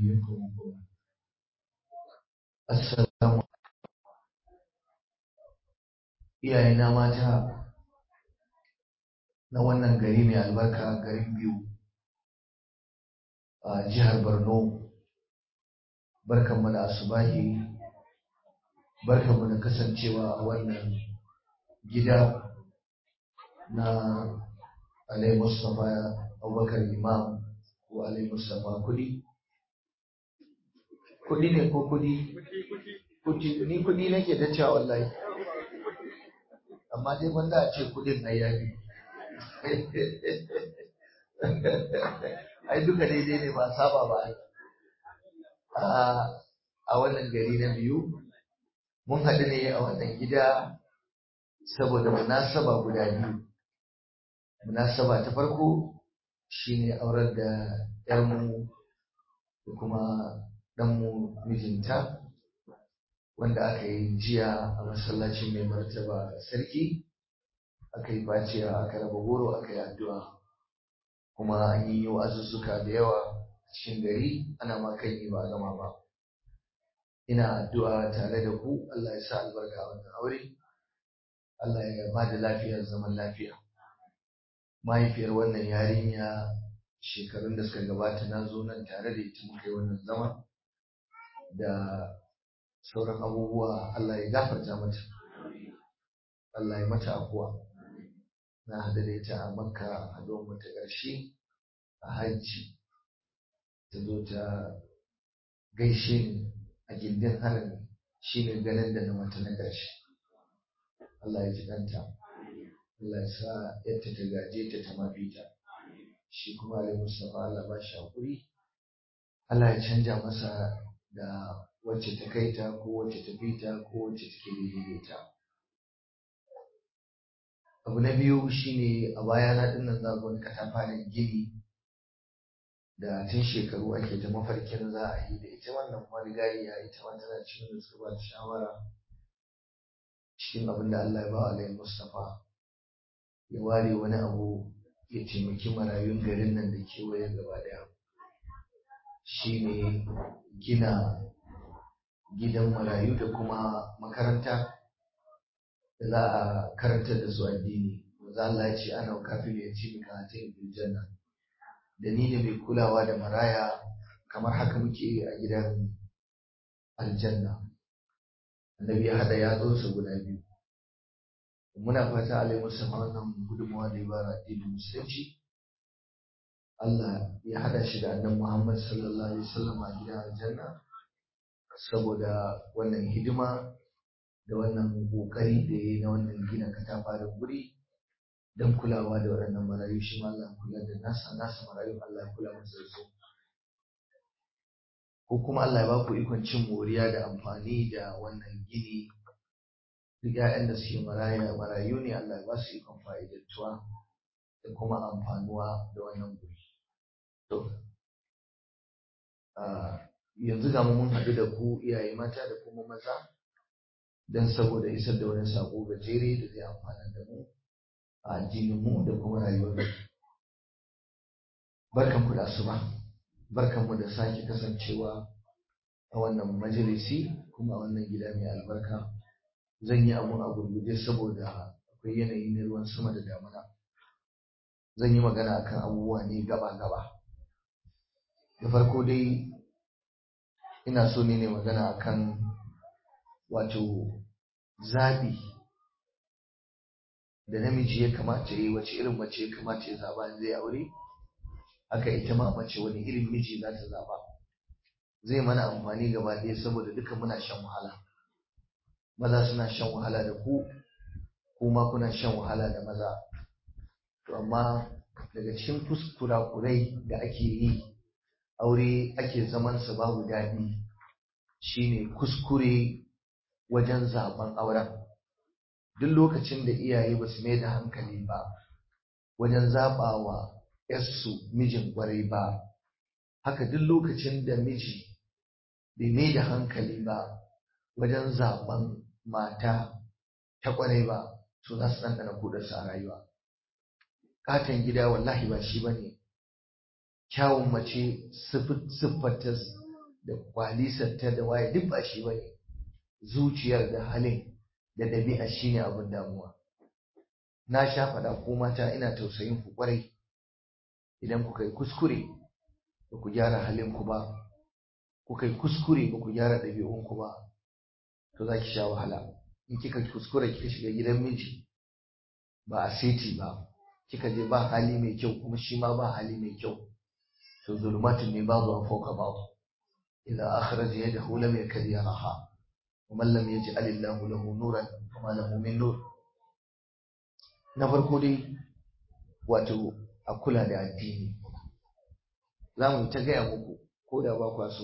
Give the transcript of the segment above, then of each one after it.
Assalamu iyayena mata na wannan gari mai albarka garin biyu a jihar Borno barkanmu da asubahi barkanmu da kasancewa a wannan gida na Alai Mustapha Abubakar Imam ko Alai Mustapha Kudi kudi ne ko kudi kudi ni kudi nake ta cewa wallahi amma dai wanda a ce kudin ai yafi ai duka daidai ne ba saba ba a wannan gari na biyu mun haɗu ne a wannan gida saboda munasaba guda biyu munasaba ta farko shine aurar da yarmu da kuma ɗanmu mijinta wanda aka yi jiya a masallacin mai martaba sarki aka yi baciya aka raba goro aka yi addu'a kuma an yi wa'azuzzuka da yawa cikin gari ana ma kan yi ba gama ba ina addu'a tare da ku Allah ya sa albarka a wannan aure Allah ya ba da lafiyar zaman lafiya mahaifiyar wannan yarinya shekarun da suka gabata na zo nan tare da ita muka yi wannan zama da sauran abubuwa Allah ya gafarta mata Allah ya mata afuwa na hada da ita a makka a domin ta ƙarshe a hajji ta zo ta gaishe ni a gindin harami shi ne ganin da na mata na ƙarshe Allah ya ji ɗanta Allah ya sa yadda ta gaje ta ta mafita shi kuma Ali Mustapha Allah ba shi haƙuri Allah ya canja masa da wacce ta kai ta ko wacce ta fi ta ko wacce take daidai ta abu na biyu shine a baya na dinnan za wani katafaren gini da tun shekaru ake ta mafarkin za a yi da ita wannan marigayya ita ma tana cikin da suka ba ta shawara cikin abin da Allah ya ba Alayhi Mustapha ya ware wani abu ya taimaki marayun garin nan da kewaye gaba daya shine gina gidan marayu da kuma makaranta da za a karantar da su addini za Allah ya ce ana kafin ya ci mika hatin bil janna da ni ne mai kulawa da maraya kamar haka muke a gidan aljanna annabi ya hada yatsunsa guda biyu muna fata alai musamman wannan gudunmawa da ya bara addinin musulunci Allah ya hada shi da annabi Muhammad sallallahu alaihi wasallam a gidan aljanna saboda wannan hidima da wannan kokari da ya yi na wannan gina katafaren guri don kulawa da waɗannan marayu shi ma Allah kula da nasa nasa marayu Allah kula masa da su ko kuma Allah ya ba ku ikon cin moriya da amfani da wannan gini duk ƴaƴan da suke maraya marayu ne Allah ya ba su ikon fa'idantuwa da kuma amfanuwa da wannan guri to yanzu ga mu mun haɗu da ku iyaye mata da kuma maza don saboda isar da wani saƙo gajere da zai amfana da mu a addininmu da kuma rayuwar barkan ku da asuba barkan mu da sake kasancewa a wannan majalisi kuma a wannan gida mai albarka zan yi abun a gurguje saboda akwai yanayi na ruwan sama da damuna zan yi magana akan abubuwa ne gaba-gaba da farko dai ina so ne ne magana akan wato zaɓi da namiji ya kamata ya yi wace irin mace ya kamata ya zaɓa in zai aure haka ita ma mace wani irin miji za ta zaɓa zai mana amfani gaba ɗaya saboda duka muna shan wahala maza suna shan wahala da ku kuma kuna shan wahala da maza to amma daga cikin kuskurakurai da ake yi aure ake zamansa babu daɗi shine kuskure wajen zaben auren duk lokacin da iyaye ba su mai da hankali ba wajen zaɓa wa ‘yarsu mijin ƙwarai ba haka duk lokacin da miji bai mai da hankali ba wajen zaben mata ta ƙwarai ba to za su ɗanɗana kudarsu a rayuwa katon gida wallahi ba shi ba ne kyawun mace siffarta da kwalisarta da waye duk ba shi bane zuciyar da halin da ɗabi'a shine abin damuwa na sha faɗa ko mata ina tausayin ku kwarai idan kuka yi kuskure ba ku gyara halin ku ba kuka yi kuskure ba ku gyara ɗabi'un ku ba to za ki sha wahala in kika kuskure kika shiga gidan miji ba a seti ba kika je ba hali mai kyau kuma shi ma ba hali mai kyau to zulumatun ne babu an fauka babu idan akhraja yadahu lam yakad yaraha wa man lam yaj'al Allahu lahu nuran fama lahu min nur na farko dai wato a kula da addini za mu ta gaya muku ko da ba kwa so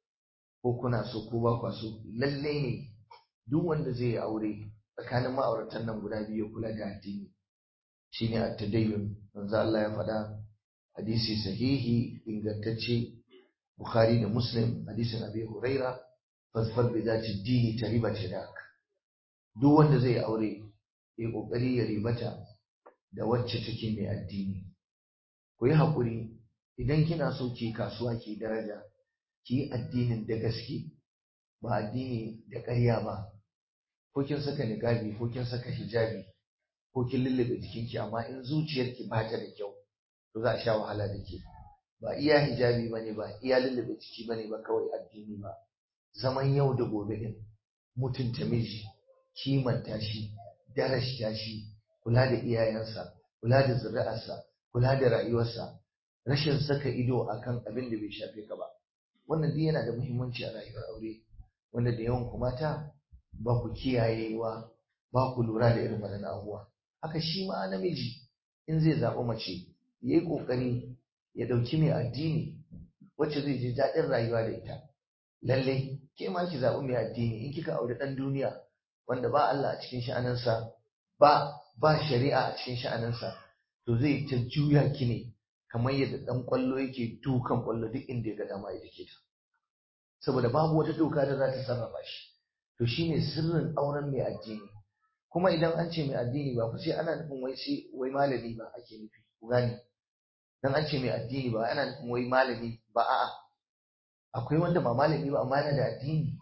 ko kuna so ko ba kwa so lalle ne duk wanda zai yi aure tsakanin ma'auratan nan guda biyu kula da addini shine at-tadayyun manzo Allah ya faɗa hadisi sahihi ingantacce Bukhari da Muslim hadisin Abi Huraira fasfar bi zati dini ta riba dak duk wanda zai aure ya kokari ya ribata da wacce take mai addini ku yi hakuri idan kina so ki kasuwa ki daraja ki yi addinin da gaske ba addini da ƙarya ba ko kin saka niqabi ko kin saka hijabi ko kin lullube jikinki amma in zuciyarki ba ta da kyau to za a sha wahala da ke ba iya hijabi bane ba iya lullube jiki bane ba kawai addini ba zaman yau da gobe din mutunta miji kimanta shi darashta shi kula da iyayensa kula da zuri'arsa kula da rayuwarsa rashin saka ido akan abin da bai shafe ka ba wannan duk yana da muhimmanci a rayuwar aure wanda da yawan ku mata ba ku kiyayewa ba ku lura da irin waɗannan abubuwa haka shi ma namiji in zai zaɓi mace ya yi ƙoƙari ya ɗauki mai addini wacce zai ji daɗin rayuwa da ita lalle ke ma ki zaɓi mai addini in kika auri ɗan duniya wanda ba Allah a cikin sha'aninsa ba ba shari'a a cikin sha'aninsa to zai ta juya ki ne kamar yadda ɗan ƙwallo yake dukan ƙwallo duk inda ya ga dama ya dake ta saboda babu wata doka da za ta sarrafa shi to shine sirrin auren mai addini kuma idan an ce mai addini ba fa sai ana nufin wai sai wai malami ba ake nufi ku gane dan an ce mai addini ba ana nufin wai malami ba a'a akwai wanda ba malami ba amma yana da addini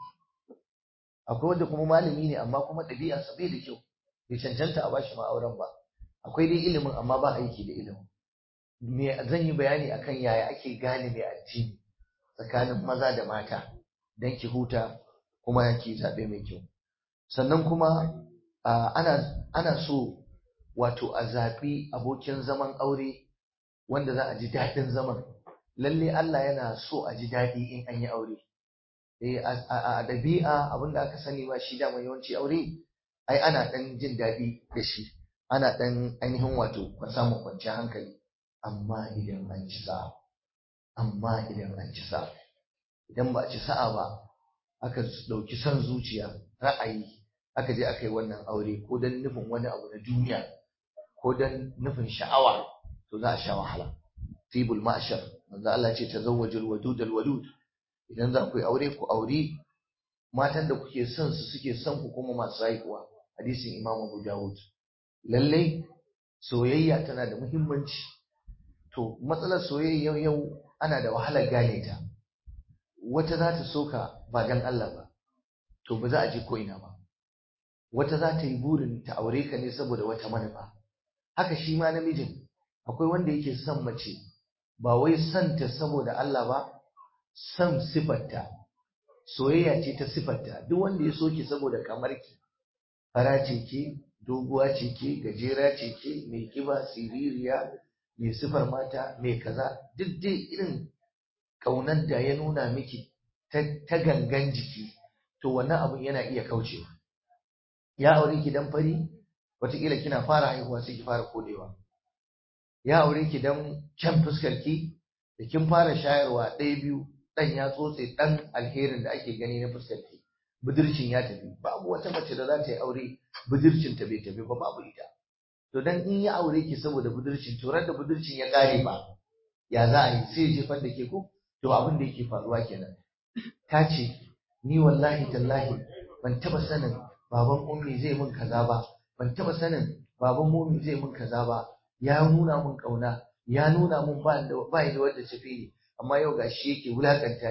akwai wanda kuma malami ne amma kuma ɗabi'arsa bai da kyau bai cancanta a bashi ma'auren ba akwai dai ilimin amma ba aiki da ilimin me zan yi bayani akan yaya ake gane mai addini tsakanin maza da mata dan ki huta kuma ki zaɓe mai kyau sannan kuma ana ana so wato a zaɓi abokin zaman aure wanda za a ji daɗin zaman lalle Allah yana so a ji daɗi in an yi aure eh a ɗabi'a abinda aka sani ba shi dama yawanci aure ai ana ɗan jin daɗi da shi ana ɗan ainihin wato samun kwanciyar hankali amma idan an ci sa'a amma idan an ci sa'a idan ba a ci sa'a ba aka ɗauki son zuciya ra'ayi aka je aka yi wannan aure ko don nufin wani abu na duniya ko don nufin sha'awa to za a sha wahala tibul ma'ashar manzo Allah ce tazawwajul wadud al wadud idan za ku yi aure ku auri matan da kuke son su suke son ku kuma masu haihuwa hadisin Imam Abu Dawud lallai soyayya tana da muhimmanci to matsalar soyayya yau yau ana da wahalar gane ta wata za ta soka ba dan Allah ba to ba za a je ko ina ba wata za ta yi burin ta aure ka ne saboda wata manufa haka shi ma namijin akwai wanda yake son mace ba wai son ta saboda Allah ba son sifarta soyayya ce ta sifarta duk wanda ya soki saboda kamar ki fara ce ke doguwa ce ke gajera ce ke mai kiba siririya mai sifar mata mai kaza duk dai irin kaunar da ya nuna miki ta gangan jiki to wannan abun yana iya kaucewa ya aure ki dan fari wataƙila kina fara haihuwa sai ki fara kodewa ya aure ki dan kyan fuskar ki da kin fara shayarwa ɗaya biyu ɗan ya tsotse ɗan alherin da ake gani na fuskar ki budurcin ya tafi babu wata mace da za ta yi aure budurcin ta bai tafi ba babu ita to dan in ya aure ki saboda budurcin to da budurcin ya kare ba ya za a yi sai ya jefar da ke ko to abin da yake faruwa kenan ta ce ni wallahi tallahi ban taba sanin baban ummi zai min kaza ba ban taba sanin baban mummi zai min kaza ba ya nuna min kauna ya nuna min ba da ba da wanda tafi ni amma yau gashi yake wulakanta ni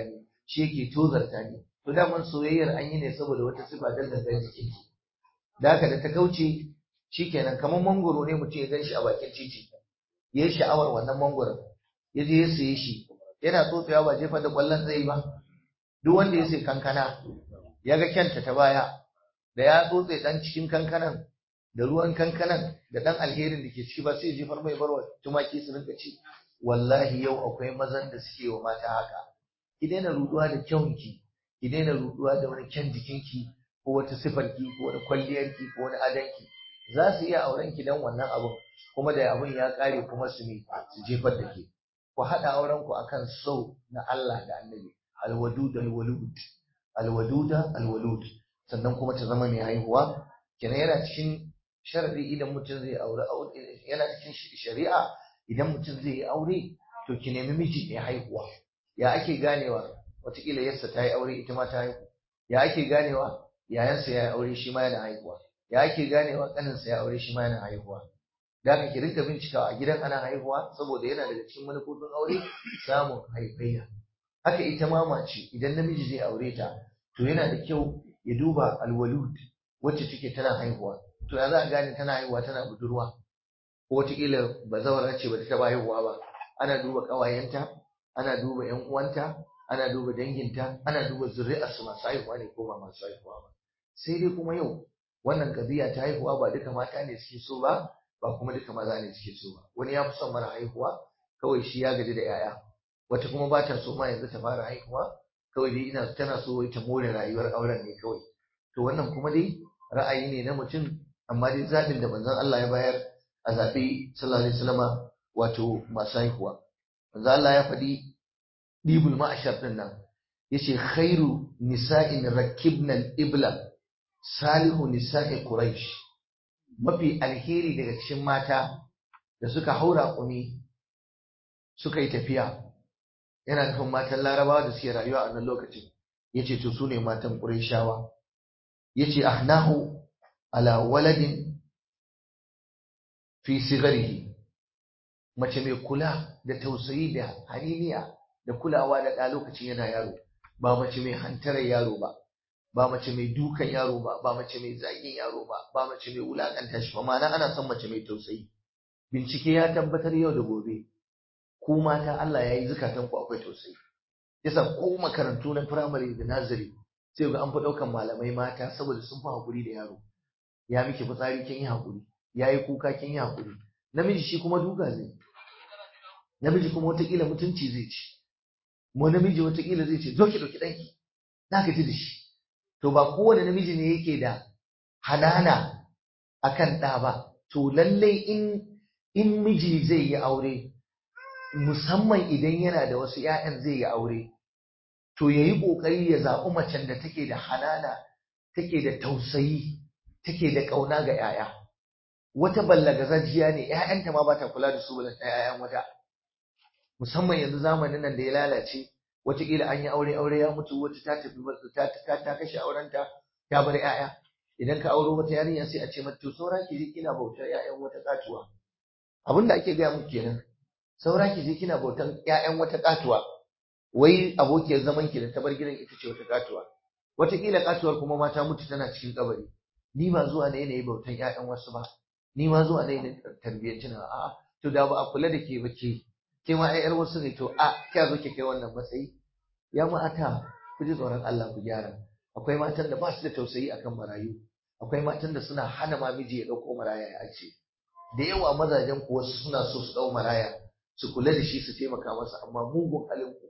shi yake tozarta ni to daman soyayyar an yi ne saboda wata sifa dan gangan jikin ki da haka da ta kauce shikenan kamar mangoro ne mutum ya gan shi a bakin titi ya yi sha'awar wannan mangoron ya je ya siye shi yana tsotsewa ba jefa da kwallon zai ba duk wanda ya sai kankana ya ga kyanta ta baya da ya tsotse dan cikin kankanan da ruwan kankanan da dan alherin da ke ciki ba sai jefar mai barwa tumaki su rinka ci wallahi yau akwai mazan da suke wa mata haka ki daina ruduwa da kyanki ki daina ruduwa da wani kyan jikinki ko wata sifarki ko wani kwalliyarki ko wani adanki za su iya auren ki dan wannan abun kuma da abun ya kare kuma su ne su jefar da ke ku haɗa auren ku akan so na Allah da Annabi alwadud alwalud alwaduda alwalud sannan kuma ta zama mai haihuwa kenan yana cikin sharadi idan mutum zai aure yana cikin shari'a idan mutum zai yi aure to ki nemi miji mai haihuwa ya ake ganewa wataƙila yarsa ta yi aure ita ma ta haihu ya ake ganewa yayansa ya yi aure shi ma yana haihuwa ya ake ganewa ƙaninsa ya aure shi ma yana haihuwa da haka ki rinka bincikawa a gidan ana haihuwa saboda yana daga cikin manufofin aure samun haifayya haka ita ma mace idan namiji zai aure ta to yana da kyau ya duba alwalud wacce take tana haihuwa to ya za a gane tana haihuwa tana budurwa ko wataƙila bazawara ce ba ta taɓa haihuwa ba ana duba ƙawayenta ana duba ƴan uwanta ana duba danginta ana duba zuri'arsu masu haihuwa ne ko ba masu haihuwa ba sai dai kuma yau wannan ƙabiya ta haihuwa ba duka mata ne suke so ba ba kuma duka maza ne suke so ba wani ya fi son mara haihuwa kawai shi ya gaji da 'ya'ya wata kuma ba ta so ma yanzu ta fara haihuwa kawai dai ina tana so wai ta more rayuwar auren ne kawai to wannan kuma dai ra'ayi ne na mutum amma dai zaɓin da manzon Allah ya bayar a zaɓe sallallahu alaihi wasallama wato masu haihuwa manzon Allah ya faɗi dibul ma'ashar din nan yace khairu nisa'in rakibna al-ibla salihu nisa'i quraish mafi alheri daga cikin mata da suka haura kumi suka yi tafiya yana nufin matan larabawa da suke rayuwa a wannan lokacin yace to su ne matan qurayshawa yace ahnahu ala waladin fi sigarihi mace mai kula da tausayi da haniniya da kulawa da ɗa lokacin yana yaro ba mace mai hantarar yaro ba ba mace mai dukan yaro ba ba mace mai zagin yaro ba ba mace mai wulakanta shi ba ma'ana ana son mace mai tausayi bincike ya tabbatar yau da gobe ku mata Allah ya yi zukatan ku akwai tausayi yasa ko makarantu na firamare da nazari sai ga an fi ɗaukan malamai mata saboda sun fi haƙuri da yaro ya miki fitsari kin yi haƙuri ya yi kuka kin yi haƙuri namiji shi kuma duka zai namiji kuma watakila mutunci zai ci mu namiji watakila zai ce zo ki ɗauki ɗanki na gaji da shi to ba kowane namiji ne yake da hanana akan ɗa ba to lallai in in miji zai yi aure musamman idan yana da wasu ‘ya'yan zai yi aure to ya yi ƙoƙari ya zaɓi macen da take da hanana take da tausayi take da ƙauna ga ‘ya'ya wata ballagazajiya ne ‘ya'yanta ma ba ta kula da su ba ‘ya'yan wata musamman yanzu zamanin nan da ya lalace wataƙila an yi aure aure ya mutu wata ta tafi ta ta ta kashe aurenta ta bar ƴaƴa idan ka auro wata yarinya sai a ce mata to saura ki je kina bautar ƴaƴan wata katuwa abin da ake gaya muku kenan saura ki je kina bautar ƴaƴan wata katuwa wai abokiyar zaman ki da ta bar gidan ita ce wata katuwa wataƙila katuwar kuma mata mutu tana cikin kabari ni ba zuwa ne yi bautar ƴaƴan wasu ba ni ma zuwa ne na tarbiyyar tuna a'a to da ba a kula da ke ba ke ke ma ai yar wasu ne to a kya zo ki kai wannan matsayi ya mata ku ji tsoron Allah ku gyara akwai matan da ba su da tausayi akan marayu akwai matan da suna hana ma miji ya dauko maraya ya ce da yawa mazajen ku wasu suna so su dau maraya su kula da shi su taimaka masa amma mugun halin ku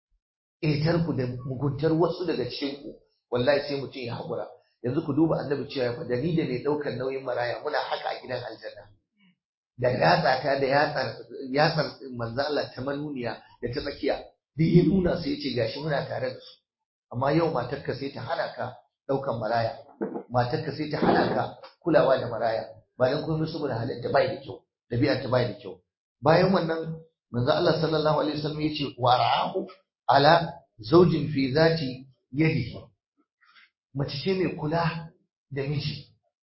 ƙetar ku da muguntar wasu daga cikin ku wallahi sai mutum ya haƙura yanzu ku duba annabi cewa ya faɗa ni da mai ɗaukar nauyin maraya muna haka a gidan aljanna da yatsa ta da yatsar yatsar manzo Allah ta manuniya da ta tsakiya duk ya nuna sai ce gashi muna tare da su amma yau matarka sai ta hana ka daukan maraya matarka sai ta hana ka kulawa da maraya ba dan komai saboda halin ta bai da kyau dabi'ar ta bai da kyau bayan wannan manzo Allah sallallahu alaihi wasallam yace wa ra'ahu ala zawjin fi zati yadihi mace ce mai kula da miji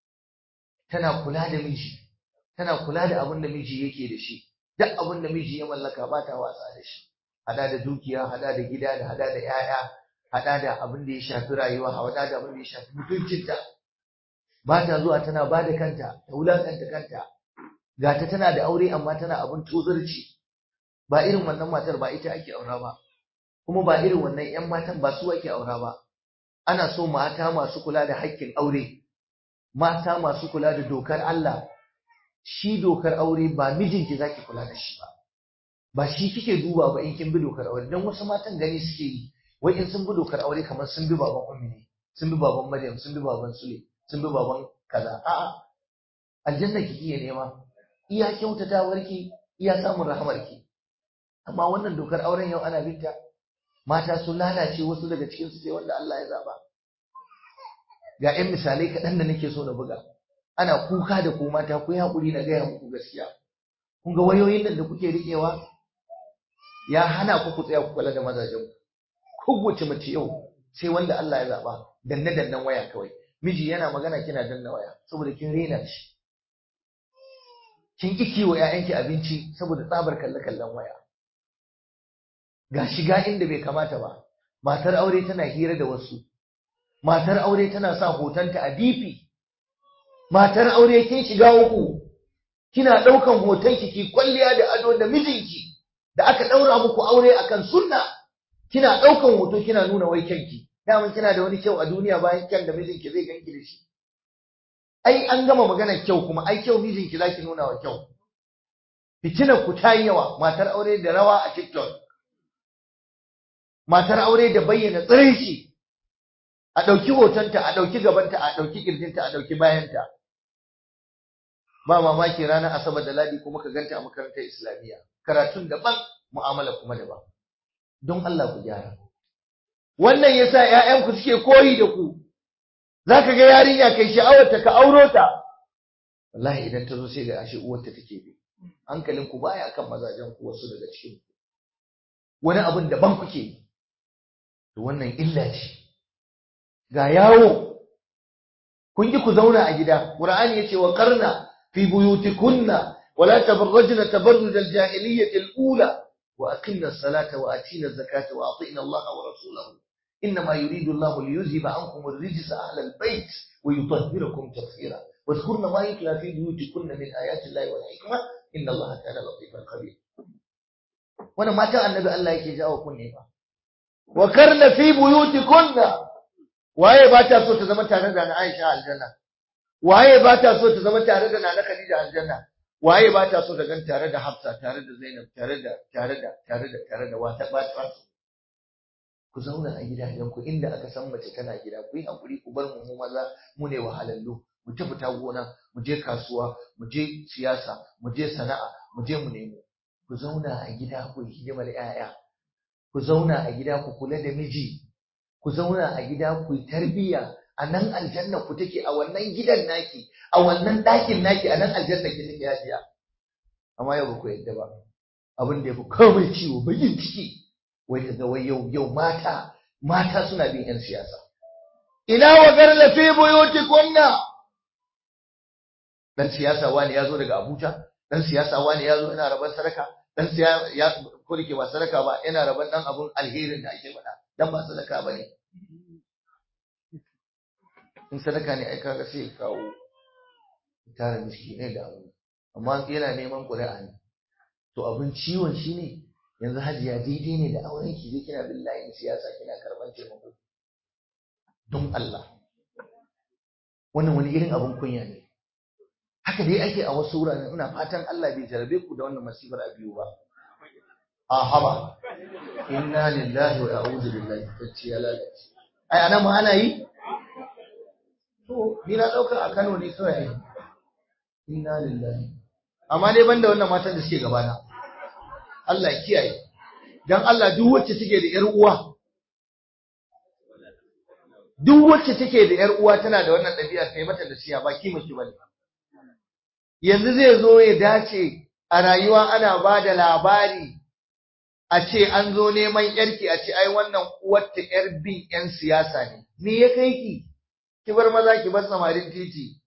tana kula da miji tana kula da abin da miji yake da shi duk abin da miji ya mallaka ba ta wasa da shi hada da dukiya hada da gida da hada da 'ya'ya hada da abin da ya shafi rayuwa hada da abin da ya shafi mutuncinta ba ta zuwa tana ba da kanta ta wulakanta kanta ga ta tana da aure amma tana abin tozarci ba irin wannan matar ba ita ake aura ba kuma ba irin wannan 'yan matan ba su ake aura ba ana so mata masu kula da haƙƙin aure mata masu kula da dokar Allah shi dokar aure ba mijinki zaki kula da shi ba ba shi kike duba ba in kin bi dokar aure dan wasu matan gani suke yi wai in sun bi dokar aure kamar sun bi baban ummi ne sun bi baban maryam sun bi baban sule sun bi baban kaza a'a aljanna kike iya nema iya kyautatawarki iya samun rahamarki amma wannan dokar auren yau ana binta mata sun lalace wasu daga cikin su sai wanda Allah ya zaba ga 'yan misalai kaɗan da nake so na buga ana kuka da ku mata ku yi haƙuri na gaya muku gaskiya kun ga wayoyin nan da kuke riƙewa ya hana ku ku tsaya ku kula da mazajen ku kowace mace yau sai wanda Allah ya zaba danne dannen waya kawai miji yana magana kina danna waya saboda kin rena shi kin ki kiwo ƴaƴanki abinci saboda tsabar kalle kallon waya ga shiga inda bai kamata ba matar aure tana hira da wasu matar aure tana sa hotonta a DP matar aure kin shiga uku kina daukan hotonki ki kwalliya da ado da mijinki da aka daura muku aure akan sunna kina daukan hoto kina nuna wai kyanki daman kina da wani kyau a duniya bayan kyan da mijinki zai ganki da shi ai an gama maganar kyau kuma ai kyau mijinki zaki nuna wa kyau fitinar ku ta yi yawa matar aure da rawa a TikTok matar aure da bayyana tsiraici a ɗauki hotonta a ɗauki gabanta a ɗauki ƙirjinta a ɗauki bayanta ba mamaki ranar asabar da ladi kuma ka ganta a makarantar islamiyya karatun daban mu'amala kuma daban don Allah ku gyara wannan yasa ƴaƴanku suke koyi da ku zaka ga yarinya kai sha'awarta ka auro ta wallahi idan ta zo sai ga ashe uwarta take bi hankalin ku baya kan mazajen ku wasu daga cikin ku wani abin daban kuke yi to wannan illa ce ga yawo kun ki ku zauna a gida qur'ani yace wa qarna fi buyutikunna wala tabarrajna tabarruj al-jahiliyyah al-ula wa aqimna as-salata wa atina az-zakata wa atina Allah wa rasulahu inma yuridu Allah liyuzhiba ankum ar-rijsa ahla al-bayt wa yutahhirakum tatheera واذكرن ما يتلى في بيوتكن من آيات الله والحكمة إن الله كان لطيفا خبيرا وانا ما كان النبي الله يكي جاء وكن وكرن في بيوتكن waye ba ta so ta zama tare da na Aisha aljanna waye ba ta so ta zama tare da Nana Khadija aljanna waye ba ta so ta gan tare da Hafsa tare da Zainab tare da tare da tare da tare da wata ba ta so ku zauna a gidajen ku inda aka san mace tana gida ku yi hakuri ku bar mu mu maza mu ne wahalallu mu ta fita gona mu je kasuwa mu je siyasa mu je sana'a mu je mu nemo ku zauna a gida ku yi hidimar 'ya'ya ku zauna a gida ku kula da miji ku zauna a gida ku yi tarbiyya a nan aljanna ku take a wannan gidan naki a wannan ɗakin naki a nan aljanna ki take yajiya amma yau ba ku yadda ba abin da ya fi komai ciwo bakin ciki wai ka ga wai yau yau mata mata suna bin yan siyasa ina wa garla fi buyutikunna dan siyasa wani ya zo daga Abuja dan siyasa wani ya zo ina rabar sadaka dan siyasa ya ko dake ba sadaka ba ina rabar dan abun alherin da ake faɗa dan ba sadaka bane in sadaka ne ai kaga sai kawo tare miskinai da abu amma yana neman ƙuri'a ne to abin ciwon shine yanzu hajiya daidai ne da auren ki je kina bin layin siyasa kina karban taimako don Allah wannan wani irin abin kunya ne haka dai ake a wasu wuraren ina fatan Allah bai jarabe ku da wannan masifar a biyu ba a haba inna lillahi wa a'udhu billahi tacci ya lalace ai anan ma ana yi to ni na dauka a Kano ne kawai inna lillahi amma dai banda wannan matan da suke gabana Allah ya kiyaye dan Allah duk wacce take da yar uwa duk wacce take da yar uwa tana da wannan ɗabi'a kai mata da siya ba kima ki bane yanzu zai zo ya dace a rayuwa ana ba da labari a ce an zo neman yarki a ce ai wannan uwarta yar bin yan siyasa ne me ya kai ki ki bar maza ki bar samarin titi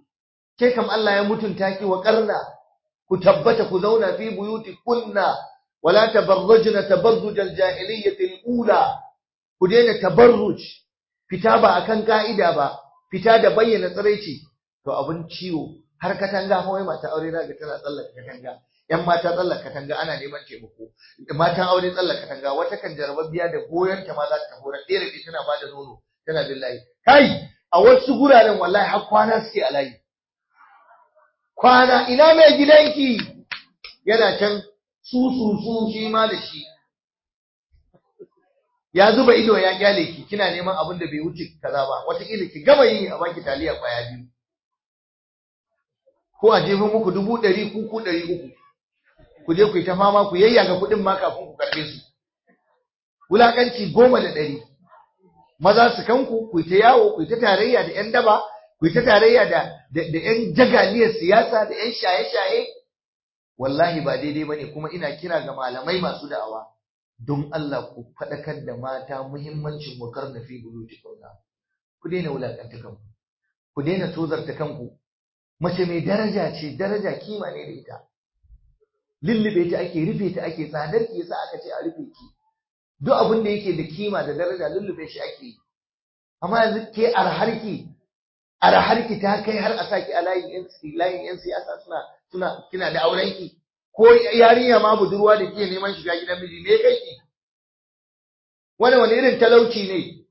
ke kam Allah ya mutunta ki wa karna ku tabbata ku zauna fi buyuti kunna wala tabarrujna tabarruj al-jahiliyyah al-ula ku daina tabarruj fita ba akan ka'ida ba fita da bayyana tsiraici to abun ciwo har katanga kawai mata aure zaka tana tsallaka katanga yan mata tsallaka katanga ana neman taimako matan aure tsallaka katanga wata kan jarababbiya da goyon ta ma za ta hora ɗaya da tana bada nono tana billahi kai a wasu guraren wallahi har kwana suke a layi kwana ina mai gidanki yana can su su su shi ma da shi ya zuba ido ya kyale ki kina neman abin da bai wuce kaza ba wataƙila ki gama yi a baki taliya kwaya biyu ko a jefin muku dubu ɗari ku ku ɗari uku ku je ku yi ta fama ku yayyaga kuɗin ma kafin ku karɓe su wulaƙanci goma da ɗari maza su kanku ku ta yawo ku ta tarayya da ƴan daba ku ta tarayya da da ƴan jagaliyar siyasa da ƴan shaye-shaye wallahi ba daidai bane kuma ina kira ga malamai masu da'awa don Allah ku faɗakar da mata muhimmancin wakar na fi buluti kauna ku daina wulaƙanta kanku ku daina tozarta kanku mace mai daraja ce daraja kima ne da ita lullube ta ake rufe ta ake tsadar ki yasa aka ce a rufe ki duk abin da yake da kima da daraja lullube shi ake yi amma yanzu ke arharki arharki ta kai har a saki a layin yan layin yan siyasa suna suna kina da auren ki ko yarinya ma budurwa da ke neman shiga gidan miji me kai ki wani wani irin talauci ne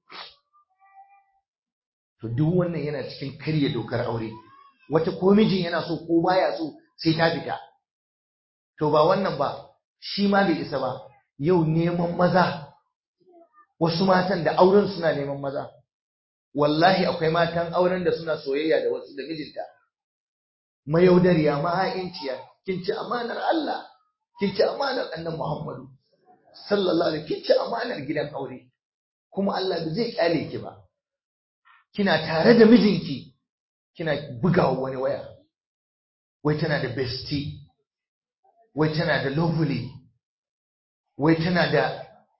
to duk wannan yana cikin karya dokar aure wata ko mijin yana so ko baya so sai ta fita to ba wannan ba shi ma bai isa ba yau neman maza wasu matan da auren suna neman maza wallahi akwai matan auren da suna soyayya da wasu da mijinta mayaudariya maha'inciya kin ci amanar Allah kin ci amanar annabi Muhammadu sallallahu alaihi kin ci amanar gidan aure kuma Allah ba zai kyale ki ba kina tare da mijinki kina bugawa wani waya wai tana da bestie wai tana da lovely wai tana da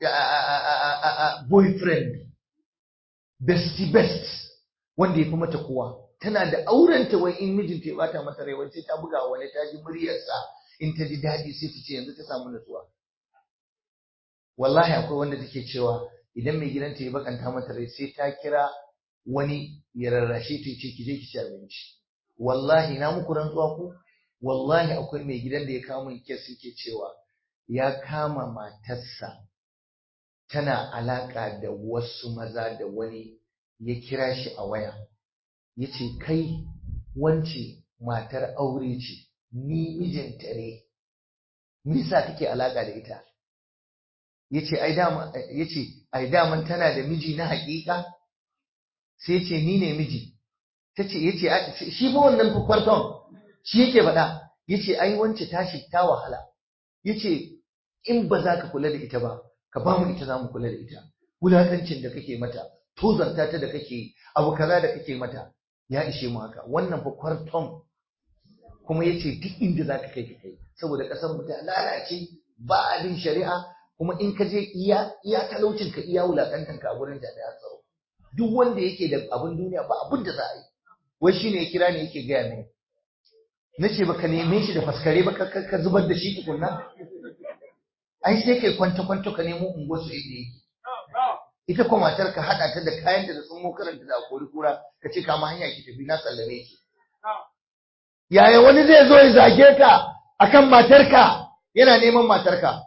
boyfriend bestie best wanda ya fi mata kowa tana da aurenta wai in mijinta ya bata mata rai wai sai ta buga wani ta ji muryarsa in ta ji daɗi sai ta ce yanzu ta samu nutsuwa wallahi akwai wanda take cewa idan mai gidanta ya bakanta mata rai sai ta kira wani ya rarrashe ta ce ki je ki ci abinci wallahi na muku rantsuwa ku wallahi akwai mai gidan da ya kawo min kes yake cewa ya kama matarsa tana alaka da wasu maza da wani ya kira shi a waya ya ce kai wance matar aure ce ni mijinta ne nisa kake alaka da ita ya ce ai daman tana da miji na haƙiƙa sai ce ni ne miji ta ce ya ce shi fa wannan kwarton shi yake faɗa ya ce ai wance tashi ta wahala ya ce in ba za ka kula da ita ba ka ba mu ita za mu kula da ita wulakancin da kake mata tozarta ta da kake abu kaza da kake mata ya ishe mu haka wannan fa kwarton kuma ya ce duk inda za ka kai ka kai saboda ƙasar mu ta lalace ba abin shari'a kuma in ka je iya iya talaucin ka iya wulakantan ka a gurin jami'an tsaro duk wanda yake da abin duniya ba abin da za a yi wai shine ya kira ne yake gaya mini na ce baka neme shi da faskare ba ka zubar da shi tukunna ai sai kai kwanta kwanta ka nemo unguwar su inda yake ita kuma matar ka hada ta da kayan da sun karanta da kori kura ka ce kama hanya ki tafi na sallame ki yaya wani zai zo ya zage ka akan matarka yana neman matarka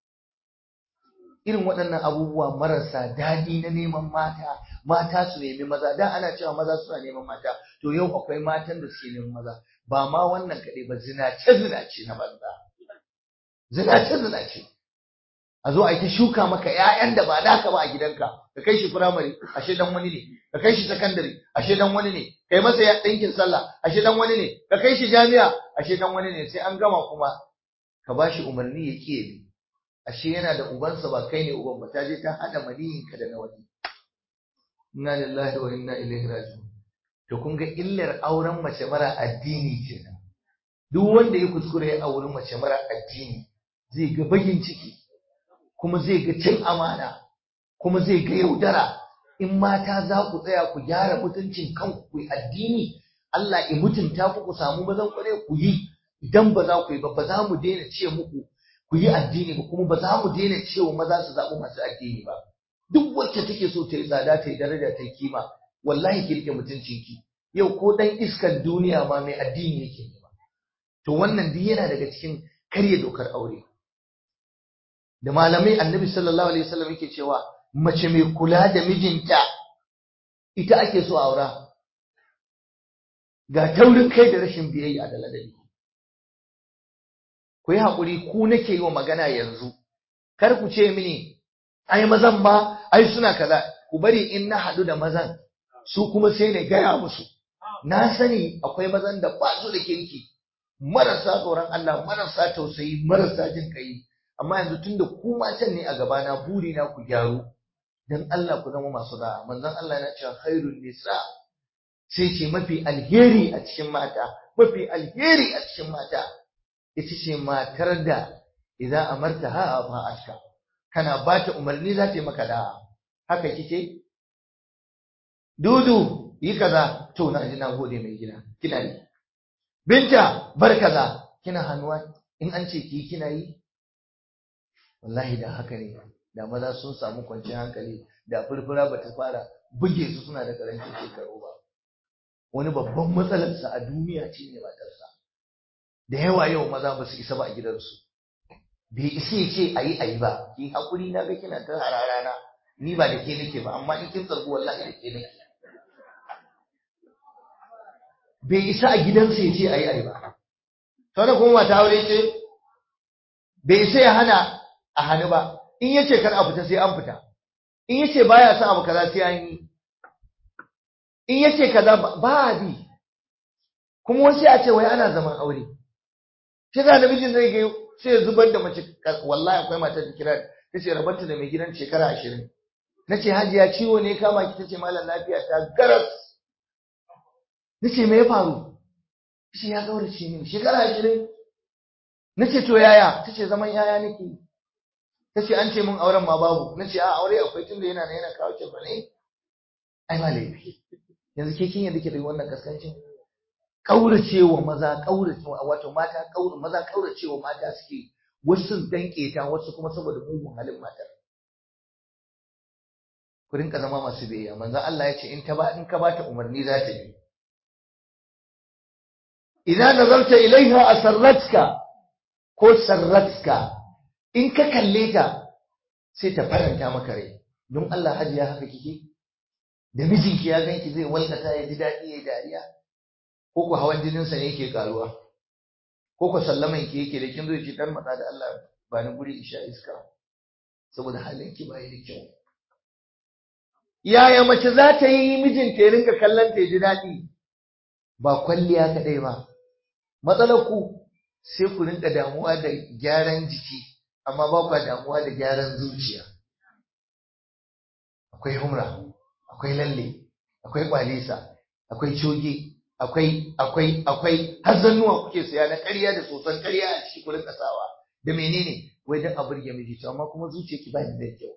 irin waɗannan abubuwa marasa daɗi na neman mata mata su nemi maza da ana cewa maza suna neman mata to yau akwai matan da suke neman maza ba ma wannan kaɗai ba zinace zinace na banza zinace zinace a zo a yi ta shuka maka ƴaƴan da ba naka ba a gidanka ka kai shi firamare ashe dan wani ne ka kai shi sakandare ashe dan wani ne kai masa ya ɗinkin sallah ashe dan wani ne ka kai shi jami'a ashe dan wani ne sai an gama kuma ka ba shi umarni ya ƙi bi ashe yana da ubansa ba kai ne uban ba ta je ta haɗa maniyinka da na wani inna lillahi wa inna ilaihi raji'un to kun ga illar auren mace mara addini kenan duk wanda ya kuskure ya auri mace mara addini zai ga bagin ciki kuma zai ga cin amana kuma zai ga yaudara in mata za ku tsaya ku gyara mutuncin kanku ku yi addini Allah ya mutunta ku ku samu mazan kware ku yi idan ba za ku yi ba ba za mu daina ce muku ku yi addini ba kuma ba za mu daina cewa maza su zaɓi masu addini ba duk wacce take so ta yi tsada ta yi daraja ta yi kima wallahi ki rike mutuncinki yau ko dan iskan duniya ma mai addini yake nema to wannan duk yana daga cikin karya dokar aure da malamai annabi sallallahu alaihi wasallam yake cewa mace mai kula da mijinta ita ake so aura ga taurin kai da rashin biyayya da ladabi ku yi haƙuri ku nake yi wa magana yanzu kar ku ce mini ai mazan ma ai suna kaza ku bari in na haɗu da mazan su kuma sai na gaya musu na sani akwai mazan da ba su da kirki marasa tsoron Allah marasa tausayi marasa jin kai amma yanzu tunda ku matan ne a gabana buri na ku gyaru dan Allah ku zama masu da'a manzon Allah yana cewa khairun nisa sai ce mafi alheri a cikin mata mafi alheri a cikin mata ita ce matar da idan amarta ha fa aska kana ba ta umarni za ta yi maka da'a haka kike dudu yi kaza to na ji na gode mai gida kina yi binta bar kaza kina hannuwa in an ce ki kina yi wallahi da haka ne da maza sun samu kwanciyar hankali da furfura ba ta fara buge su suna da karancin shekaru ba wani babban matsalarsa a duniya ce ne matarsa da yawa yau maza ba su isa ba a gidansu bai isa ya ce a yi a yi ba ki haƙuri na ga kina ta hararana ni ba da ke nake ba amma in kin tsargu wallahi da ke nake bai isa a gidansa ya ce a yi a yi ba sauran kuma mata aure ce bai isa ya hana a hannu ba in ya ce kar a fita sai an fita in ya ce baya son abu kaza sai an yi in ya ce kaza ba a bi kuma wasu a ce wai ana zaman aure shi za namijin zai ga sai ya zubar da mace wallahi akwai matar da kira ta ce rabanta da mai gidan shekara ashirin na ce hajiya ciwo ne kama ki ta ce malam lafiya ta garas na ce me ya faru shi ya gaurace mini shekara ashirin na ce to yaya ta ce zaman yaya nake ta ce an ce mun auren ma babu na ce a aure akwai tun da yana na yana kawo ce ba ne ai ba laifi yanzu ke kin yadda ke da wannan kaskancin kauracewa maza kauracewa wato mata kaura maza kauracewa mata suke wasu danke ta wasu kuma saboda mugun halin matar ku rinka zama masu biyayya manzo Allah ya ce in ta ba in ka bata umarni za ta yi idan nazarta ilaiha asarratka ko sarratka in ka kalle ta sai ta faranta maka rai don Allah hajiya haka kike da mijinki ya ganki zai walkata ya ji daɗi ya dariya ko ku hawan jininsa ne yake karuwa ko ku sallaman ki yake da kin zo ki dan matsa da Allah ba ni guri isha iska saboda halin ki bai da kyau yaya mace za ta yi mijinta ya rinka kallon ta ji daɗi ba kwalliya kaɗai ba matsalar ku sai ku rinka damuwa da gyaran jiki amma ba ku damuwa da gyaran zuciya akwai humra akwai lalle akwai kwalisa akwai coge akwai akwai akwai har zannuwa kuke saya na ƙarya da sosan ƙarya a ciki kurin kasawa da menene wai dan a burge miji to amma kuma zuciyarki ba da kyau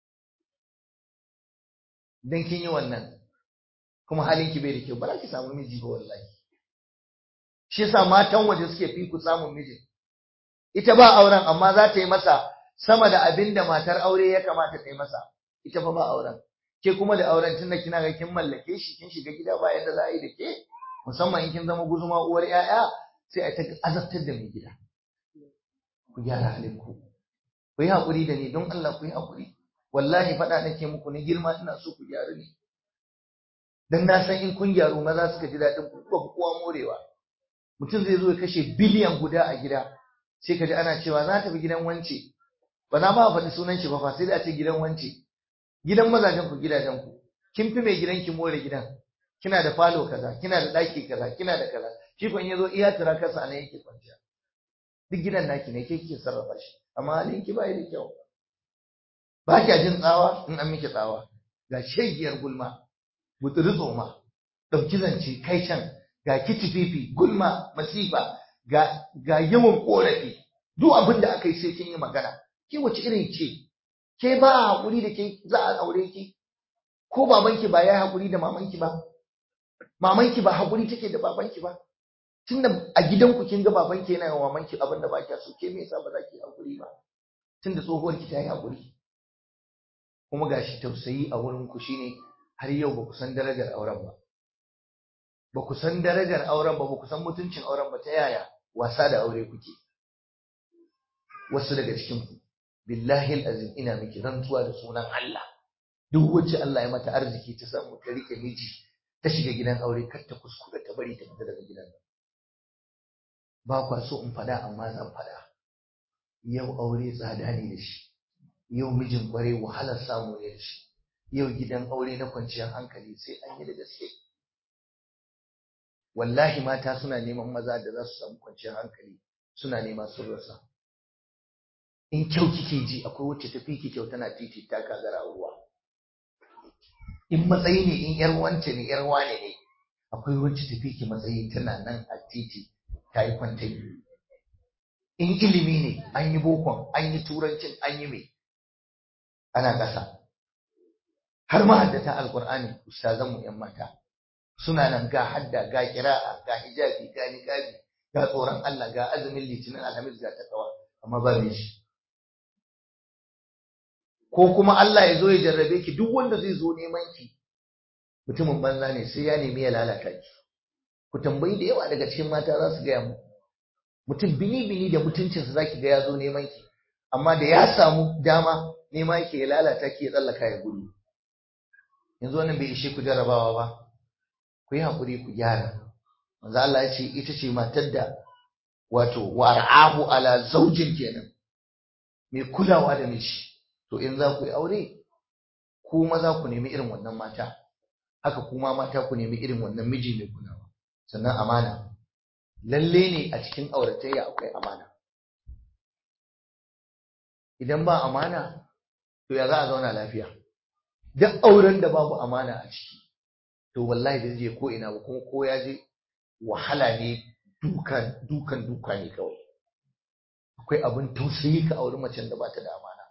dan kin yi wannan kuma halin ki bai da kyau ba za ki samu miji ba wallahi shi yasa matan waje suke fi ku samun miji ita ba auren amma za ta yi masa sama da abin da matar aure ya kamata ta yi masa ita fa ba auren ke kuma da auren tunda kina ga kin mallake shi kin shiga gida ba yanda za a yi da ke musamman in kin zama guzuma uwar 'ya'ya sai a ta azabtar da mai gida ku gyara halin ku ku yi haƙuri da ni don Allah ku yi haƙuri wallahi faɗa nake muku ni girma ina so ku gyaru ne dan na san in kun gyaru maza suka ji daɗin ku ba kowa morewa mutum zai zo ya kashe biliyan guda a gida sai ka ji ana cewa za ta fi gidan wance ba za ma faɗi sunan shi ba fa sai da a ce gidan wance gidan mazajen ku gidajen ku kin fi mai gidan ki more gidan kina da falo kaza kina da ɗaki kaza kina da kaza shi kun yazo iya tura kasa ne yake kwanciya duk gidan naki ne ke kike sarrafa shi amma halin ki bai da kyau ba kya jin tsawa in an miki tsawa ga shegiyar gulma buturi tsoma ɗauki zance kai can ga kitififi gulma masifa ga ga yawan korafi duk abin da aka yi sai kin yi magana ke wace irin ce ke ba haƙuri da ke za a aure ki ko babanki ba ya haƙuri da mamanki ba mamanki ba haƙuri take da babanki ba tunda a gidanku kin ga baban ki yana yawa mamanki abin da ba kya so ke me yasa ba za ki hakuri ba tunda tsohuwar ki ta yi hakuri kuma gashi tausayi a wurin ku shine har yau ba ku san darajar auren ba ba ku san darajar auren ba ba ku san mutuncin auren ba ta yaya wasa da aure kuke wasu daga cikin ku billahi azim ina miki rantsuwa da sunan Allah duk wacce Allah ya mata arziki ta samu ta rike miji ta shiga gidan aure kar ta kuskura ta bari ta fita daga gidan nan ba kwa so in fada amma zan fada yau aure tsada ne da shi yau mijin kware wahalar samu ne da shi yau gidan aure na kwanciyar hankali sai an yi da gaske wallahi mata suna neman maza da za su samu kwanciyar hankali suna nema sun rasa in kyau kike ji akwai wacce ta fi ki kyau tana titi ta kagara ruwa in matsayi ne in yar wance ne yar wane ne akwai wacce ta fi ki matsayi tana nan a titi ta yi kwantai in ilimi ne an yi bokon an yi turancin an yi mai ana ƙasa har mahaddata alƙur'ani ustazanmu ‘yan mata suna nan ga hadda ga kira'a ga hijabi ga niqabi ga tsoron Allah ga azumin litinin alhamis ga takawa amma ba mai shi ko kuma Allah ya zo ya jarrabe ki duk wanda zai zo neman ki mutumin banza ne sai ya nemi ya lalata ki ku tambayi da yawa daga cikin mata za su gaya mu mutum bini bini da mutuncinsa zaki ga ya zo neman ki amma da ya samu dama nema yake ya lalata ki ya tsallaka ya gudu yanzu wannan bai ishe ku jarrabawa ba ku yi haƙuri ku gyara manzo Allah ya ce ita ce matar da wato war'ahu ala zaujin kenan mai kulawa da miji to in za ku yi aure ku maza ku nemi irin wannan mata haka kuma mata ku nemi irin wannan miji mai kulawa sannan amana lalle ne a cikin auratayya akwai amana idan ba amana to ya za a zauna lafiya duk auren da babu amana a ciki to wallahi da je ko ina ba kuma ko ya je wahala ne dukan dukan duka ne kawai akwai abin tausayi ka auri macen da bata da amana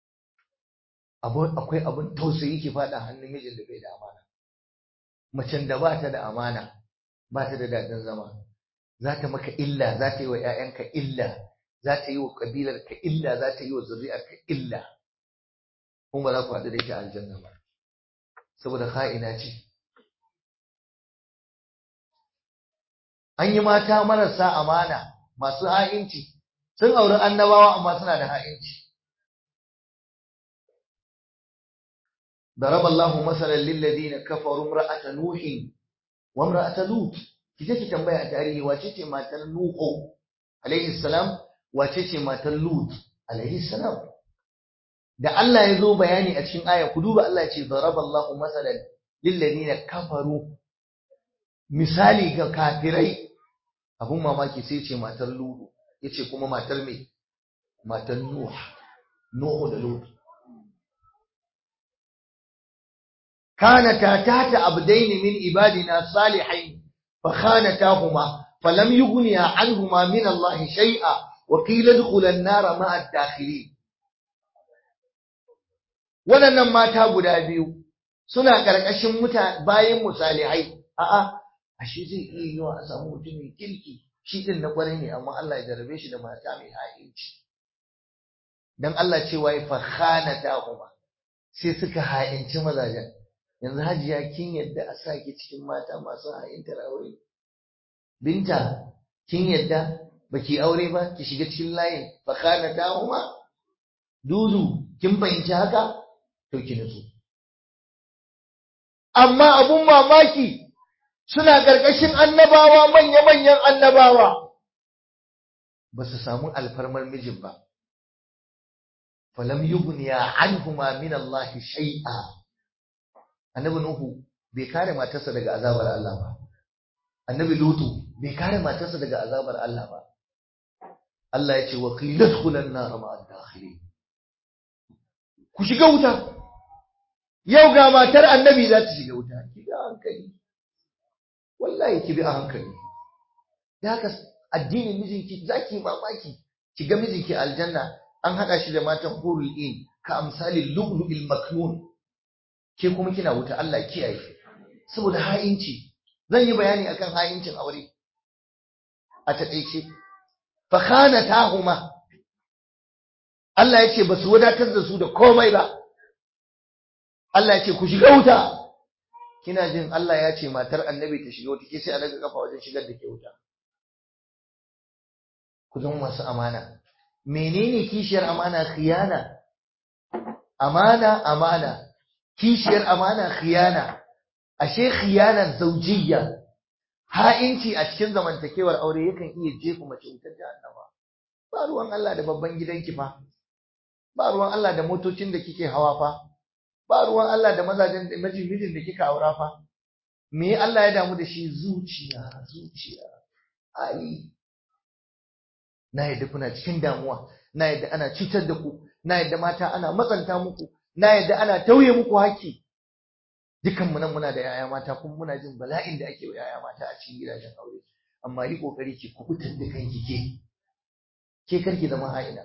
akwai abin tausayi ki fada hannun mijin da bai da amana macen da bata da amana bata da dadin zama za ta maka illa za ta yi wa 'ya'yanka illa za ta yi wa ƙabilarka illa za ta yi wa zuri'arka illa kuma ba za ku haɗu da ita aljanna ba saboda ka'ina ce an yi mata marasa amana masu ha'inci sun auri annabawa amma suna da ha'inci ضرب الله مثلا للذين كفروا امرأة نوح وامرأة لوط kije ki tambaya a tarihi wace ce matar Nuhu alaihi salam wace ce matar Lut alaihi salam da Allah ya zo bayani a cikin aya ku duba Allah ya ce daraballahu masalan lil ladina kafaru misali ga kafirai abun mamaki sai ce matar Lut yace kuma matar me matar Nuh Nuhu da Lut كانتا تحت عبدين من عبادنا صالحين فخانتاهما فلم يغنيا عنهما من الله شيئا وقيل ادخلا النار مع الداخلين waɗannan mata guda biyu suna ƙarƙashin muta bayan musalihai a'a ashe zai iya yiwa a samu mutumin kirki shi din na ƙwarai ne amma Allah ya jarabe shi da mata mai ha'inci dan Allah cewa ya fakhanatahuma sai suka ha'inci mazajen yanzu hajiya kin yadda a saki cikin mata masu ha'intar aure binta kin yadda baki aure ba ki shiga cikin layin fakana ta huma dudu kin fahimci haka to ki nutsu amma abun mamaki suna ƙarƙashin annabawa manya-manyan annabawa ba su samu alfarmar mijin ba falam yughniya anhuma min Allah shay'a annabi Nuhu bai kare matarsa daga azabar Allah ba. Annabi Lutu bai kare matarsa daga azabar Allah ba. Allah ya ce wa qilat khulan nar ma'ad dakhili. Ku shiga wuta. Yau ga matar annabi za ta shiga wuta. Ki bi hankali. Wallahi ki bi a hankali. Da haka addinin mijinki zaki mamaki. Ki ga mijinki aljanna an haɗa shi da matan hurul in ka amsalin lu'lu'il maknun ke kuma kina wuta Allah kiyaye saboda ha'inci zan yi bayani akan ha'incin aure a taƙaice fa khanatahuma Allah ya ce ba su wadatar da su da komai ba Allah ya ce ku shiga wuta kina jin Allah ya ce matar annabi ta shiga wuta ke sai a daga kafa wajen shigar da ke wuta ku zama masu amana menene kishiyar amana khiyana amana amana kishiyar amana khiyana ashe khiyanan zaujiyya ha'inci a cikin zamantakewar aure yakan iya jefa mace wutar jahannama ba ruwan Allah da babban gidanki fa ba ruwan Allah da motocin da kike hawa fa ba ruwan Allah da mazajen da mijin da kika aura fa me Allah ya damu da shi zuciya zuciya ai na yadda kuna cikin damuwa na yadda ana cutar da ku na yadda mata ana matsanta muku na yadda ana tauye muku haƙƙi dukan mu nan muna da yaya mata kuma muna jin bala'in da ake wa yaya mata a cikin gidajen aure amma yi kokari ki kubutar da kanki ke ke karki zama ha'ina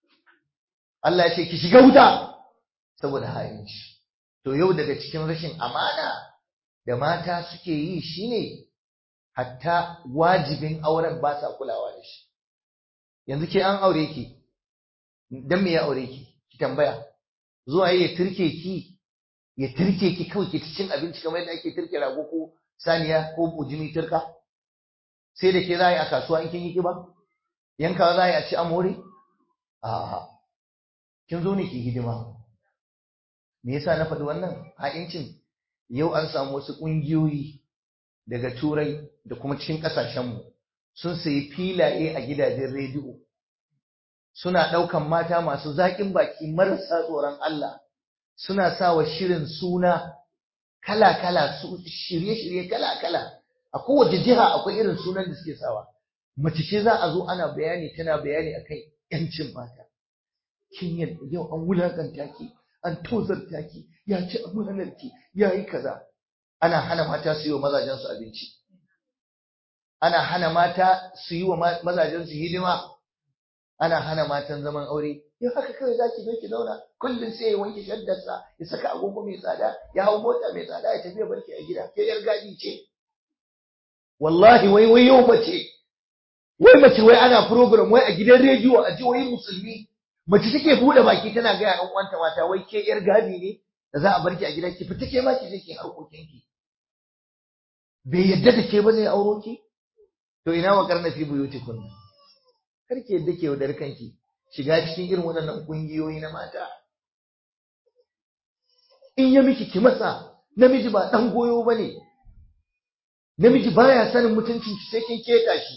Allah ya ce ki shiga wuta saboda ha'inci to yau daga cikin rashin amana da mata suke yi shine hatta wajibin auren ba sa kulawa da shi yanzu ke an aure ki dan me ya aure ki ki tambaya zuwa ya turke ki ya turke ki kawai ki cin abinci kamar yadda ake turke rago ko saniya ko bujimi turka sai da ke za a yi a kasuwa in kin yi kiba yankawa za a yi a ci amore a'a kin zo ne ki hidima me yasa na faɗi wannan ha'incin yau an samu wasu ƙungiyoyi daga turai da kuma cikin ƙasashenmu sun sayi filaye a gidajen rediyo suna ɗaukan mata masu zaƙin baki marasa tsoron Allah suna sa wa shirin suna kala-kala shirye-shirye kala-kala a kowace jiha akwai irin sunan da suke sawa mace ce za a zo ana bayani tana bayani akan yancin mata kin yadda yau an wulakanta ki an tozarta ki ya ci amanar ki ya yi kaza ana hana mata su yi wa mazajen su abinci ana hana mata su yi wa mazajen su hidima ana hana matan zaman aure yau haka kawai za ki zo ki zauna kullum sai ya wanke shaddarsa ya saka agogo mai tsada ya hau mota mai tsada ya tafi ya barki a gida ke yar gadi ce wallahi wai wai yau mace wai mace wai ana program wai a gidan rediyo a jihohin musulmi mace take bude baki tana ga yan uwanta mata wai ke yar gadi ne da za a barki a gida ki fita ke ma ki je ki harkokin ki bai yadda da ke ba zai auro ki to ina wa karna fi buyutikum kar ki yadda ke wadar kanki shiga cikin irin waɗannan kungiyoyi na mata in ya miki ki masa namiji ba dan goyo bane namiji baya sanin mutuncin ki sai kin keta shi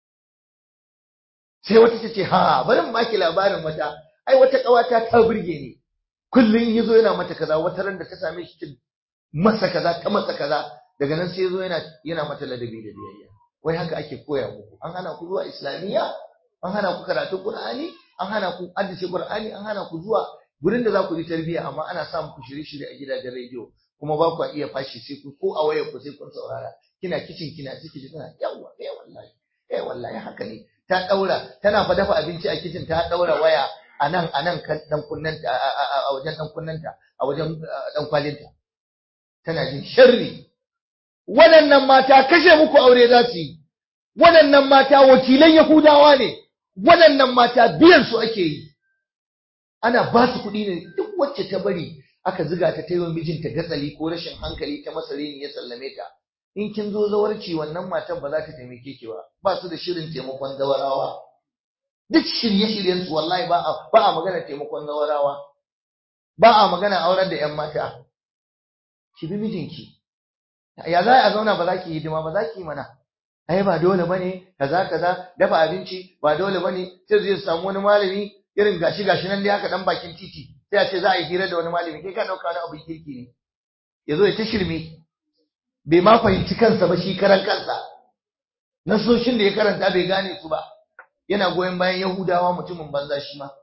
sai wata ta ce ha bari mu baki labarin wata ai wata kawata ta burge ni kullun yazo yana mata kaza wata ran da ta same shi ta masa kaza ta masa kaza daga nan sai yazo yana yana mata ladabi da biyayya wai haka ake koya muku an hana ku zuwa islamiyya an hana ku karatu qur'ani an hana ku haddace qur'ani an hana ku zuwa gurin da za ku yi tarbiyya amma ana sa muku shirye-shirye a gidajen rediyo kuma ba ku iya fashi sai ku ko a wayar ku sai kun saurara kina kicin kina ciki ji tana yawa eh wallahi eh wallahi haka ne ta daura tana fa dafa abinci a kicin ta daura waya a nan a nan kan dan kunnanta a wajen dan kunnanta a wajen dan kwalinta tana jin sharri waɗannan mata kashe muku aure za su yi waɗannan mata wakilan yahudawa ne waɗannan mata biyan su ake yi ana ba su kuɗi ne duk wacce ta bari aka ziga ta ta yi wa mijinta gatsali ko rashin hankali ta masa reni ya sallame ta in kin zo zawarci wannan matan ba za ta taimake ki ba ba su da shirin taimakon zawarawa duk shirye-shiryen su wallahi ba a ba a magana taimakon zawarawa ba a magana aurar da yan mata ki bi mijinki ya za a zauna ba za ki yi hidima ba za ki yi mana ai ba dole bane kaza kaza dafa abinci ba dole bane sai zai samu wani malami irin gashi gashi nan dai haka dan bakin titi sai a ce za a yi hira da wani malami kai ka dauka wani abu kirki ne yazo ya ta shirme bai ma fahimci kansa ba shi karan kansa nasoshin da ya karanta bai gane su ba yana goyon bayan yahudawa mutumin banza shi ma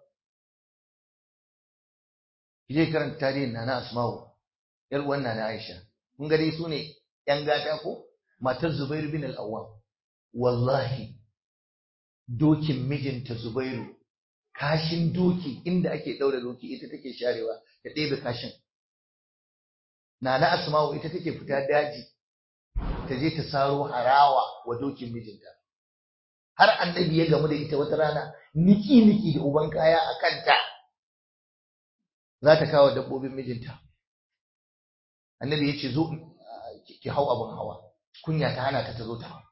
je karanta tarihin nana asma'u yar uwan nana aisha kun ga dai su ne yan gata ko matar zubairu bin al-awwam wallahi dokin mijinta zubairu kashin doki inda ake daura doki ita take sharewa ta ɗebe kashin Nana Asma'u ita take fita daji ta je ta saro harawa wa dokin mijinta. har annabi ya gamu da ita wata rana niki niki da uban kaya a kanta za ta kawo dabbobin mijinta annabi ya ce zo ki hau abin hawa kunya ta hana ta ta zo ta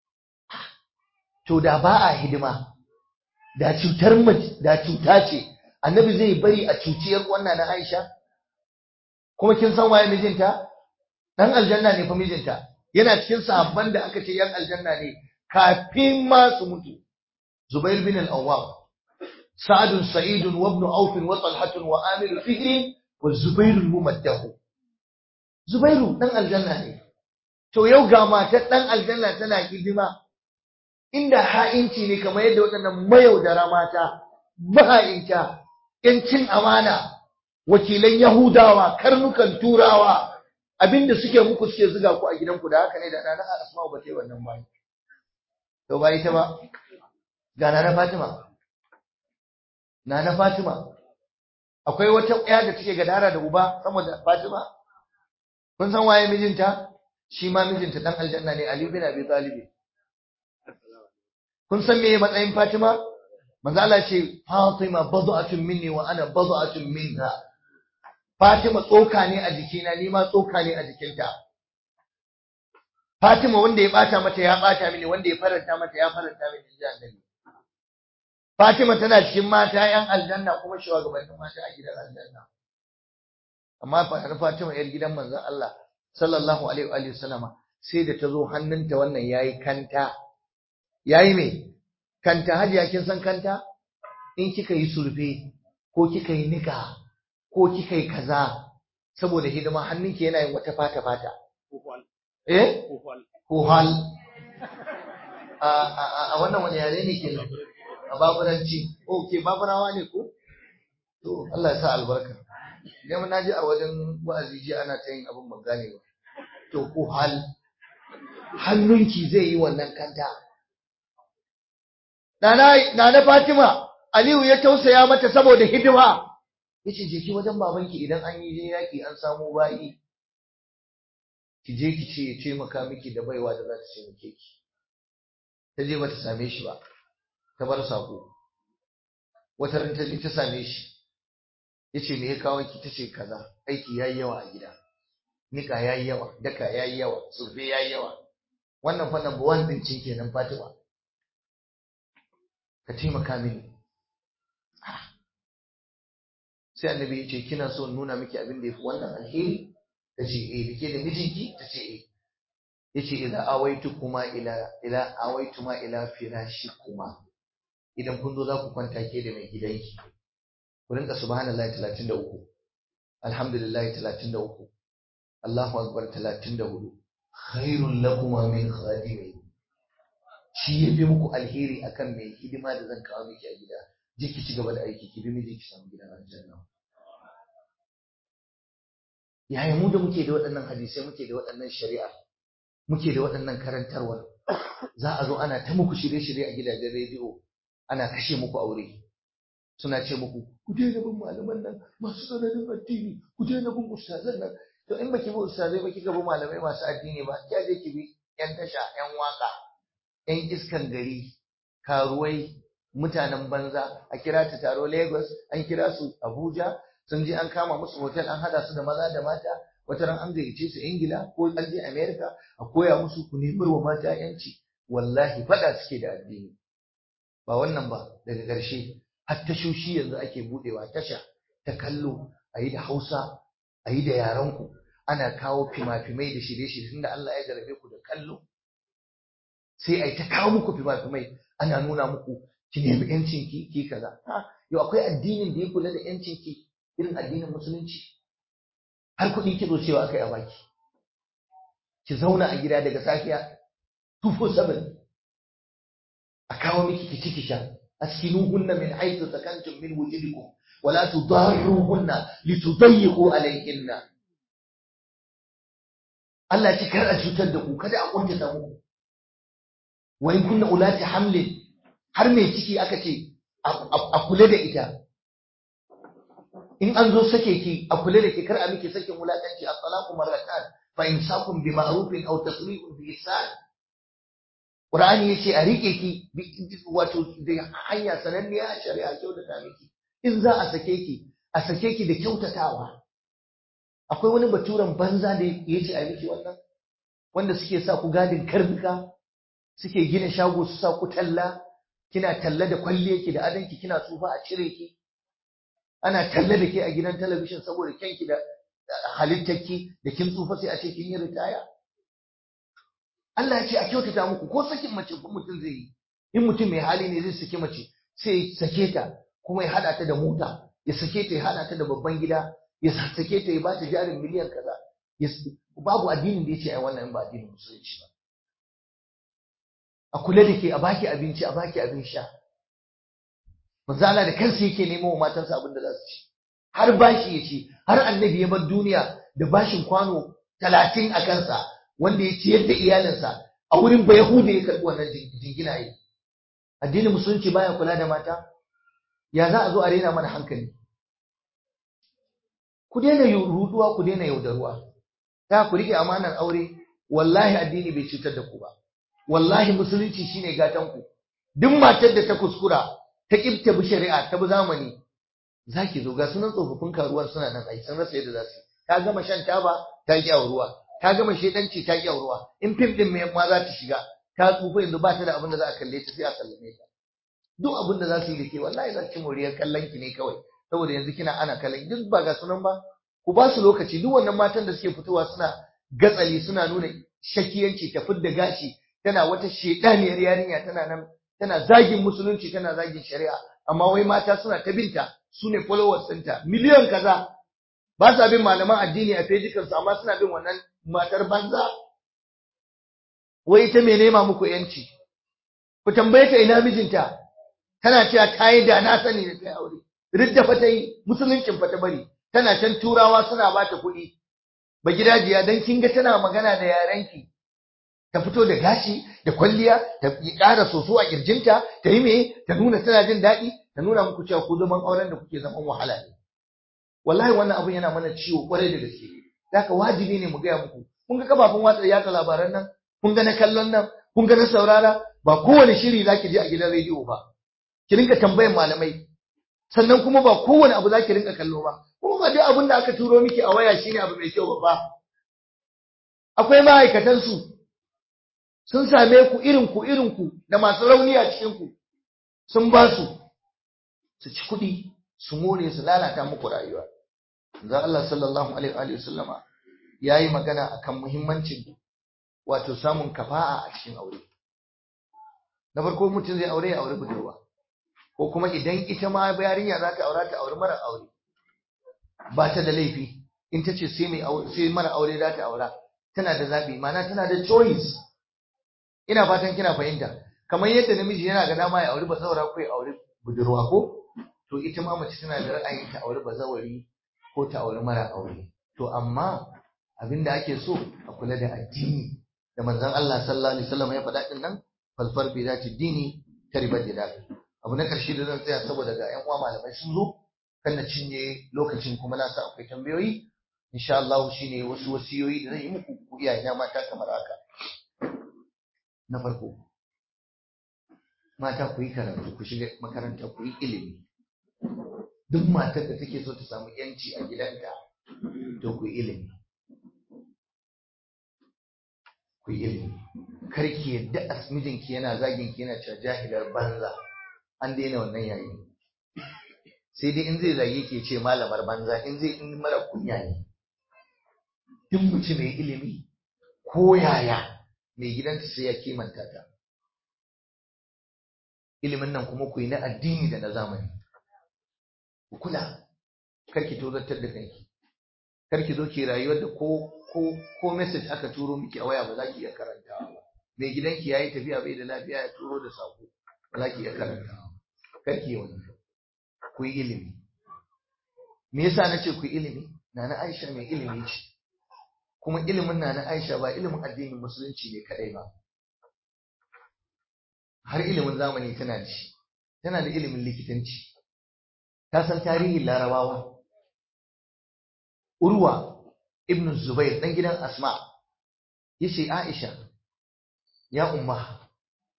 to da ba a hidima da cutar da cuta ce annabi zai bari a cuciyar wannan na Aisha kuma kin san waye mijinta dan aljanna ne fa mijinta yana cikin sahabban da aka ce yan aljanna ne kafin ma su mutu Zubair bin al-Awwam Sa'd Sa'id wa ibn Auf wa Talha wa Amir Fihr wa Zubair al-Mumaddah Zubairu dan aljanna ne to yau ga matar dan aljanna tana hidima inda ha'inci ne kamar yadda waɗannan mayaudara mata maha'inta ‘yancin amana wakilan Yahudawa karnukan turawa abinda suke muku suke zuga ku a gidanku da haka ne da nana asma'u ba ta yi wannan ba to ba ita ba ga nana fatima nana fatima akwai wata ɗaya da take gadara da uba sama da fatima kun san waye mijinta shi ma mijinta dan aljanna ne ali bin abi talib kun san meye matsayin Fatima manzo Allah ce Fatima bad'atun minni wa ana bad'atun minha Fatima tsoka ne a jikina ni ma tsoka ne a jikinta Fatima wanda ya bata mata ya bata mini wanda ya faranta mata ya faranta mini inji annabi Fatima tana cikin mata yan aljanna kuma shugabannin mata a gidan aljanna amma fa Fatima yar gidan manzon Allah sallallahu alaihi wa sallama sai da ta zo hannunta wannan yayi kanta yayi me kanta hajiya kin san kanta in kika yi surfe ko kika yi nika ko kika yi kaza saboda hidima hannunki yana yin wata fata fata eh ko hal a a wannan wani yare ne ke a baburanci okay baburawa ne ko to Allah ya sa albarka idan na ji a wajen wa'azi ji ana ta yin abin ban gane ba to ko hal hannunki zai yi wannan kanta Nana Fatima, Aliyu ya tausaya mata saboda hidima. Yace je ki wajen babanki idan an yi je yaki an samu bayi. Ki je ki ce ya taimaka miki da baiwa da za ta taimake ki. Ta je bata same shi ba. Ta bar sako. Wata ran ta je ta same shi. Yace me ya kawo ki tace kaza. Aiki yayi yawa a gida. Nika yayi yawa, daka yayi yawa, surfe yayi yawa. Wannan fa number 1 din cin kenan Fatima. ka taimaka mini sai annabi ya ce kina so nuna miki abin da yafi wannan alheri ta ce eh dake da mijinki ta ce eh yace idan awaitu kuma ila ila awaitu ma ila firashi kuma idan kun zo za ku kwanta ke da mai gidanki ku rinka subhanallahi 33 alhamdulillahi 33 Allahu akbar 34 khairul lakum min khadimin shi ya fi muku alheri akan mai hidima da zan kawo miki a gida je ki ci gaba da aiki ki bi miji ki samu gidan aljanna yaya mu da muke da waɗannan hadisai muke da waɗannan shari'a muke da waɗannan karantarwar za a zo ana ta muku shirye-shirye a gidajen rediyo ana kashe muku aure suna ce muku ku daina bin malaman nan masu tsananin addini ku daina bin ustazan nan to in baki bi ustazai ba kika bi malamai masu addini ba kya je ki bi yan tasha yan waka ‘yan iskan gari, karuwai, mutanen banza, a kira ta taro Lagos, an kira su Abuja, sun je an kama musu hotel an hada su da maza da mata, wata ran an gayyace su Ingila ko an je America a koya musu ku nemi wa mata ‘yanci, wallahi faɗa suke da addini. Ba wannan ba daga ƙarshe, har tashoshi yanzu ake buɗewa tasha ta kallo a yi da Hausa, a yi da yarenku, ana kawo fima-fimai da shirye-shirye tunda Allah ya jarabe ku da kallo. sai a yi ta kawo muku fimafimai ana nuna muku ki nemi yancin ki ki kaza ha yau akwai addinin da ya kula da yancin ki irin addinin musulunci har kuɗi ki zo cewa akai a baki ki zauna a gida daga safiya 247 a kawo miki ki ci ki sha askinuhunna min haythu sakantum min wujudikum wala tudarruhunna litudayyiqu alayhinna Allah ya ci kar a cutar da ku kada a kuntata muku wa in kunna ulati hamlin har mai ciki aka ce a kula da ita in an zo sake ki a kula da ki kar a miki sakin wulakanci at-talaqu marratan fa imsakun bi ma'rufin aw tasrihun bi ihsan Qur'ani yace a rike ki wato da hanya sananniya a shari'a kyautata miki in za a sake ki a sake ki da kyautatawa akwai wani baturen banza da yace a miki wannan wanda suke sa ku gadin karnuka suke gina shago su sa ku talla kina talla da kwalliyarki da adanki kina tsufa a cire ki ana talla da ke a gidan talabishin saboda kyanki da halittarki da kin tsufa sai a ce kin yi ritaya Allah ya ce a kyautata muku ko sakin mace ko mutum zai yi in mutum mai hali ne zai saki mace sai ya sake ta kuma ya hada ta da mota ya sake ta ya hada ta da babban gida ya sake ta ya ba ta jarin miliyan kaza babu addinin da ya ce ai wannan in ba addinin musulunci ba a kula da ke a baki abinci a baki abin sha manzo Allah da kansa yake nemo wa matansa abin da za su ci har bashi ya ci har annabi ya bar duniya da bashin kwano talatin a kansa wanda ya ciyar da iyalinsa a wurin ba Yahuda ya karɓi wannan jingina yi addinin musulunci baya kula da mata ya za a zo a rena mana hankali ku daina ruduwa ku daina yaudaruwa ta ku rike amanar aure wallahi addini bai cutar da ku ba wallahi musulunci shine gatan ku duk matar da ta kuskura ta kibta bi shari'a ta bi zamani zaki zo ga sunan tsofaffin karuwan suna nan ai sun rasa yadda za su ta gama shan taba ta ki ruwa ta gama shedanci ta ki ruwa in fim din mai ma za ta shiga ta tsufa yanzu ba ta da abin da za a kalle ta sai a sallame ta duk abin da za su yi da ke wallahi za ci moriyar kallon ki ne kawai saboda yanzu kina ana kallon duk ba ga sunan ba ku ba su lokaci duk wannan matan da suke fitowa suna gatsali suna nuna shakiyanci ta fidda gashi tana wata shedaniyar yarinya tana nan tana zagin musulunci tana zagin shari'a amma wai mata suna ta binta su ne followers ɗinta miliyan kaza ba sa bin malaman addini a fejikansu amma suna bin wannan matar banza wai ita mai nema muku yanci ku tambaye ta ina mijinta tana cewa ta yi da na sani da ta aure ridda fa ta yi musuluncin fa ta bari tana can turawa suna ba ta kuɗi ba gidajiya dan kin ga tana magana da yarenki ta fito da gashi da kwalliya ta ƙara soso a kirjinta ta yi me ta nuna tana jin daɗi ta nuna muku cewa ku zaman auren da kuke zaman wahala ne wallahi wannan abun yana mana ciwo kwarai da gaske haka wajibi ne mu gaya muku kun ga kafafen watsa yatsa labaran nan kun ga na kallon nan kun ga na saurara ba kowane shiri zaki je a gidan rediyo ba ki rinka tambayan malamai sannan kuma ba kowane abu zaki rinka kallo ba kuma ba duk abin da aka turo miki a waya shine abu mai kyau ba akwai ma'aikatan su sun same ku irin ku irin ku da masu rauni a cikin ku sun ba su su ci kuɗi su more su lalata muku rayuwa zan Allah sallallahu alaihi wa sallama yayi magana akan muhimmancin wato samun kafa'a a cikin aure na farko mutum zai aure ya aure budurwa ko kuma idan ita ma yarinya za ta aura ta aure mara aure ba ta da laifi in ta ce sai mai sai mara aure za ta aura tana da zabi ma'ana tana da choice ina fatan kina fahimta kamar yadda namiji yana ga dama ya aure bazawara ko ya aure budurwa ko to ita ma mace tana da ra'ayin ta aure bazawari ko ta aure mara aure to amma abinda ake so a kula da addini da manzon Allah sallallahu alaihi wasallam ya faɗa din nan falfar bi zati dini taribat yada abu na karshe da zan tsaya saboda ga ƴan uwa malamai sun zo kan na cinye lokacin kuma na sa akwai tambayoyi insha Allah shine wasu wasiyoyi da zan yi muku ku iyayena mata kamar haka na farko mata ku yi karatu ku shiga makaranta ku yi ilimi duk matar da take so ta samu yanci a gidanta to ku yi ilimi ku yi ilimi kar ki yadda as mijinki yana zagin ki yana cewa jahilar banza an daina wannan yayi sai dai in zai zage ki ce malamar banza in zai in mara kunya ne duk mutum mai ilimi ko yaya mai gidanta sai ya kimanta ta ilimin nan kuma ku yi na addini da na zamani ku kula kar ki tozartar da kanki kar ki zo ki rayuwar da ko ko ko message aka turo miki a waya ba za ki iya karantawa ba mai gidanki yayi tafiya bai da lafiya ya turo da sako ba za ki iya karantawa kar ki yi wannan ku yi ilimi me yasa na ce ku yi ilimi nana Aisha mai ilimi ce kuma ilimin nana Aisha ba ilimin addinin musulunci ne kadai ba har ilimin zamani tana da shi tana da ilimin likitanci ta san tarihin larabawa urwa ibn zubair dan gidan asma yace aisha ya umma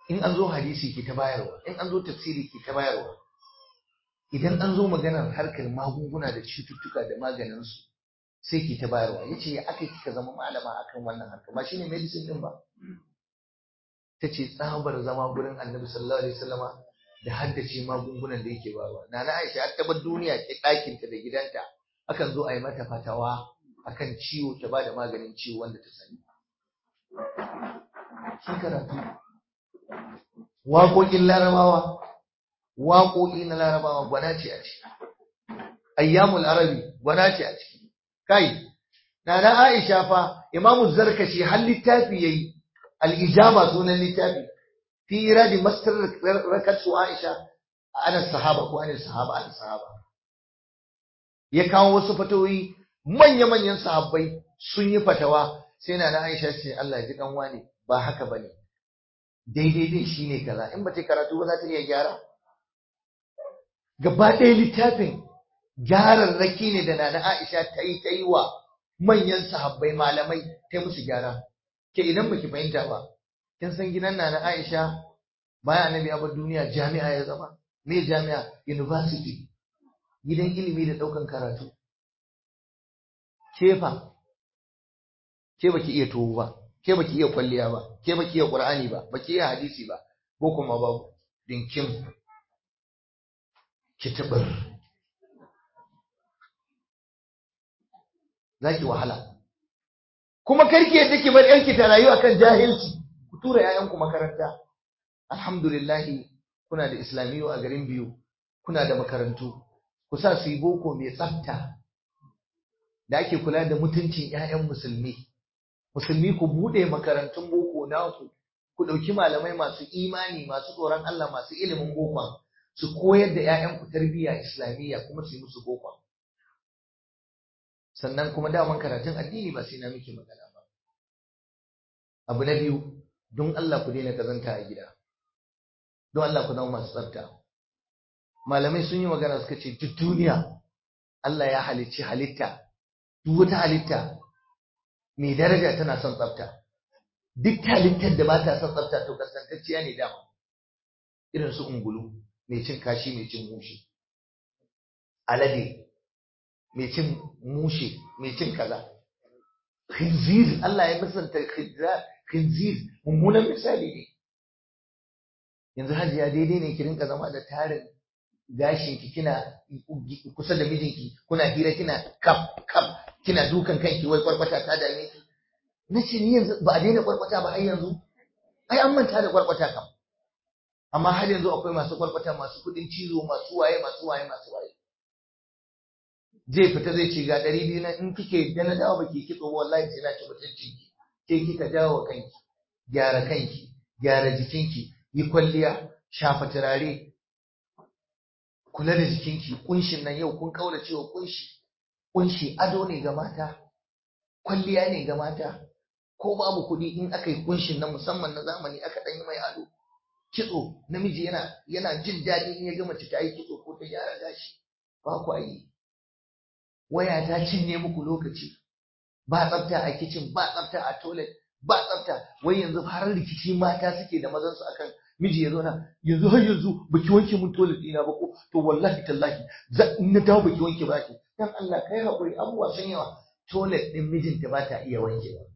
in an zo hadisi ke ta bayarwa in an zo tafsiri ke ta bayarwa idan an zo maganar harkar magunguna da cututtuka da maganinsu sai ke ta bayarwa ya ce ya aka kika zama malama akan wannan harka ba shine medicine din ba ta ce tsabar zama gurin annabi sallallahu alaihi wasallama da haddace magungunan da yake bayarwa nana aisha har tabar duniya ke ɗakinta da gidanta akan zo a yi mata fatawa akan ciwo ta ba da maganin ciwo wanda ta sani shi karatu waƙoƙin larabawa waƙoƙi na larabawa gwana ce a ciki ayyamul arabi gwana ce a ciki kai na na aisha fa imamu zarkashi har littafi yayi al-ijaba sunan littafi fi iradi mastar rakatu aisha ana sahaba ko ana sahaba ana sahaba ya kawo wasu fatawoyi manya-manyan sahabbai sun yi fatawa sai na na aisha ce Allah ya ji kan wani ba haka bane daidai din shine kaza in ba ta karatu ba za ta iya gyara gaba ɗaya littafin gyararraki ne da nana Aisha ta yi ta yi wa manyan sahabbai malamai ta musu gyara ke idan baki fahimta ba kin san gidan nana Aisha bayan annabi abar duniya jami'a ya zama me jami'a university gidan ilimi da ɗaukan karatu kefa ke baki iya tuwo ba ke baki iya kwalliya ba ke baki iya qur'ani ba baki iya hadisi ba ko kuma babu dinkin kitabar zaki wahala kuma karki yadda ki bar yanki ta rayu akan jahilci ku tura yayanku makaranta alhamdulillah kuna da islamiyu a garin biyu kuna da makarantu ku sa su yi boko mai tsafta da ake kula da mutuncin 'ya'yan musulmi musulmi ku bude makarantun boko naku ku ɗauki malamai masu imani masu tsoron Allah masu ilimin boko su koyar da 'ya'yanku tarbiyya islamiyya kuma su yi musu boko sannan kuma daman karatun addini ba sai na miki magana ba abu na biyu don Allah ku daina kazanta a gida don Allah ku zama masu tsafta malamai sun yi magana suka ce duk duniya Allah ya halicci halitta duk wata halitta mai daraja tana son tsafta duk halittar da ba ta son tsafta to kasantacciya ne dama irin su ungulu mai cin kashi mai cin mushe alade mai cin mushe mai cin kaza khinzir Allah ya musanta khinzir mummunan misali ne yanzu hajiya daidai ne ki rinka zama da tarin gashin ki kina kusa da mijinki kuna hira kina kap kap kina dukan kanki wai kwarkwata ta dame ki na ce ni yanzu ba a daina kwarkwata ba har yanzu ai an manta da kwarkwata kam amma har yanzu akwai masu kwarkwata masu kudin cizo masu waye masu waye masu waye zai fita zai ce ga ɗari biyu na in kike da na dawo baki kitso ba wallahi sai na ci mutunci ki ke kika jawo kanki gyara kanki gyara jikinki yi kwalliya shafa turare kula da jikinki kunshin nan yau kun kaura cewa kunshi kunshi ado ne ga mata kwalliya ne ga mata ko babu kuɗi in aka yi kunshin nan musamman na zamani aka ɗan yi mai ado kitso namiji yana yana jin daɗi in ya ga mace ta yi kitso ko ta gyara gashi ba ku yi waya ta cinye muku lokaci ba tsafta a kicin ba tsafta a toilet ba tsafta wai yanzu har rikici mata suke da mazansu akan miji ya zauna yanzu har yanzu baki wanke mun toilet ɗina ba ko to wallahi tallahi in na dawo baki wanke ba ki dan Allah kai haƙuri abubuwa sun yawa toilet ɗin mijinta ba ta iya wanke ba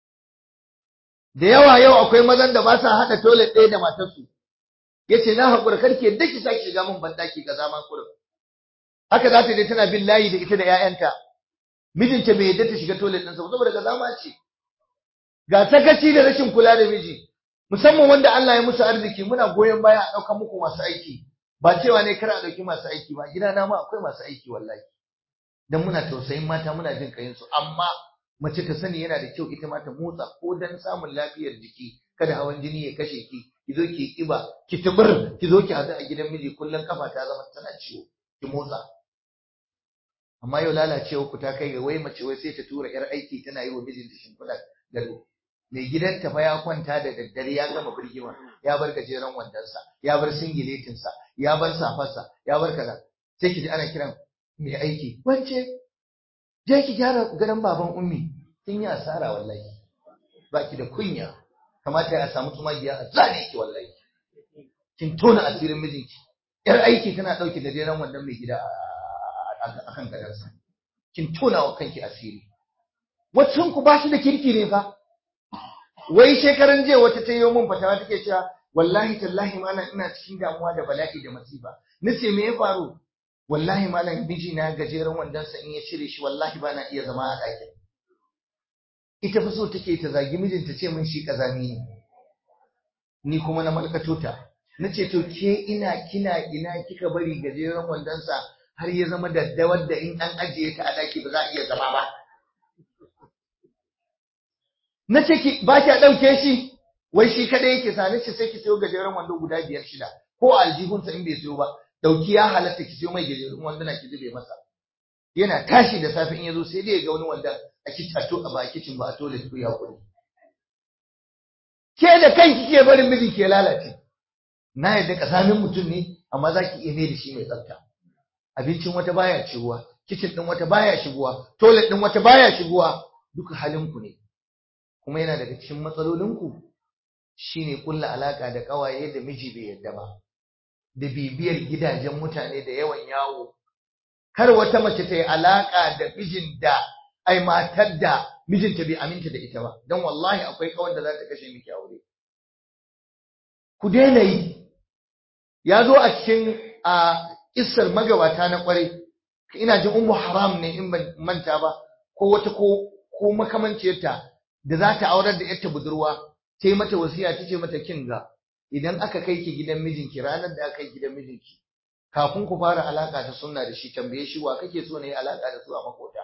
da yawa yau akwai mazan da ba sa haɗa toilet ɗaya da matarsu yace na haƙura karki yadda ki sake shiga min bandaki ga zaman kurin haka za ta je tana bin layi da ita da 'ya'yanta mijinta bai yadda ta shiga toilet ɗinsa ba saboda ga zama ce ga sakaci da rashin kula da miji musamman wanda Allah ya musu arziki muna goyon baya a ɗaukar muku masu aiki ba cewa ne kar a ɗauki masu aiki ba gidana ma akwai masu aiki wallahi dan muna tausayin mata muna jin kayin su amma mace ta sani yana da kyau ita ma ta motsa ko dan samun lafiyar jiki kada hawan jini ya kashe ki ki zo ki kiba ki tubur ki zo ki hadu a gidan miji kullun kafa ta zama tana ciwo ki motsa amma yau lalacewa ku ta kai ga wai mace wai sai ta tura yar aiki tana yi wa mijinta shimfiɗa gado mai gidanta fa ya kwanta da daddare ya gama birgima ya bar gajeren wandonsa ya bar singiletinsa ya bar safarsa ya bar kaza sai ki ji ana kiran mai aiki wance je ki gyara gadon baban ummi kin yi asara wallahi baki da kunya kamata ya samu tumagiya a zane ki wallahi kin tona asirin mijinki yar aiki tana ɗauke da jeran wannan mai gida a kan gadansa kin tona wa kanki asiri waccan ku ba shi da kirki ne fa wai shekaran jiya wata ta yi min fatawa take cewa wallahi tallahi malam ina cikin damuwa da bala'i da masifa nace me ya faru wallahi malam miji na gajeren wandonsa in ya cire shi wallahi ba na iya zama a ɗakin ita fi so take ta zagi mijinta ce min shi kazami ne ni kuma na malkato ta nace to ke ina kina ina kika bari gajeren wandonsa har ya zama daddawar da in an ajiye ta a ɗaki ba za a iya zama ba nace ki ba ki ɗauke shi wai shi kadai yake sa nace sai ki sayo gajeren wando guda biyar shida ko aljihunsa in bai sayo ba dauki ya halatta ki sayo mai gajerun wanduna ki zube masa yana tashi da safe in yazo sai dai ya ga wani wanda a kitato a ba kicin ba a toilet ko ya kuri ke da kanki ke barin miji ke lalace na yadda kasamin mutum ne amma za ki iya mai da shi mai tsafta abincin wata baya shigowa kicin din wata baya shigowa toilet din wata baya shigowa duka halinku ne kuma yana daga cikin matsalolinku shine kulla alaka da kawaye da miji bai yadda ba da bibiyar gidajen mutane da yawan yawo kar wata mace ta yi alaka da mijin da ai matar da mijinta bai aminta da ita ba dan wallahi akwai kawar da za ta kashe miki aure ku daina yi ya zo a cikin a kissar magabata na kwarai ina jin ummu haram ne in ban manta ba ko wata ko ko makamanciyarta da za ta aurar da yarta budurwa ta yi mata wasiya ta ce mata kin ga idan aka kai ki gidan mijinki ranar da aka kai gidan mijinki kafin ku fara alaka ta sunna da shi tambaye shi wa kake so ne alaka da su a makota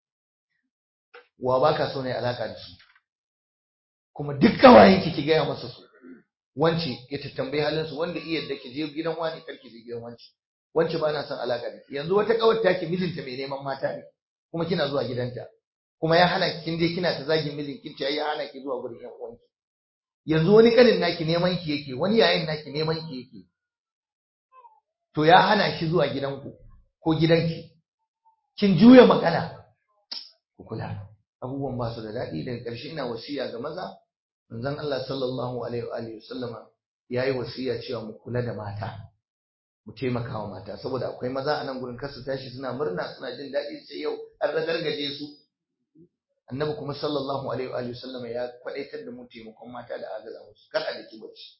wa baka so ne alaka da su kuma duk kawayenki ki gaya masa su wance ya tattambayi halin su wanda iya da ki je gidan wani karki je gidan wance wance ba na son alaka da ki yanzu wata kawar ta ki mijinta mai neman mata ne kuma kina zuwa gidanta kuma ya hana kin je kina ta zagin mijin kin ce ya hana ki zuwa gurin yan uwanki yanzu wani kanin naki neman ki yake wani yayin naki neman ki yake to ya hana shi zuwa gidanku ko gidanki kin juya magana ku kula abubuwan ba su da daɗi daga ƙarshe ina wasiya ga maza manzon Allah sallallahu alaihi wa alihi wasallama yayi wasiya cewa mu kula da mata mu taimaka wa mata saboda akwai maza a nan gurin kasu tashi suna murna suna jin daɗi sai yau an ragargaje su annabi kuma sallallahu alaihi wa alihi wasallama ya kwadaitar da mu taimakon mata da agaza musu kar a daki bacci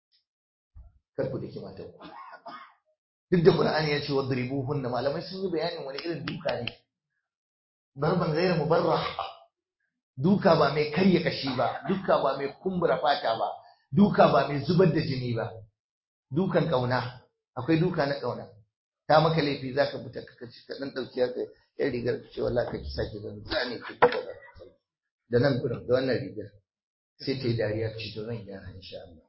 kar ku daki mata ku duk da qur'ani ya ce wadribuhunna malamai sun yi bayanin wani irin duka ne darban ghayr mubarrah duka ba mai karya kashi ba duka ba mai kumbura fata ba duka ba mai zubar da jini ba dukan kauna akwai duka na kauna ta maka laifi zaka fita ka kaci ka dan dauki ka yan rigar ka ce wallahi ka ki sake zan zane ki da nan gurin da wannan rigar sai ta yi dariya ce to zan gyara insha Allah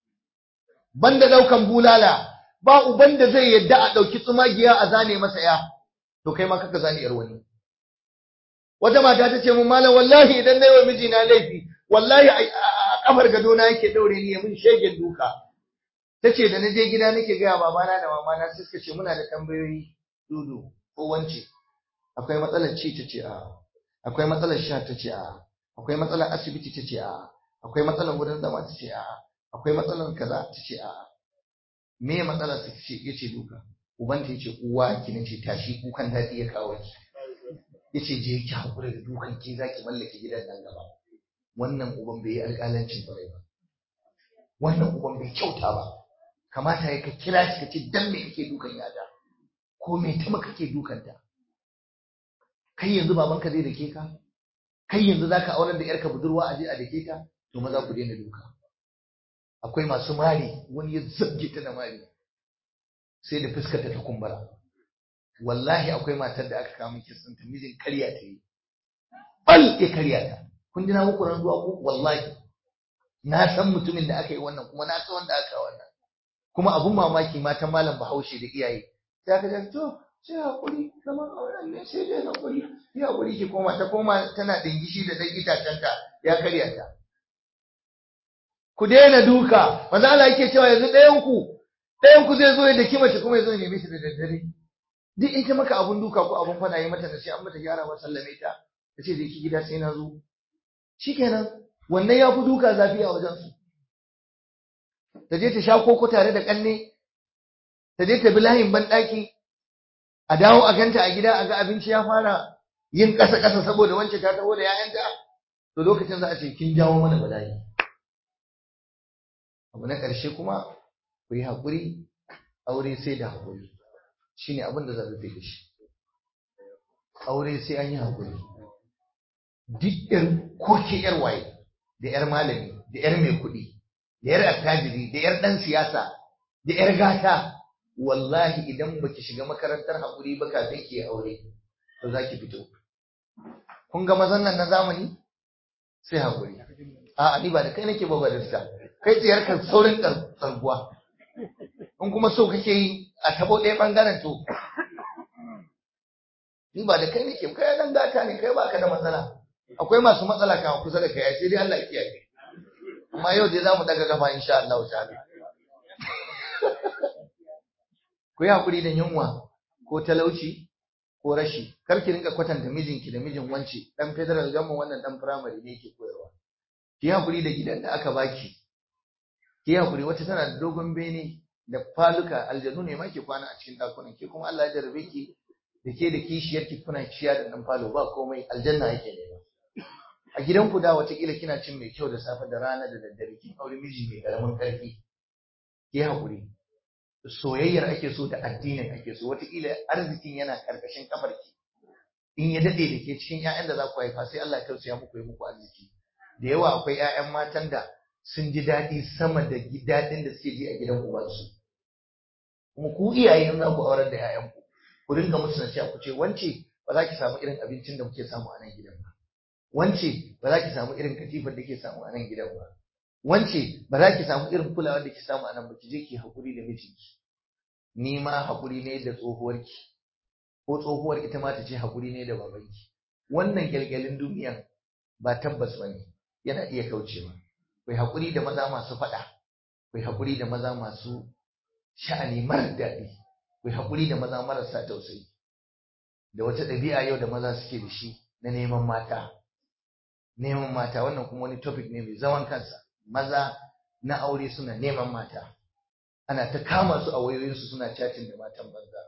banda daukan bulala ba uban da zai yadda a dauki tsumagiya a zane masa ya to kai ma kaka zane yar wani wata mata ta ce mun malam wallahi idan nayi wa mijina laifi wallahi a kafar gado na yake daure ni ya mun shegen duka tace da naje gida nake ga babana da mamana sai suka ce muna da tambayoyi dudu ko wance akwai matsalar ci tace a akwai matsalar sha tace a akwai matsalar asibiti tace a akwai matsalar wurin zama tace a akwai matsalar kaza tace a me matsalar ta ce yace duka ubanta yace uwa ki nace tashi kukan dadi ya kawo ki yace je ki hakura da dukan ki zaki mallake gidan nan gaba wannan uban bai yi alƙalancin kwarai ba wannan uban bai kyauta ba kamata ya ka kira shi ka ce dan me kake dukan yada ko me ta maka kake dukanta kai yanzu babanka zai dake ka kai yanzu zaka aurar da yarka budurwa aje a dake ta to maza ku daina duka akwai masu mari wani ya zabge ta da mari sai da fuskar ta kumbura wallahi akwai matar da aka kawo miki sun ta mijin karya ta yi bal ya karya ta kun ji na muku ran zuwa ku wallahi na san mutumin da aka yi wannan kuma na san wanda aka wannan kuma abun mamaki matan malam bahaushe da iyaye sai aka ce to sai hakuri zaman auren ne sai dai hakuri ya hakuri ki koma ta koma tana dingishi da dan itacenta ya karya ta ku daina duka manzo Allah yake cewa yanzu ɗayan ku ɗayan ku zai zo ya daki mace kuma ya zo ya neme ta da daddare duk in ta maka abun duka ko abun fada yi mata da sai an mata gyara wa sallame ta ta ce da ki gida sai na zo shikenan wannan ya fi duka zafi a wajen su ta je ta sha koko tare da kanne ta je ta bi layin banɗaki a dawo a ganta a gida a ga abinci ya fara yin ƙasa ƙasa saboda wance ta taho da 'ya'yanta to lokacin za a ce kin jawo mana bala'i abu na ƙarshe kuma ku yi haƙuri aure sai da haƙuri shine abin da zan rufe da shi aure sai an yi haƙuri duk ƴar koke ƴar waye da ƴar malami da ƴar mai kuɗi da ƴar attajiri da ƴar ɗan siyasa da ƴar gata wallahi idan baki shiga makarantar haƙuri ba kafin ki aure to za ki fito kun ga mazan nan na zamani sai haƙuri a'a ni ba da kai nake ba ba da kai tsayar ka saurin tsarguwa in kuma so kake yi a tabo ɗaya ɓangaren to ni ba da kai nake kai dan gata ne kai baka da matsala akwai masu matsala kan kusa da kai sai dai Allah ya kiyaye amma yau dai zamu daga gaba insha Allah ta'ala ku yi hakuri da yunwa ko talauci ko rashi kar ki rinka kwatanta mijinki da mijin wance dan federal gamma wannan dan primary ne yake koyarwa ki yi hakuri da gidan da aka baki ki yi hakuri wata tana da dogon bene da faluka aljanu ne ma ke kwana a cikin dakunan ke kuma Allah ya jarabe ki da ke da kishiyar ki kuna ciya da dan falo ba komai aljanna yake nema a gidan ku da watakila kina cin mai kyau da safe da rana da daddare kin aure miji mai karamin karfi ki hakuri soyayyar ake so da addinin ake so watakila arzikin yana karkashin kafar ki in ya dade da ke cikin ƴaƴan da za ku haifa sai Allah ya tausaya muku ya muku arziki da yawa akwai ƴaƴan matan da sun ji daɗi sama da daɗin da suke ji a gidan ubansu kuma ku iyaye in za ku aurar da ƴaƴanku ku ringa musu nasiha ku ce wance ba za ki samu irin abincin da muke samu a nan gidan ba wance ba za ki samu irin katifar da ke samu a nan gidan ba wance ba za ki samu irin kulawar da ke samu a nan ba ki je ki haƙuri da mijinki ni ma haƙuri ne da tsohuwarki ko tsohuwar ita ma ta ce haƙuri ne da babanki wannan gyalgyalin duniya ba tabbas ba ne yana iya kaucewa kai haƙuri da maza masu faɗa kai haƙuri da maza masu sha'ani marar daɗi kai haƙuri da maza marasa tausayi da wata ɗabi'a yau da maza suke da shi na neman mata neman mata wannan kuma wani topic ne mai zaman kansa maza na aure suna neman mata ana ta kama su a wayoyinsu suna chatting da matan banza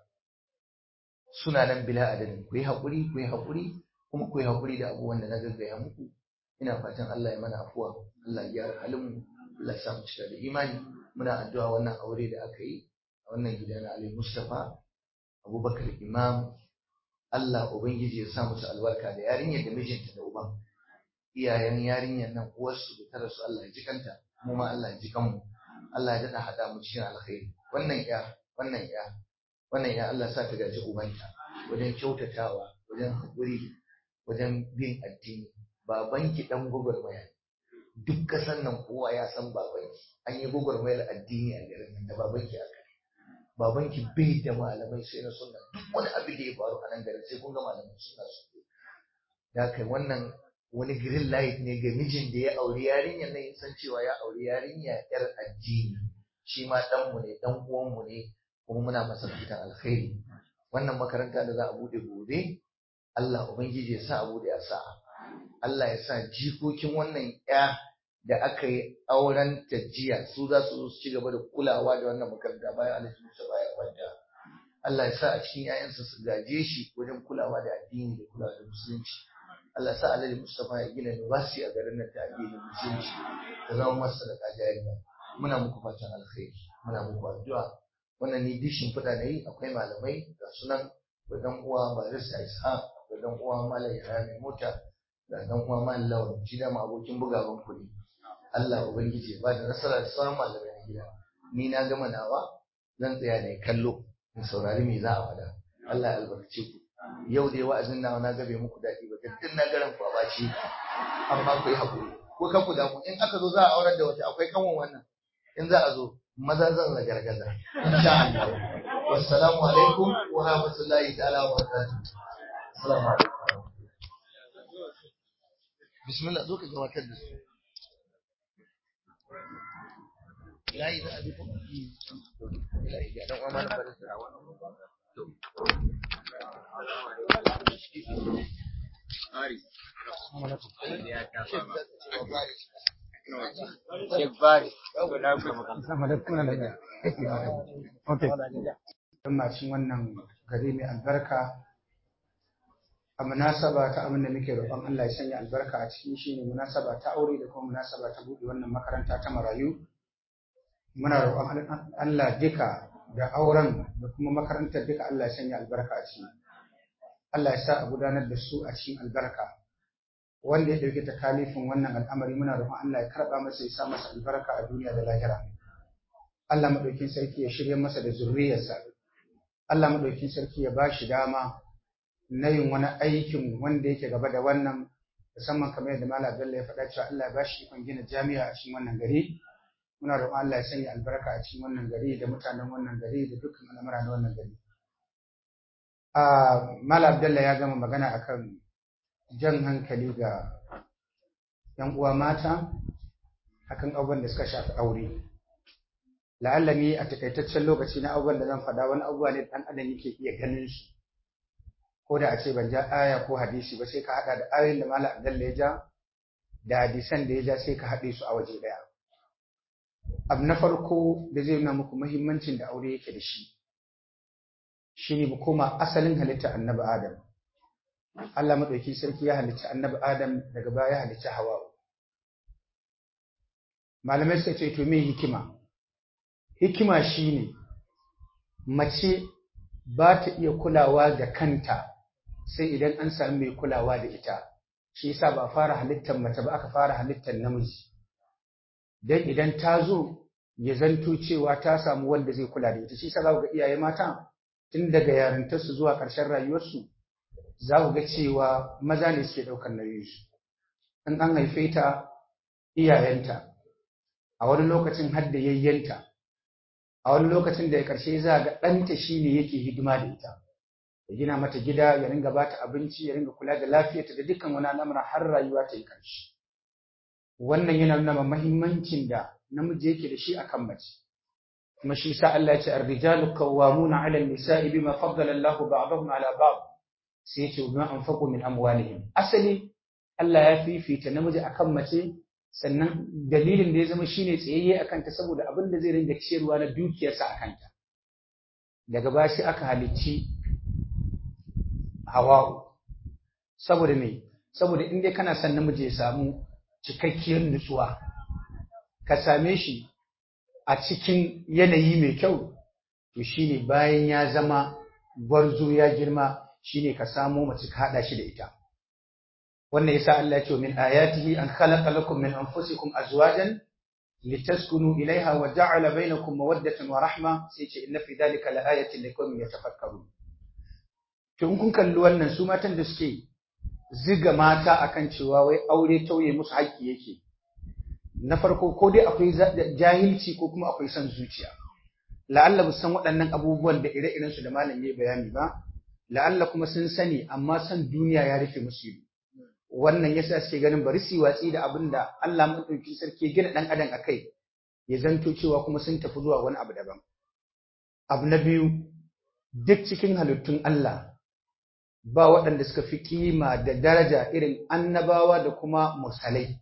suna nan bila adadin ku yi haƙuri ku yi haƙuri kuma ku yi haƙuri da abubuwan da na gaggaya muku ina fatan Allah ya mana afuwa Allah ya gyara halin mu Allah ya sa mu cika da imani muna addu'a wannan aure da aka yi a wannan gida na Ali Mustafa Abubakar Imam Allah ubangiji ya sa musu albarka da yarinyar da mijinta da uban iyayen yarinyar nan uwarsu da tara su Allah ya ji kanta mu ma Allah ya ji kanmu Allah ya dada hada mu cikin alkhairi wannan ya wannan ya wannan ya Allah sa ta gaji ubanta wajen kyautatawa wajen haƙuri wajen bin addini babanki dan gwagwarmaya duk kasan nan kowa ya san babanki an yi gwagwarmayar addini a garin nan da babanki aka babanki bai da malamai sai na sunna duk wani abin da ya faru a nan garin sai kun ga malamai suna su da kai wannan wani green light ne ga mijin da ya auri yarinyar nan ya san cewa ya auri yarinya yar addini shi ma ɗanmu ne ɗan uwanmu ne kuma muna masa fitan alkhairi wannan makaranta da za a buɗe gobe Allah ubangiji ya sa a buɗe a sa'a Allah ya sa jikokin wannan ya da aka yi auren jiya su za su zo su ci gaba da kulawa da wannan makaranta bayan Alhaji Musa baya kwanta Allah ya sa a cikin 'ya'yansa su gaje shi wajen kulawa da addini da kulawa da musulunci Allah sa Alhaji Mustafa ya gina university a garin nan ta addinin musulunci ta zama masa da kajariya muna muku fatan alkhairi muna muku addu'a wannan ni dishin fada nayi akwai malamai ga sunan da dan uwa barista Ishaq da dan uwa Malam Yahya mai mota da dan uwa Malam Lawan shi da ma abokin bugawan kuɗi Allah ubangiji ya ba da nasara da sauran malamai na gida ni na gama nawa zan tsaya ne kallo in saurari me za a faɗa Allah ya albarkace ku yau dai wa'azin nawa na gabe muku daɗi ba daddin na garan ku a baci amma ku yi haƙuri ko kan ku damu in aka zo za a aurar da wata akwai kanwan wannan in za a zo maza zan la gargaza insha Allah wassalamu alaikum wa rahmatullahi ta'ala wa barakatuh assalamu alaikum bismillah zo ka gabatar da su layi za a bi kuma layi ga dan uwa malam barisa Ari. Ya ta fama. Sheikh Bari. To na gode. Assalamu alaikum wa rahmatullahi. Okay. Don mashin wannan gari mai albarka a munasaba ta abin da muke roƙon Allah ya sanya albarka a cikin shi ne munasaba ta aure da kuma munasaba ta buɗe wannan makaranta ta marayu. Muna roƙon Allah duka da auren da kuma makarantar duka Allah ya sanya albarka a ciki. Allah ya sa a gudanar da su a cikin albarka. Wanda ya ɗauki takalifin wannan al'amari muna roƙon Allah ya karɓa masa ya sa masa albarka a duniya da lahira. Allah maɗaukin sarki ya shirya masa da zurriyarsa. Allah maɗaukin sarki ya ba shi dama na yin wani aikin wanda yake gaba da wannan musamman kamar yadda Malam Bello ya faɗa cewa Allah ya ba shi ikon gina jami'a a cikin wannan gari. Muna roƙon Allah ya sanya albarka a cikin wannan gari da mutanen wannan gari da dukkan al'amura na wannan gari. Ah, Malam Abdullah ya gama magana akan jan hankali ga ‘yan uwa mata akan abubuwan da suka shafi aure. La'alla ni a takaitaccen lokaci na abubuwan da zan faɗa wani abubuwa ne ɗan adam yake iya ganin su. Ko da a ce ban ja aya ko hadisi ba sai ka haɗa da ayoyin da Malam Abdullah ya ja da hadisan da ya ja sai ka haɗe su a waje ɗaya. Abu na farko da zai nuna muku muhimmancin da aure yake da shi. Shi ne mu koma asalin halitta annabi Adam. Allah maɗauki sarki ya halicci annabi Adam daga baya ya halicci Hawa'u. Malamai suka ce to me hikima? Hikima shine mace ba ta iya kulawa da kanta sai idan an sami mai kulawa da ita. Shi yasa ba fara halittar mace ba aka fara halittar namiji. Dan idan ta zo ya zanto cewa ta samu wanda zai kula da ita. Shi yasa za ku ga iyaye mata tun daga yarintarsu zuwa ƙarshen rayuwarsu za ku ga cewa maza ne suke ɗaukar nauyinsu. In an haife ta iyayenta, a wani lokacin har da yayyanta, a wani lokacin da ya ƙarshe za ga ɗanta shi ne yake hidima da ita. Ya gina mata gida, ya ringa ba ta abinci, ya ringa kula da lafiyarta da dukkan wani al'amura har rayuwa ta yi ƙarshe. Wannan yana nuna mahimmancin da namiji yake da shi akan mace. Kuma shi sa Allah ya ce ar-rijalu qawwamuna 'ala an-nisa'i bima faddala Allahu ba'dahum 'ala ba'd. sai ce bima anfaqu min amwalihim asali Allah ya fifita namiji akan mace sannan dalilin da ya zama shine tsayayye akan ta saboda abin da zai ringa ciyarwa na dukiyarsa akan ta daga baya sai aka halicci Hawa'u saboda me saboda in dai kana son namiji ya samu cikakkiyar nutsuwa ka same shi a cikin yanayi mai kyau to shine bayan ya zama gwarzo ya girma shine ka samo mace ka hada shi da ita wannan yasa Allah ya ce min ayatihi an khalaqa lakum min anfusikum azwajan litaskunu ilaiha wa ja'ala bainakum mawaddatan wa rahma sai ce inna fi dhalika laayatin liqaumin yatafakkarun to in kun kalli wannan su matan da suke ziga mata akan cewa wai aure tauye musu haƙƙi yake na farko ko dai akwai jahilci ko kuma akwai son zuciya la'alla bu san waɗannan abubuwan da ire-iren su da malam yayi bayani ba la'alla kuma sun sani amma san duniya ya rufe musu ido wannan yasa suke ganin bari su watsi da abin da Allah madaukakin sarki ya gina dan adam akai ya zanto cewa kuma sun tafi zuwa wani abu daban abu na biyu duk cikin halittun Allah ba waɗanda suka fi kima da daraja irin annabawa da kuma mursalai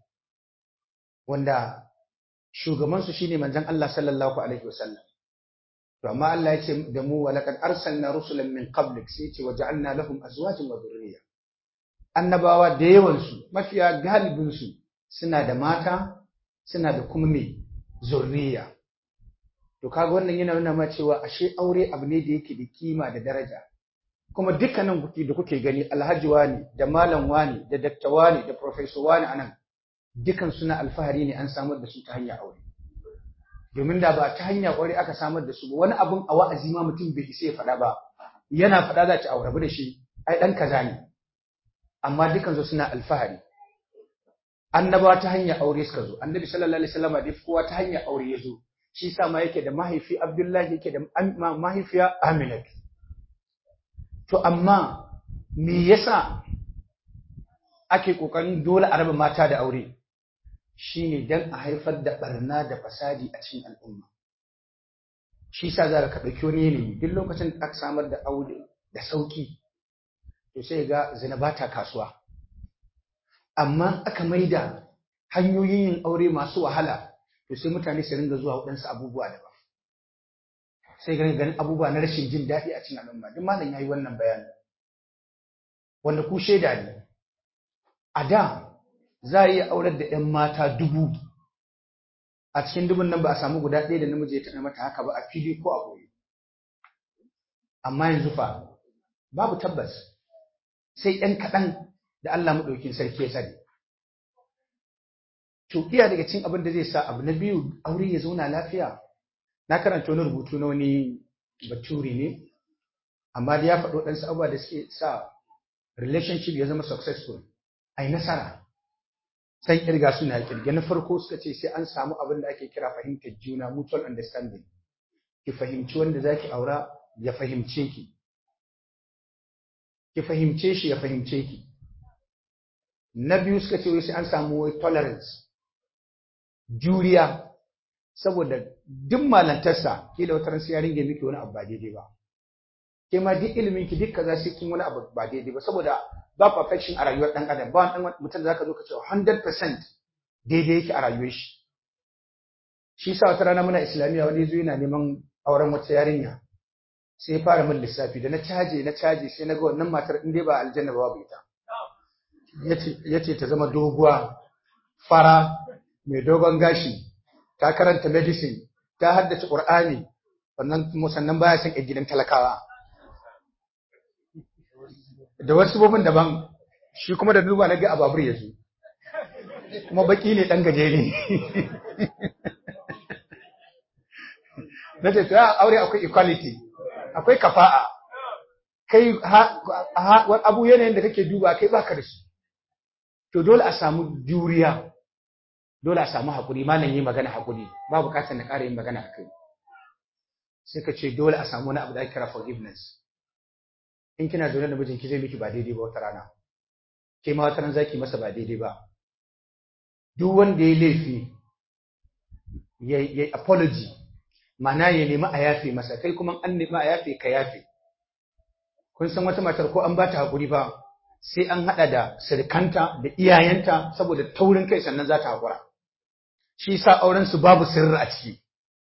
wanda shugabansu shine manzon Allah sallallahu alaihi wasallam to amma Allah ya ce da mu wa laqad arsalna rusulan min qablik sai ce waja'alna lahum azwajan wa dhurriyya annabawa da yawan su mafiya galibin su suna da mata suna da kuma me zurriya to kaga wannan yana nuna ma cewa ashe aure abu ne da yake da kima da daraja kuma dukkanin kuki da kuke gani alhaji wani da malam wani da dakta wani da professor wani anan dukan suna alfahari ne an samar da su ta hanyar aure domin da ba ta hanyar aure aka samar da su ba wani abun a wa'azi ma mutum bai isa ya faɗa ba yana faɗa za ci aure da shi ai dan kaza ne amma dukan su suna alfahari annabawa ta hanyar aure suka zo annabi sallallahu alaihi wasallam da kowa ta hanyar aure ya zo shi sa ma yake da mahaifi abdullahi yake da mahaifiya aminatu to amma me yasa ake kokarin dole a raba mata da aure shine dan a haifar da barna da fasadi a cikin al'umma shi sa za ka ɗauki wani yanayi duk lokacin da aka samar da aure da sauki to sai ga zina ba ta kasuwa amma aka maida hanyoyin yin aure masu wahala to sai mutane su ringa zuwa waɗansu abubuwa daban sai ganin ganin abubuwa na rashin jin daɗi a cikin al'umma duk malam yayi wannan bayani wanda ku shaida ne a da za a iya aurar da 'yan mata dubu a cikin dubun nan ba a samu guda ɗaya da namiji ya taɓa mata haka ba a fili ko a boye amma yanzu fa babu tabbas sai ‘yan kaɗan da Allah maɗaukin sarki ya sani. To, iya daga cin abin da zai sa abu na biyu aure ya zauna lafiya. Na karanta wani rubutu na wani baturi ne, amma da ya faɗo ɗansu abubuwa da suke sa relationship ya zama successful, a yi nasara. San ƙirga suna ƙirga na farko suka ce sai an samu abin da ake kira fahimtar juna, mutual understanding. Ki fahimci wanda za ki aura, ya fahimce ki. ki fahimce shi ya fahimce ki na biyu suka ce sai an samu wai tolerance juriya saboda duk malantarsa kila wata ran sai ya ringe miki wani abu ba daidai ba ke ma duk ilimin ki duk kaza sai kin wani abu ba daidai ba saboda ba perfection a rayuwar dan adam ba wani mutum da zaka zo ka ce 100% daidai yake a rayuwar shi shi sa wata rana muna islamiyya wani yazo yana neman auren wata yarinya sai ya fara min lissafi da na caje na caje sai na ga wannan matar in dai ba aljanna ba babu ita yace ta zama doguwa fara mai dogon gashi ta karanta medicine ta haddace qur'ani wannan sannan baya son gidan talakawa da wasu bobin daban shi kuma da duba na ga ababur ya zo kuma baki ne dan gajere na ce ta aure akwai equality akwai kafa'a kai abu yanayin da kake duba kai baka da shi to dole a samu juriya dole a samu hakuri malam yi magana hakuri ba bukatar na ƙara yin magana a kai sai ka ce dole a samu wani abu da ake kira forgiveness in kina zaune da mijinki zai miki ba daidai ba wata rana ke ma wata rana zaki masa ba daidai ba duk wanda ya laifi ya ya apology ma'ana ya nemi a yafe masa kai kuma an nemi a yafe ka yafe kun san wata matar ko an ba ta hakuri ba sai an hada da sirkanta da iyayenta saboda taurin kai sannan za ta hakura shi sa auren su babu sirri a ciki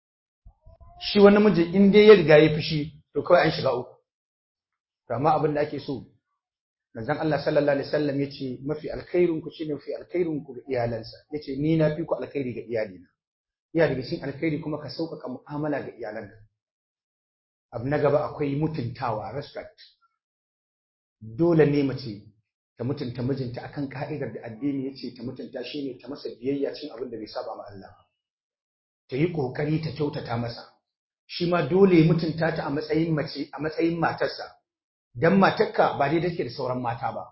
shi wani miji in dai ya riga ya fushi to kawai an shiga uku to amma abin da ake so manzon Allah sallallahu alaihi wasallam yace mafi alkhairun ku shine mafi alkhairun ku ga iyalansa yace ni na fi ku alkhairi ga iyalina iya daga cikin alkhairi kuma ka sauƙaƙa mu'amala ga iyalanka abu na gaba akwai mutuntawa respect dole ne mace ta mutunta mijinta akan ka'idar da addini yace ta mutunta shine ta masa biyayya cikin abin da bai saba ma Allah ta yi kokari ta kyautata masa shi ma dole mutunta ta a matsayin mace a matsayin matarsa dan matarka ba dai take da sauran mata ba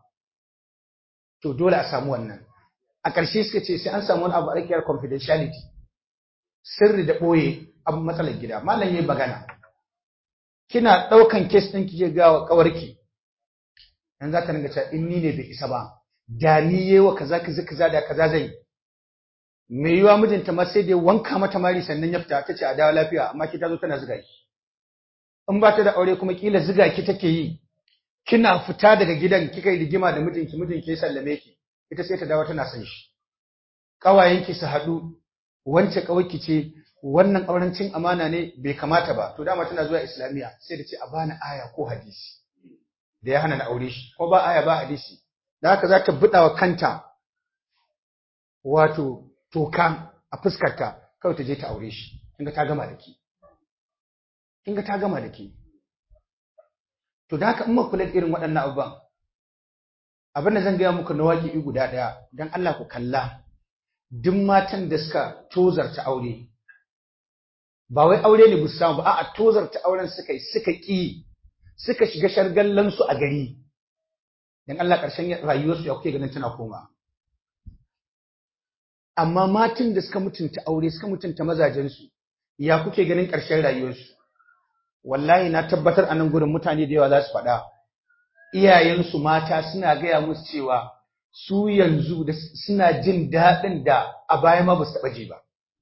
to dole a samu wannan a ƙarshe suka ce sai an samu wani abu a confidentiality sirri da ɓoye abin matsalar gida malam yayi magana kina ɗaukan kes ɗin kike ga wa ƙawarki dan za ta ringa cewa in ni ne bai isa ba da ni yayi wa kaza kaza kaza da kaza zai me yiwa mijinta ma sai dai wanka mata mari sannan ya fita tace a dawo lafiya amma ki ta zo tana zuga ki in ba ta da aure kuma kila zuga ki take yi kina fita daga gidan kika yi rigima da mijinki mijinki ya sallame ki ita sai ta dawo tana son shi kawayenki su haɗu wance kawai ce wannan auren cin amana ne bai kamata ba to dama tana zuwa islamiya sai da ce a bani aya ko hadisi da ya hana na aure shi ko ba aya ba hadisi da haka za ta buɗa wa kanta wato toka a fuskarta kawai ta je ta aure shi kinga ta gama da ke kinga ta gama da ke to da haka in kula da irin waɗannan abubuwan abin da zan gaya muku na waƙi guda ɗaya don Allah ku kalla duk matan da suka tozarta aure ba wai aure ne bu samu ba a'a tozarta auren suka yi suka ƙi suka shiga shargallan su a gari dan Allah ƙarshen rayuwarsu ya kuke ganin tana koma amma matan da suka mutunta aure suka mutunta mazajen su ya kuke ganin ƙarshen rayuwarsu wallahi na tabbatar a nan gurin mutane da yawa za su faɗa iyayensu mata suna gaya musu cewa su yanzu da suna jin daɗin da a baya ma ba su taɓa ji ba.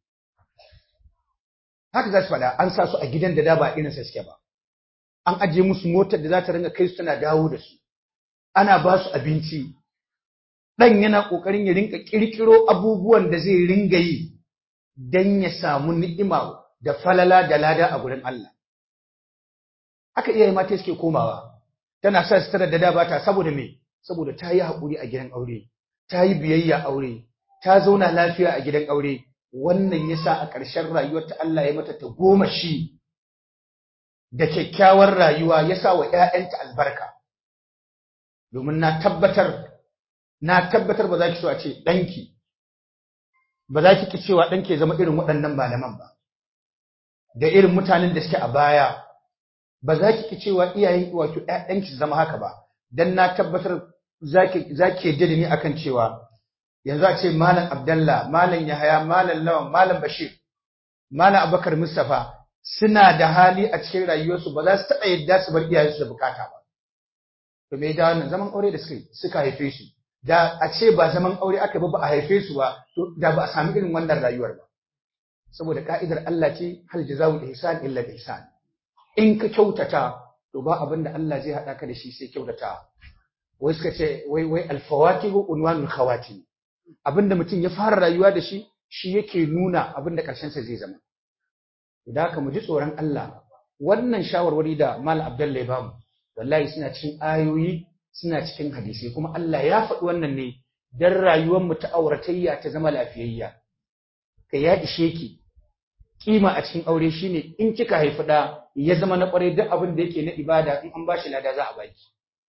Haka za su faɗa an sa su a gidan da da ba irinsa suke ba. An ajiye musu motar da za ta ringa kai su tana dawo da su. Ana ba su abinci. ɗan yana ƙoƙarin ya rinka ƙirƙiro abubuwan da zai ringa yi don ya samu ni'ima da falala da lada a gurin Allah. Haka iyaye mata suke komawa, tana sa sutura da da ba ta saboda me, saboda ta yi haƙuri a gidan aure, ta yi biyayya aure, ta zauna lafiya a gidan aure, wannan ya sa a ƙarshen rayuwarta Allah ya mata ta goma shi da kyakkyawar rayuwa ya sa wa ‘ya'yanta albarka. Domin na tabbatar, na tabbatar ba za ki so a ce ɗanki, ba za ki ki cewa ɗanki ya zama irin waɗannan malaman ba, da irin mutanen da suke a baya, ba za ki ki cewa iyayen wato ‘ya'yanki su zama haka ba, don na tabbatar za ki yadda da ni akan cewa yanzu a ce Malam Abdallah, Malam Yahaya, Malam Lawan, Malam Bashir, Malam Abubakar Mustapha suna da hali a cikin rayuwarsu ba za su taɓa yadda su bar iyayensu da bukata ba. To me da wannan zaman aure da suka suka haife su, da a ce ba zaman aure aka ba ba a haife su ba, to da ba a sami irin wannan rayuwar ba. Saboda ka'idar Allah ce hal jazaa'ul ihsan illa ihsan. In ka kyautata to ba abin da Allah zai haɗa ka da shi sai kyautata. Wai suka ce wai wai alfawakihu unwanul khawatim. abinda mutum ya fara rayuwa da shi shi yake nuna abinda ƙarshensa zai zama da haka mu ji tsoron Allah wannan shawarwari da Mal Abdullah ya bamu wallahi suna cikin ayoyi suna cikin hadisi kuma Allah ya faɗi wannan ne dan rayuwar mu ta auratayya ta zama lafiyayya ka ya ishe ki kima a cikin aure shine in kika haifi da ya zama na kwarai duk abin da yake na ibada in an bashi lada za a baki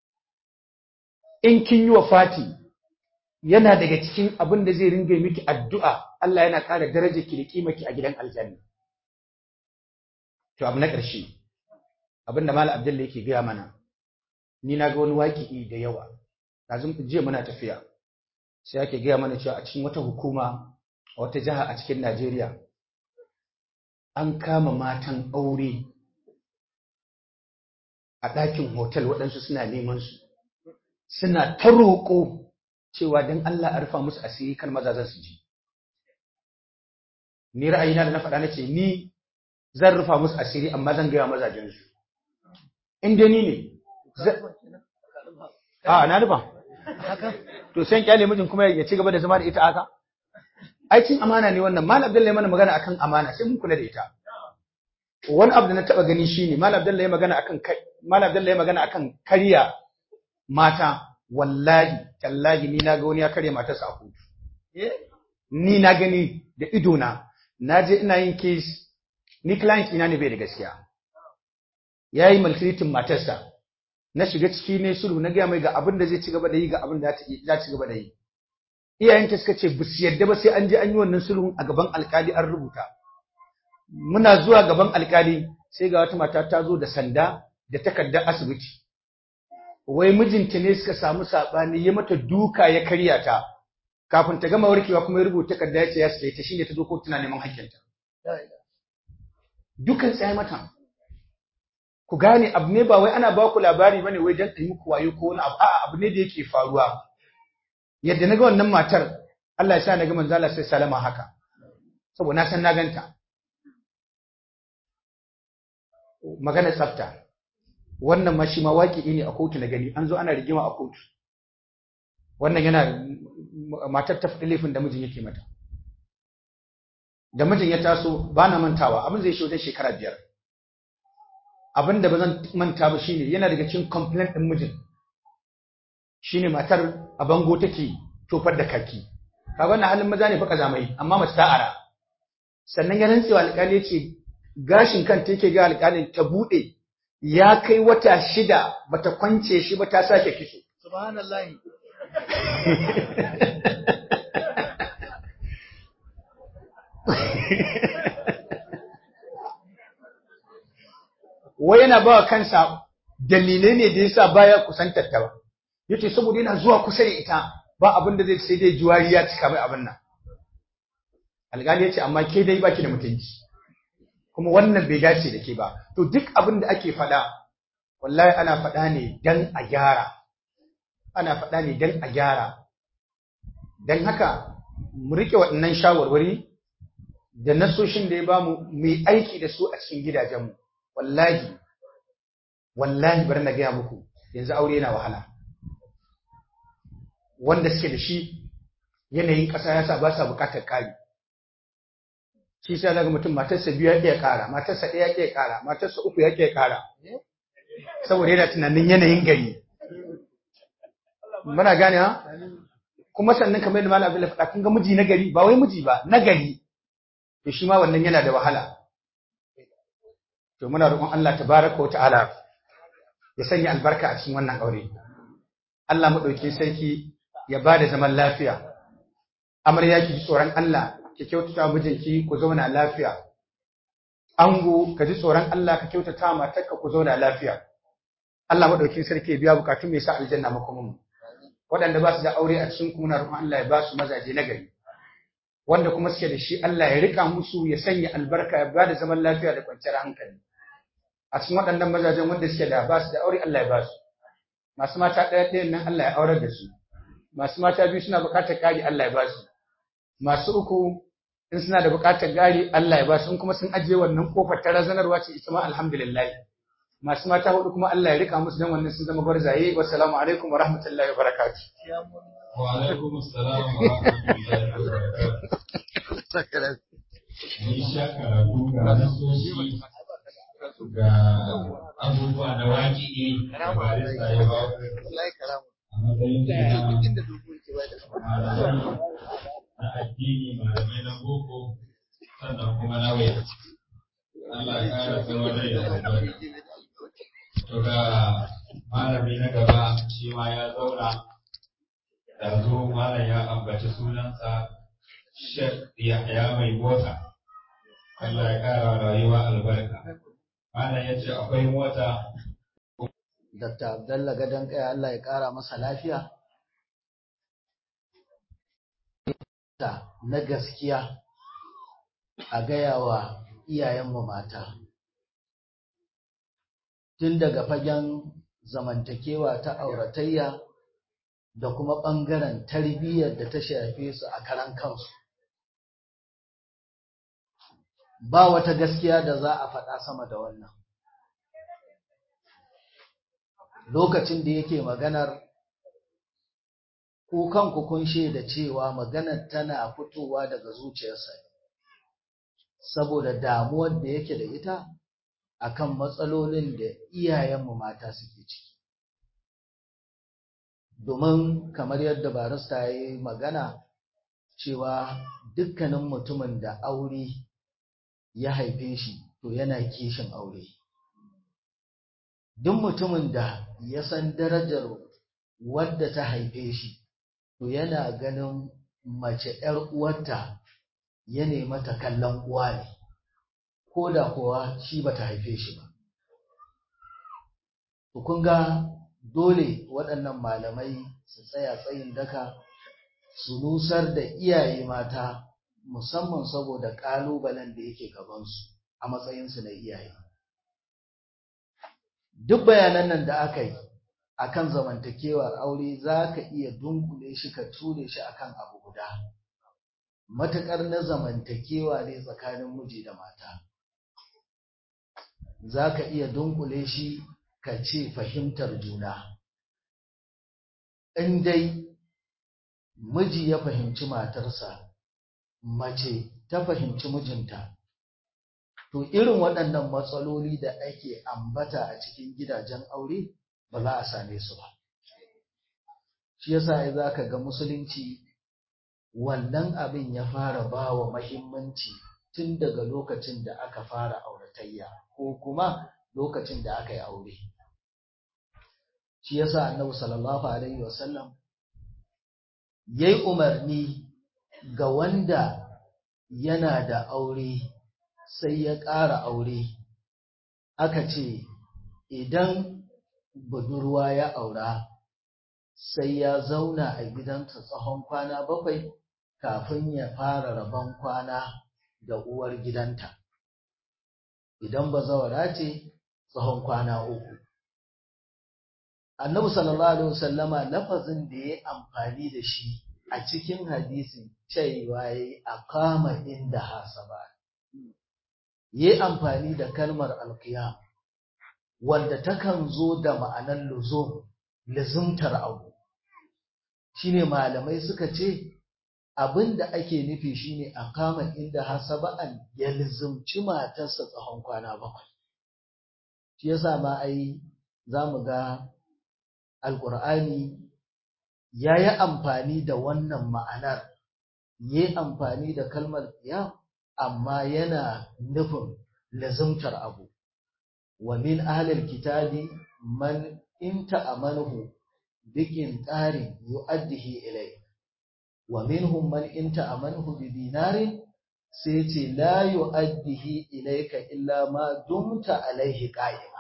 in kin yi wa fati yana daga cikin abin da zai ringa miki addu'a Allah yana ƙara darajar ki da kimaki a gidan aljanna. To abu na ƙarshe, abin da Malam Abdullah yake gaya mana, ni na ga wani waƙi'i da yawa, ɗazun jiya muna tafiya, sai ake gaya mana cewa a cikin wata hukuma a wata jiha a cikin Najeriya, an kama matan aure a ɗakin hotel waɗansu suna neman su, suna ta roƙo cewa don Allah a rufa musu asiri kan mazazan su ji. Ni ra'ayina da na faɗa na ce, ni zan rufa musu asiri amma zan gaya mazajensu. In dai ni ne, a na rufa. To sai kyale mijin kuma ya ci gaba da zama da ita haka? Aikin amana ne wannan, Malam Abdullahi mana magana akan amana sai mun kula da ita. Wani abu da na taɓa gani shine Malam Abdullahi magana akan Malam Abdullahi magana akan karya mata wallahi tallahi ni na ga wani ya karya matarsa a kotu ni na gani da ido na na je ina yin case ni client ina ne bai da gaskiya yayi maltreating matarsa na shiga ciki ne sulhu na gaya mai ga abin da zai ci gaba da yi ga abin da za ci gaba da yi iyayenta suka ce bus yadda ba sai an je an yi wannan sulhun a gaban alkali an rubuta muna zuwa gaban alkali sai ga wata mata ta zo da sanda da takardar asibiti wai mijinta ne suka samu saɓani ya mata duka ya karya ta kafin ta gama warkewa kuma ya rubuta takarda ya ce ya sai ta shine ta zo kotu tana neman hakkinta dukan tsaye mata ku gane abu ne ba wai ana ba ku labari bane wai dan ɗan muku wayo ko wani abu a'a abu ne da yake faruwa yadda naga wannan matar Allah ya sa naga manzo Allah sai salama haka saboda na san na ganta magana tsafta wannan ma shi ma waƙi ne a kotu na gani an zo ana rigima a kotu wannan yana matar ta faɗi laifin da mijin yake mata da mijin ya taso ba na mantawa abin zai shi wajen shekara biyar abin da ba zan manta ba shine yana daga cikin complaint ɗin mijin shine matar a bango take tofar da kaki kaga wannan halin maza ne fa kazamai amma mace ta ara sannan ya rantsewa alƙali ya ce gashin kanta yake ga alƙalin ta buɗe ya kai wata shida bata kwance shi ba ta sake kitso. Subhanallahi. Wai yana ba kansa dalilai ne da yasa baya kusantar ta ba. Yace saboda yana zuwa kusa da ita ba abin da zai sai dai juwari ya cika mai abin nan. Alƙali ya ce amma ke dai baki da mutunci. kuma wannan bai dace da ke ba to duk abin da ake faɗa wallahi ana faɗa ne dan a gyara ana faɗa ne dan a gyara dan haka mu rike waɗannan shawarwari da nasoshin da ya bamu mu yi aiki da su a cikin gidajenmu wallahi wallahi bari na gaya muku yanzu aure yana wahala wanda suke da shi yanayin ƙasa ya sa ba sa buƙatar ƙari shi sai daga mutum matarsa biyu ya ƙiya ƙara matarsa ɗaya ya ƙiya ƙara matarsa uku ya ƙiya ƙara saboda yana tunanin yanayin gari muna gane ha kuma sannan kamar yadda malam Abdullahi faɗa kun ga miji na gari ba wai miji ba na gari to shi ma wannan yana da wahala to muna roƙon Allah tabaraka wa ta'ala ya sanya albarka a cikin wannan aure Allah madaukakin sarki ya bada zaman lafiya amarya ki ji tsoron Allah ki kyautata mijinki ku zauna lafiya ango ka ji tsoron Allah ka kyautata matarka ku zauna lafiya Allah madaukakin sarki ya biya bukatun mai sa aljanna makomin waɗanda ba su da aure a cikin kuma na roƙon Allah ya ba su mazaje na gari wanda kuma suke da shi Allah ya rika musu ya sanya albarka ya bada zaman lafiya da kwanciyar hankali a cikin waɗannan mazajen wanda suke da ba su da aure Allah ya ba su masu mata ɗaya ɗayan nan Allah ya aurar da su masu mata biyu suna buƙatar ƙari Allah ya ba su masu uku in suna da buƙatar ƙari Allah ya ba su in kuma sun ajiye wannan kofar ta razanarwa ce ita ma alhamdulillah masu mata hudu kuma Allah ya rika musu dan wannan sun zama gwarzaye wassalamu alaikum wa rahmatullahi wa barakatuh wa alaikum assalam wa rahmatullahi wa barakatuh ni sha karatu ga nasoshi ga abubuwa na waƙi da barista ya ba a matsayin da malamai na addini malamai na boko sannan kuma na waya Allah ya ƙara tsawon rai da albarka to ga malami na gaba shi ma ya zauna da zo malam ya ambaci sunansa Sheikh Yahya mai mota Allah ya kara rayuwa albarka malam ya ce akwai mota Dr. Abdalla gadon kaya Allah ya kara masa lafiya na gaskiya a gaya wa iyayenmu mata tun daga fagen zamantakewa ta auratayya da kuma ɓangaren tarbiyyar da ta shafe su a karan kansu. Ba wata gaskiya da za a faɗa sama da wannan. Lokacin da yake maganar ku kanku kun da cewa maganar tana fitowa daga zuciyarsa saboda damuwar da yake da ita akan matsalolin da iyayenmu mata suke ciki. Domin kamar yadda barista ya yi magana cewa dukkanin mutumin da aure ya haife shi to yana kishin aure. Duk mutumin da ya san darajar wadda ta haife shi to yana ganin mace ‘yar uwarta ya mata kallon uwa ne. ko da kuwa shi bata haife shi ba. kun ga dole waɗannan malamai su tsaya tsayin daka su nusar da iyaye mata musamman saboda ƙalubalen da yake gabansu a matsayinsu na iyaye. Duk bayanan nan da aka yi akan zamantakewar aure za ka iya dunkule shi ka ture shi akan abu guda. Matuƙar na zamantakewa ne tsakanin miji da mata. za ka iya dunkule shi ka ce fahimtar juna. In dai miji ya fahimci matarsa, mace ta fahimci mijinta, to irin waɗannan matsaloli da ake ambata a cikin gidajen aure ba za a same su ba. Shi yasa za ka ga musulunci wannan abin ya fara ba wa mahimmanci tun daga lokacin da aka fara auratayya. ko kuma lokacin da aka yi aure. Shi yasa Annabi sallallahu alaihi wasallam yayi umarni ga wanda yana da aure sai ya ƙara aure aka ce idan budurwa ya aura sai ya zauna a gidansa tsawon kwana bakwai kafin ya fara rabon kwana da uwar gidanta. idan bazawara ce tsawon kwana uku. Annabi sallallahu Alaihi wasallama lafazin da ya amfani da shi a cikin hadisin cewa ya a kama inda hasaba. Ya amfani da kalmar alkiyam wanda takan zo da ma'anar luzo, lizumtar abu. shine malamai suka ce abin da ake nufi shine a kama inda hasaba'an ya lizumci matarsa tsawon kwana bakwai shi yasa ma ai za mu ga alƙur'ani ya yi amfani da wannan ma'anar ya yi amfani da kalmar ya amma yana nufin lazumtar abu wa min ahlil kitabi man in ta'amanuhu bikin tsarin yu'addihi ilai wa minhum man in ta'amanuhu bi dinarin sai ce la yu'addihi ilayka illa ma dumta alaihi qa'ima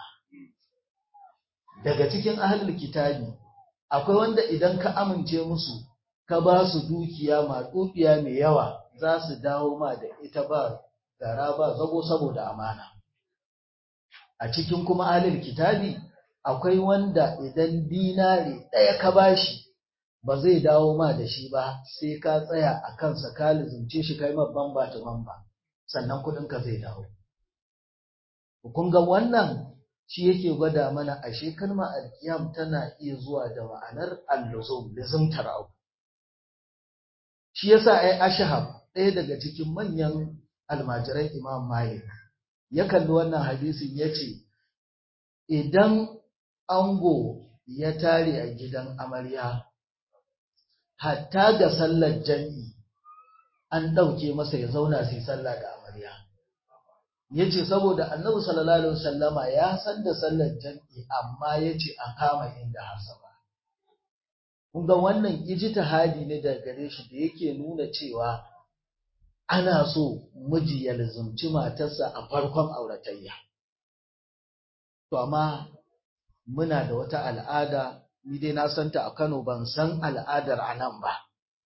daga cikin ahlul kitabi akwai wanda idan ka amince musu ka ba su dukiya maɗuɗiya mai yawa za su dawo ma da ita ba gara ba zago saboda amana a cikin kuma ahlul kitabi akwai wanda idan dinari ɗaya ka bashi ba zai dawo ma da shi ba sai ka tsaya a kansa ka lizumce shi kai mabban ba ta mamba sannan kuɗinka zai dawo kun ga wannan shi yake gwada mana ashe kalmar alkiyam tana iya zuwa da ma'anar alluzum lizumtar abu shi yasa ai ashhab ɗaya daga cikin manyan almajiran imam malik ya kalli wannan hadisin ya ce idan ango ya tare a gidan amarya hatta ga sallar jam'i an ɗauke masa ya zauna sai sallah da amarya ya ce saboda annabi sallallahu alaihi wasallama ya san da sallar jam'i amma ya ce a kama inda hasaba kun ga wannan ijtihadi ne daga gare shi da yake nuna cewa ana so miji ya lazumci matarsa a farkon auratayya to amma muna da wata al'ada ni dai na santa a Kano ban san al'adar a nan ba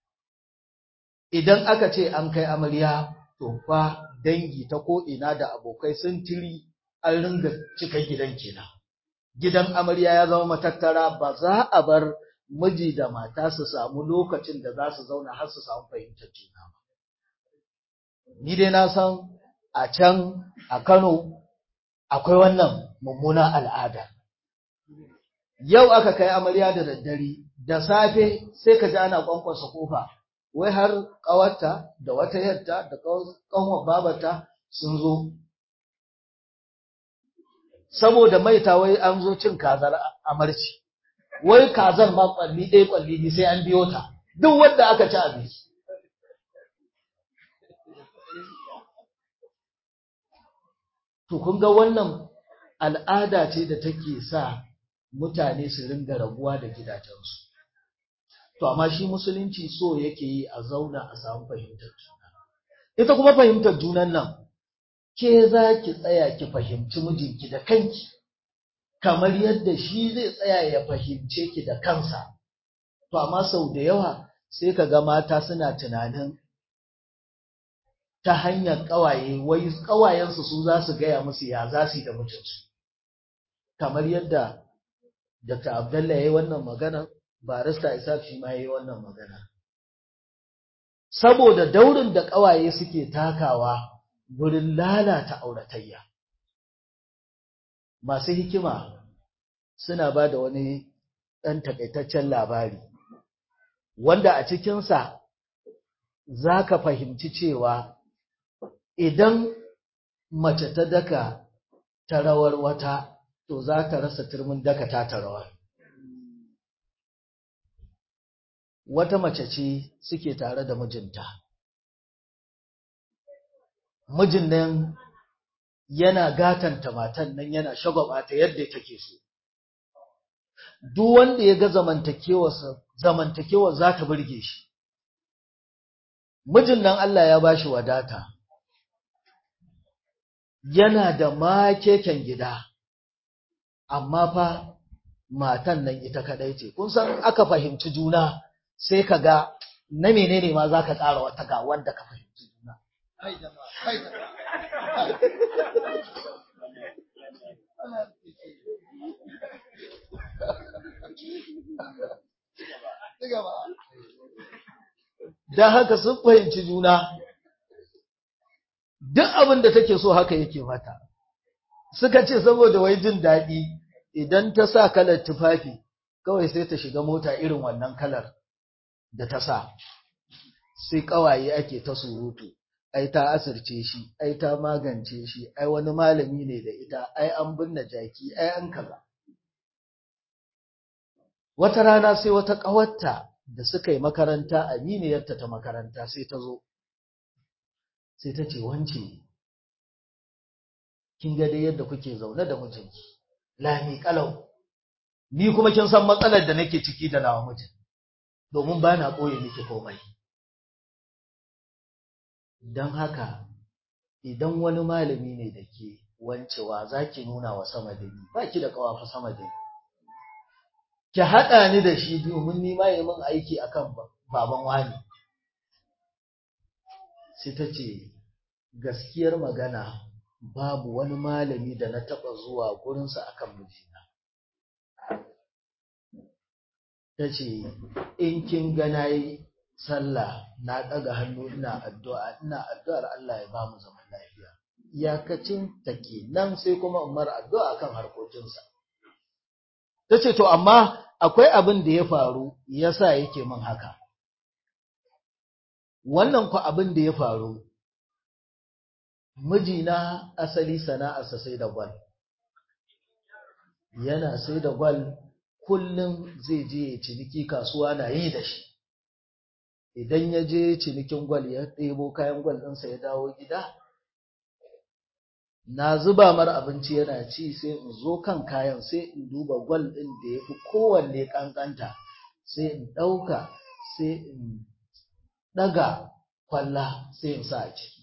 idan aka ce an kai amarya to fa dangi ta ko'ina da abokai sun tiri an ringa cika gidan kenan. Gidan amarya ya zama matattara ba za a bar miji da mata su samu lokacin da za su zauna har su samu fahimtar juna ba. Ni dai na san a can a Kano akwai wannan mummuna al'ada. Yau aka kai amarya da daddare, da safe sai ka ji ana kwankwasa kofa. wai har ƙawarta da wata yarta da ƙanwar babata sun zo saboda maita wai an zo cin kazar amarci wai kazar ma kwalli ɗaya kwalli ne sai an biyo ta duk wanda aka ci abinci to kun ga wannan al'ada ce da take sa mutane su ringa rabuwa da gidajensu To, amma shi musulunci so yake yi a zauna a samu fahimtar juna. Ita kuma fahimtar junan nan, ke za ki tsaya ki fahimci mijinki da kanki, kamar yadda shi zai tsaya ya fahimce ki da kansa. To, amma sau da yawa sai ka ga mata suna tunanin ta hanyar ƙawaye, wai ƙawayensu su za su gaya musu ya za su yi da mutunci. Kamar yadda Dr. Abdallah ya yi wannan maganar, barista Isaac shi ma yi wannan magana. Saboda daurin da ƙawaye suke takawa gurin lalata auratayya. Masu hikima suna ba da wani ɗan takaitaccen labari, wanda a cikinsa za ka fahimci cewa idan mace ta daka ta rawar wata, to za ta rasa turmin daka ta ta rawar. wata mace ce suke tare da mijinta. Mijin nan yana gatanta matan nan yana shagwaba ta yadda take so. Duk wanda ya ga zamantakewa za ta burge shi. Mijin nan Allah ya bashi wadata. Yana da makeken gida, amma fa matan nan ita kadai ce. Kun san aka fahimci juna. sai ka ga na menene ma za ka ƙara wata ga wanda ka fahimci juna. Don haka sun fahimci juna, duk abin da take so haka yake mata. Suka ce saboda wai jin daɗi idan ta sa kalar tufafi, kawai sai ta shiga mota irin wannan kalar. da ta sa sai ƙawaye ake ta surutu ai ta asirce shi ai ta magance shi ai wani malami ne da ita ai an binne jaki ai an kaza wata rana sai wata ƙawarta da suka yi makaranta aminiyarta ta makaranta sai ta zo sai ta ce wance kin ga dai yadda kuke zaune da mijinki lami kalau ni kuma kin san matsalar da nake ciki da nawa mijin domin ba na ɓoye miki komai don haka idan wani malami ne da ke wancewa za ki nuna wa sama da ni ba ki da ƙawafa sama da ni ki haɗa ni da shi domin ni ma yi min aiki akan baban wani sai ta ce gaskiyar magana babu wani malami da na taɓa zuwa gurinsa akan mijina ta ce in kin ga na yi sallah na ɗaga hannu ina addu'a ina addu'ar Allah ya ba mu zaman lafiya iyakacin ta nan sai kuma umar addu'a kan harkokinsa ta ce to amma akwai abin da ya faru yasa yake min haka wannan ku abin da ya faru mijina asali sana'arsa sai da gwal yana sai da gwal kullum zai je ya ciniki kasuwa na yi da shi idan ya je cinikin gwal ya ɗebo kayan gwal ɗinsa ya dawo gida na zuba mar abinci yana ci sai in zo kan kayan sai in duba gwal ɗin da ya fi kowanne ƙanƙanta sai in ɗauka sai in ɗaga kwalla sai in sa a ciki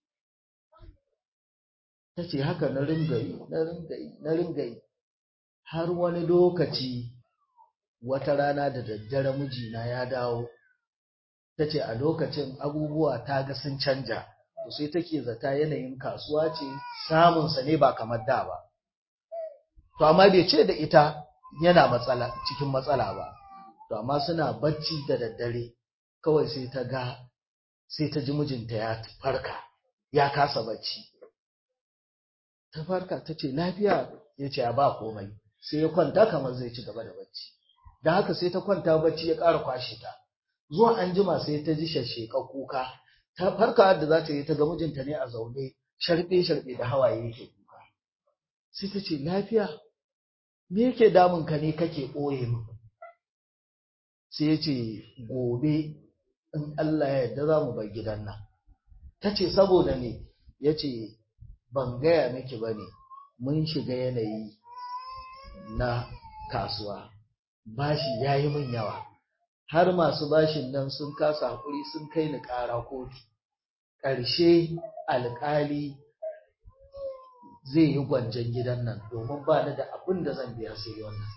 ta ce haka na ringayi na ringayi na ringayi har wani lokaci wata rana da daddare mijina ya dawo ta ce a lokacin abubuwa ta ga sun canja to sai take zata yanayin kasuwa ce samunsa ne ba kamar da ba to amma bai ce da ita yana matsala cikin matsala ba to amma suna bacci da daddare kawai sai ta ga sai ta ji mijinta ya farka ya kasa bacci ta farka ta ce lafiya ya ce ba komai sai ya kwanta kamar zai ci gaba da bacci da haka sai ta kwanta bacci ya ƙara kwashe ta zuwa an jima sai ta ji shasheka kuka ta farka da za ta yi ta ga mijinta ne a zaune sharbe sharbe da hawaye yake kuka sai ta ce lafiya me yake damun ka ne kake ɓoye min sai ya ce gobe in Allah ya yarda za mu bar gidan nan ta ce saboda ne ya ce ban gaya miki ba ne mun shiga yanayi na kasuwa bashi ya yi min yawa har masu bashin nan sun kasa haƙuri sun kai ni ƙara kotu ƙarshe alƙali zai yi gwanjan gidan nan domin ba ni da abin da zan biya sai wannan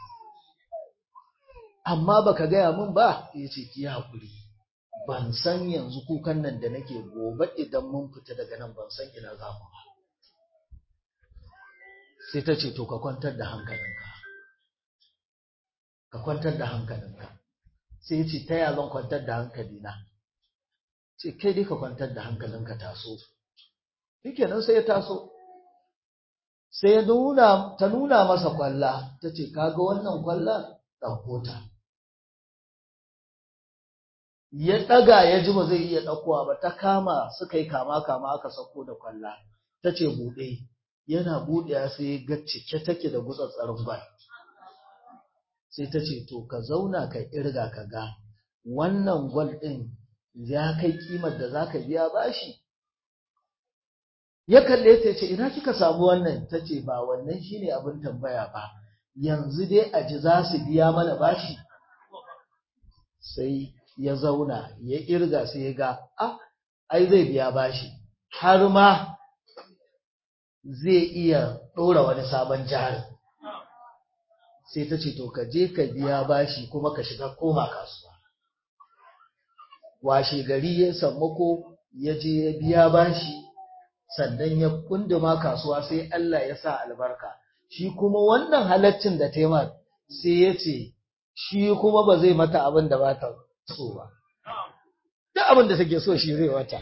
amma baka gaya min ba ya ce ki haƙuri ban san yanzu kukan nan da nake gobe idan mun fita daga nan ban san ina za mu ba sai ta ce to ka kwantar da hankalinka ka kwantar da hankalinka sai ya ce ta ya zan kwantar da hankalina ce kai dai ka kwantar da hankalinka taso shikenan sai ya taso sai ya nuna ta nuna masa kwalla ta ce kaga wannan kwalla ɗauko ta ya ɗaga ya ji ba zai iya ɗaukowa ba ta kama suka yi kama kama aka sauko da kwalla ta ce buɗe yana buɗewa sai ga cike take da gutsatsarin gwal sai ta ce to ka zauna ka irga ka ga wannan gwal ɗin ya kai kimar da za ka biya bashi ya kalle ta ce ina kika samu wannan ta ce ba wannan shine abin tambaya ba yanzu dai a ji za su biya mana bashi sai ya zauna ya irga sai ya ga ah ai zai biya bashi har ma zai iya ɗora wani sabon jari sai ta ce to ka je ka biya bashi kuma ka shiga koma kasuwa washe gari ya sammako ya je ya biya bashi sannan ya kunduma kasuwa sai Allah ya sa albarka shi kuma wannan halaccin da taimar sai ya ce shi kuma ba zai mata abin da ba ta so ba duk abin da take so shi zai wata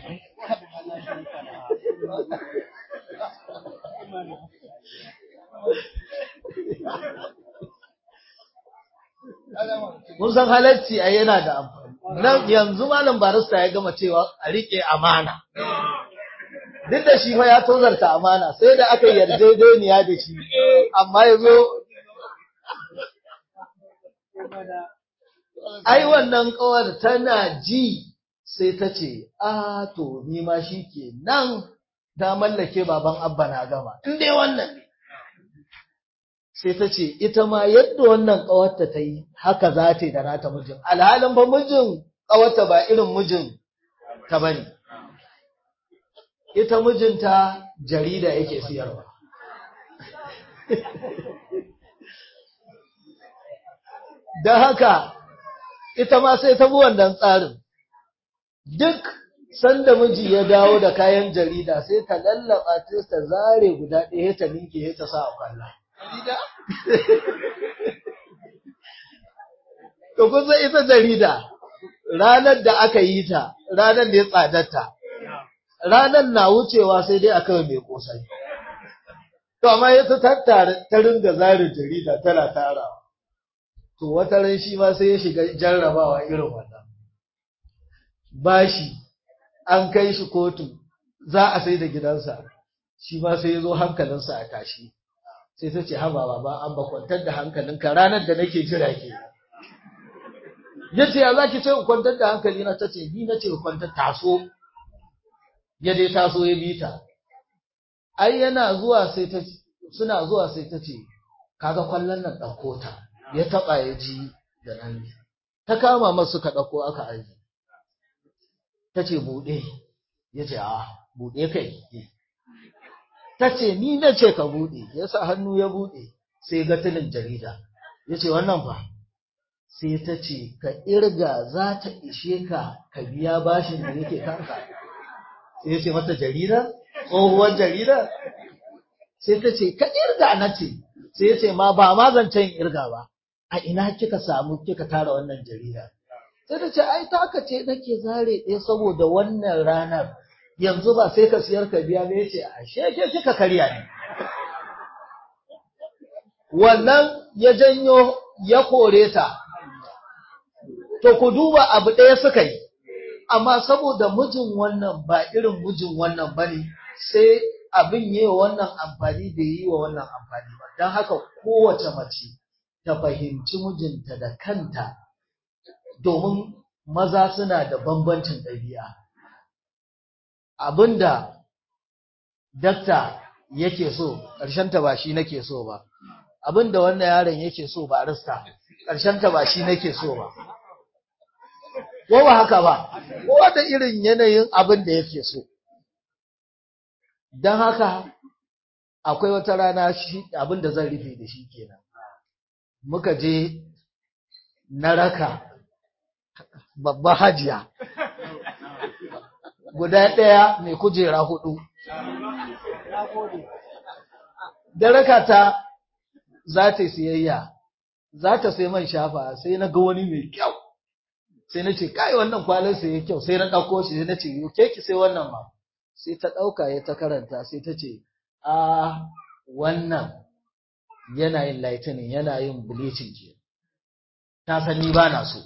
mun san halacci a yana da amfani nan yanzu malam barista ya gama cewa a riƙe amana duk da shi fa ya tozarta amana sai da aka yarjejeniya da shi amma ya zo ai wannan kawar tana ji sai ta ce a to ni ma shi ke nan ta mallake baban abba na gama in dai wannan ne sai ta ce ita ma yadda wannan ƙawarta ta yi haka za ta yi da nata mijin alhalin ba mijin ƙawarta ba irin mijin ta bane ita mijinta jarida yake siyarwa don haka ita ma sai ta bi wannan tsarin duk sanda miji ya dawo da kayan jarida sai ta lallaba ta zare guda ɗaya ta ninke ta sa a kwalla To kun san ita jarida ranar da aka yi ta ranar da ya tsadarta ranar na wucewa sai dai aka mai kosai. To amma ya tattara ta ringa zarin jarida tana tarawa. To wata ran shi ma sai ya shiga jarrabawa irin wannan. Bashi an kai shi kotu za a sai da gidansa shi ma sai ya zo hankalinsa a tashi. Sai ta ce haba baba an ba kwantar da hankalinka ranar da nake jira ke. Ya ce ya za ki ce in kwantar da hankali na ta ce ni na ce kwantar taso. Ya dai taso ya bi ta. ai yana zuwa sai ta suna zuwa sai ta ce kaga kwallon nan ɗauko ta ya taɓa ya ji da nan ta kama masu ka ɗauko aka aji ta ce buɗe ya ce a buɗe kai ta ce ni na ce ka buɗe ya sa hannu ya buɗe sai ga tilin jarida ya ce wannan fa sai ta ce ka irga za ta ishe ka ka biya bashin da yake kanka sai ya ce mata jarida tsohuwar jarida sai ta ce ka irga na ce sai ya ce ma ba ma zancen irga ba a ina kika samu kika tara wannan jarida sai ta ce ai taka ce nake zare ɗaya saboda wannan ranar yanzu ba sai ka siyar ka biya ne ce ashe ke kika karya ne wannan ya janyo ya kore ta to ku duba abu ɗaya suka yi amma saboda mijin wannan ba irin mijin wannan bane sai abin yi wa wannan amfani da yi wa wannan amfani ba don haka kowace mace ta fahimci mijinta da kanta domin maza suna da bambancin ɗabi'a abinda dakta yake so ta ba shi nake so ba abinda wannan yaron yake so ba rista ta ba shi nake so ba ko ba haka ba kowa da irin yanayin abin da yake so don haka akwai wata rana shi abin da zan rufe da shi kenan muka je na raka babba hajiya guda ɗaya mai kujera hudu da raka ta za ta siyayya za ta sai man shafa sai na ga wani mai kyau sai na ce kai wannan kwalin sai ya kyau sai na ɗauko shi sai na ce ke ki sai wannan ma sai ta ɗauka ya ta karanta sai ta ce a wannan yana yin lightning yana yin bleaching ke ta san ni ba na so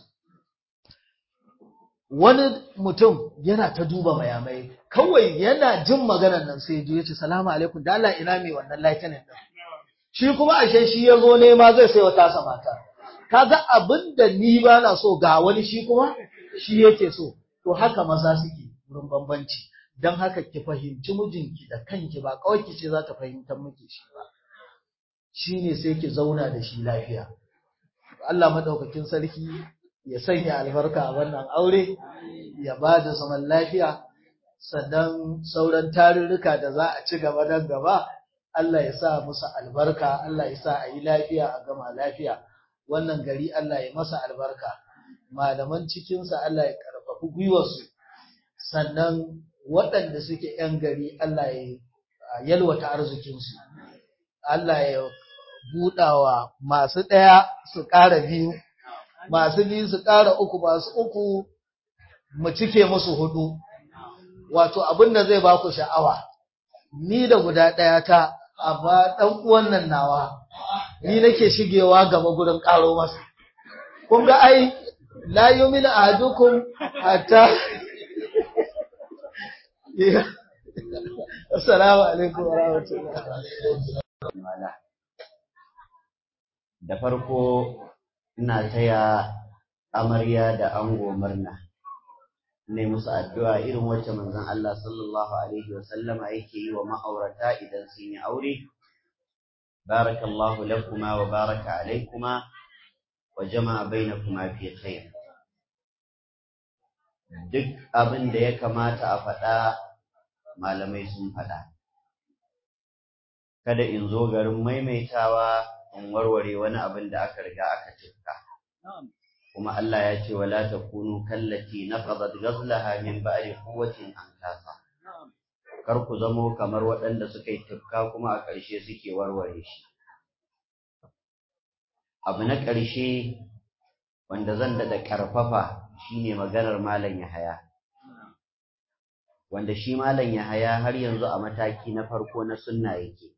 wani mutum yana ta duba mayamai kawai yana jin maganar nan sai ya ce salamu alaikum da Allah ina mai wannan lightning din shi kuma ashe shi ya zo nema zai sai wata sa mata kaga abin da ni ba na so ga wani shi kuma shi yake so to haka maza suke wurin bambanci don haka ki fahimci mijinki da kanki ba kawai ki ce za ta fahimtar miki shi ba shi ne sai ki zauna da shi lafiya Allah madaukakin sarki ya sanya albarka a wannan aure ya ba da zaman lafiya sannan sauran tarurruka da za a ci gaba nan gaba Allah ya sa musu albarka Allah ya sa a yi lafiya a gama lafiya wannan gari Allah ya masa albarka malaman cikinsa Allah ya karfafi gwiwarsu sannan waɗanda suke ‘yan gari Allah ya yalwata arzikinsu, Allah ya buɗawa masu ɗaya su ƙara biyu, masu biyu su ƙara uku, masu uku mu cike musu hudu. Wato abin da zai ba ku sha'awa, ni da guda ɗaya ta, amma ɗan uwan nan nawa, ni nake shigewa gaba gurin ƙaro masa. Kun ga ai, la yu'minu ahadukum hatta Assalamu alaikum wa rahmatullahi da farko ina taya amarya da ango murna ne musu addu'a irin wacce manzon Allah sallallahu alaihi wa sallama yake yi wa ma'aurata idan sun yi aure barakallahu lakuma wa baraka alaikuma wa jama'a bainakuma fi khair duk abin da ya kamata a faɗa malamai sun faɗa kada in zo garin maimaitawa in warware wani abin da aka riga aka cika kuma Allah ya ce wala takunu kallati naqadat ghazlaha min ba'di quwwatin ankasa kar ku zamo kamar waɗanda suka yi tufka kuma a ƙarshe suke warware shi abu na ƙarshe wanda zan daɗa ƙarfafa shine maganar malam Yahaya wanda shi malam Yahaya har yanzu a mataki na farko na sunna yake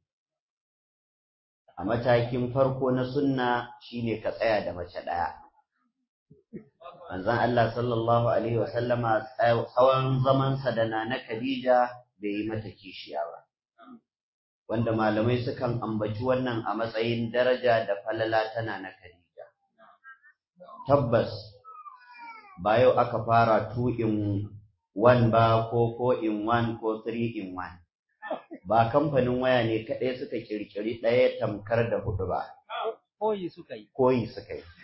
a matakin farko na sunna shine ka tsaya da mace ɗaya manzon Allah sallallahu alaihi wa sallama tsawon zamansa da Nana Khadija bai yi mata kishiya ba wanda malamai sukan ambaci wannan a matsayin daraja da falala tana na Khadija tabbas ba yau aka fara 2 in 1 ba ko 4 in 1 ko 3 in 1 ba kamfanin waya ne kaɗai suka kirkiri ɗaya tamkar da hudu ba koyi suka yi koyi suka yi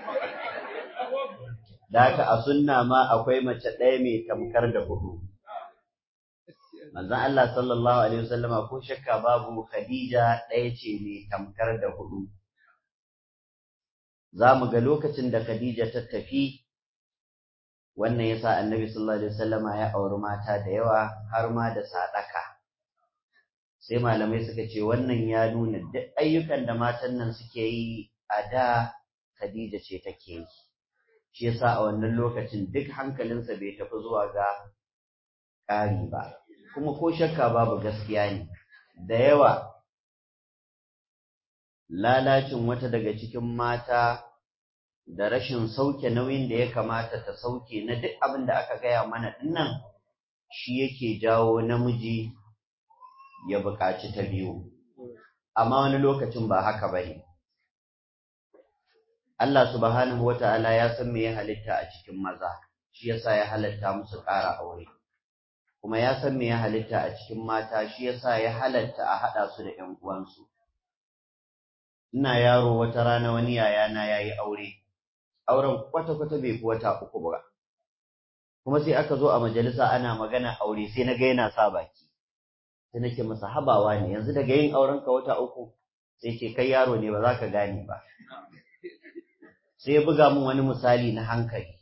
da haka a sunna ma akwai mace ɗaya mai tamkar da hudu manzon Allah sallallahu alaihi wasallama ko shakka babu Khadija ɗaya ce mai tamkar da hudu za mu ga lokacin da Khadija ta tafi wannan yasa annabi sallallahu alaihi wasallama ya auri mata da yawa har ma da sadaka sai malamai suka ce wannan ya nuna duk ayyukan da matan nan suke yi a da Khadija ce take yi shi yasa a wannan lokacin duk hankalinsa bai tafi zuwa ga ƙari ba kuma ko shakka babu gaskiya ne da yawa lalacin wata daga cikin mata da rashin sauke nauyin da ya kamata ta sauke na duk abin da aka gaya mana dinnan shi yake jawo namiji ya buƙaci ta biyu amma wani lokacin ba haka ba ne Allah subhanahu wa ta'ala ya san me ya halitta a cikin maza shi yasa ya halatta musu ƙara aure kuma ya san me ya halitta a cikin mata shi yasa ya halatta a haɗa su da ƴan uwansu ina yaro wata rana wani yayana ya yi aure auren kwata-kwata bai fi wata uku ba kuma sai aka zo a majalisa ana magana aure sai na ga yana sa baki sai nake masa habawa ne yanzu daga yin auren ka wata uku sai ce kai yaro ne ba za ka gane ba sai ya buga min wani misali na hankali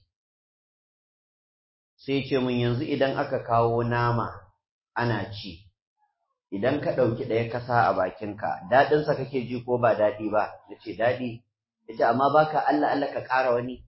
sai ce min yanzu idan aka kawo nama ana ci idan ka ɗauki ɗaya kasa a bakinka daɗinsa kake ji ko ba daɗi ba na ce daɗi ya ce amma baka Allah Allah ka ƙara wani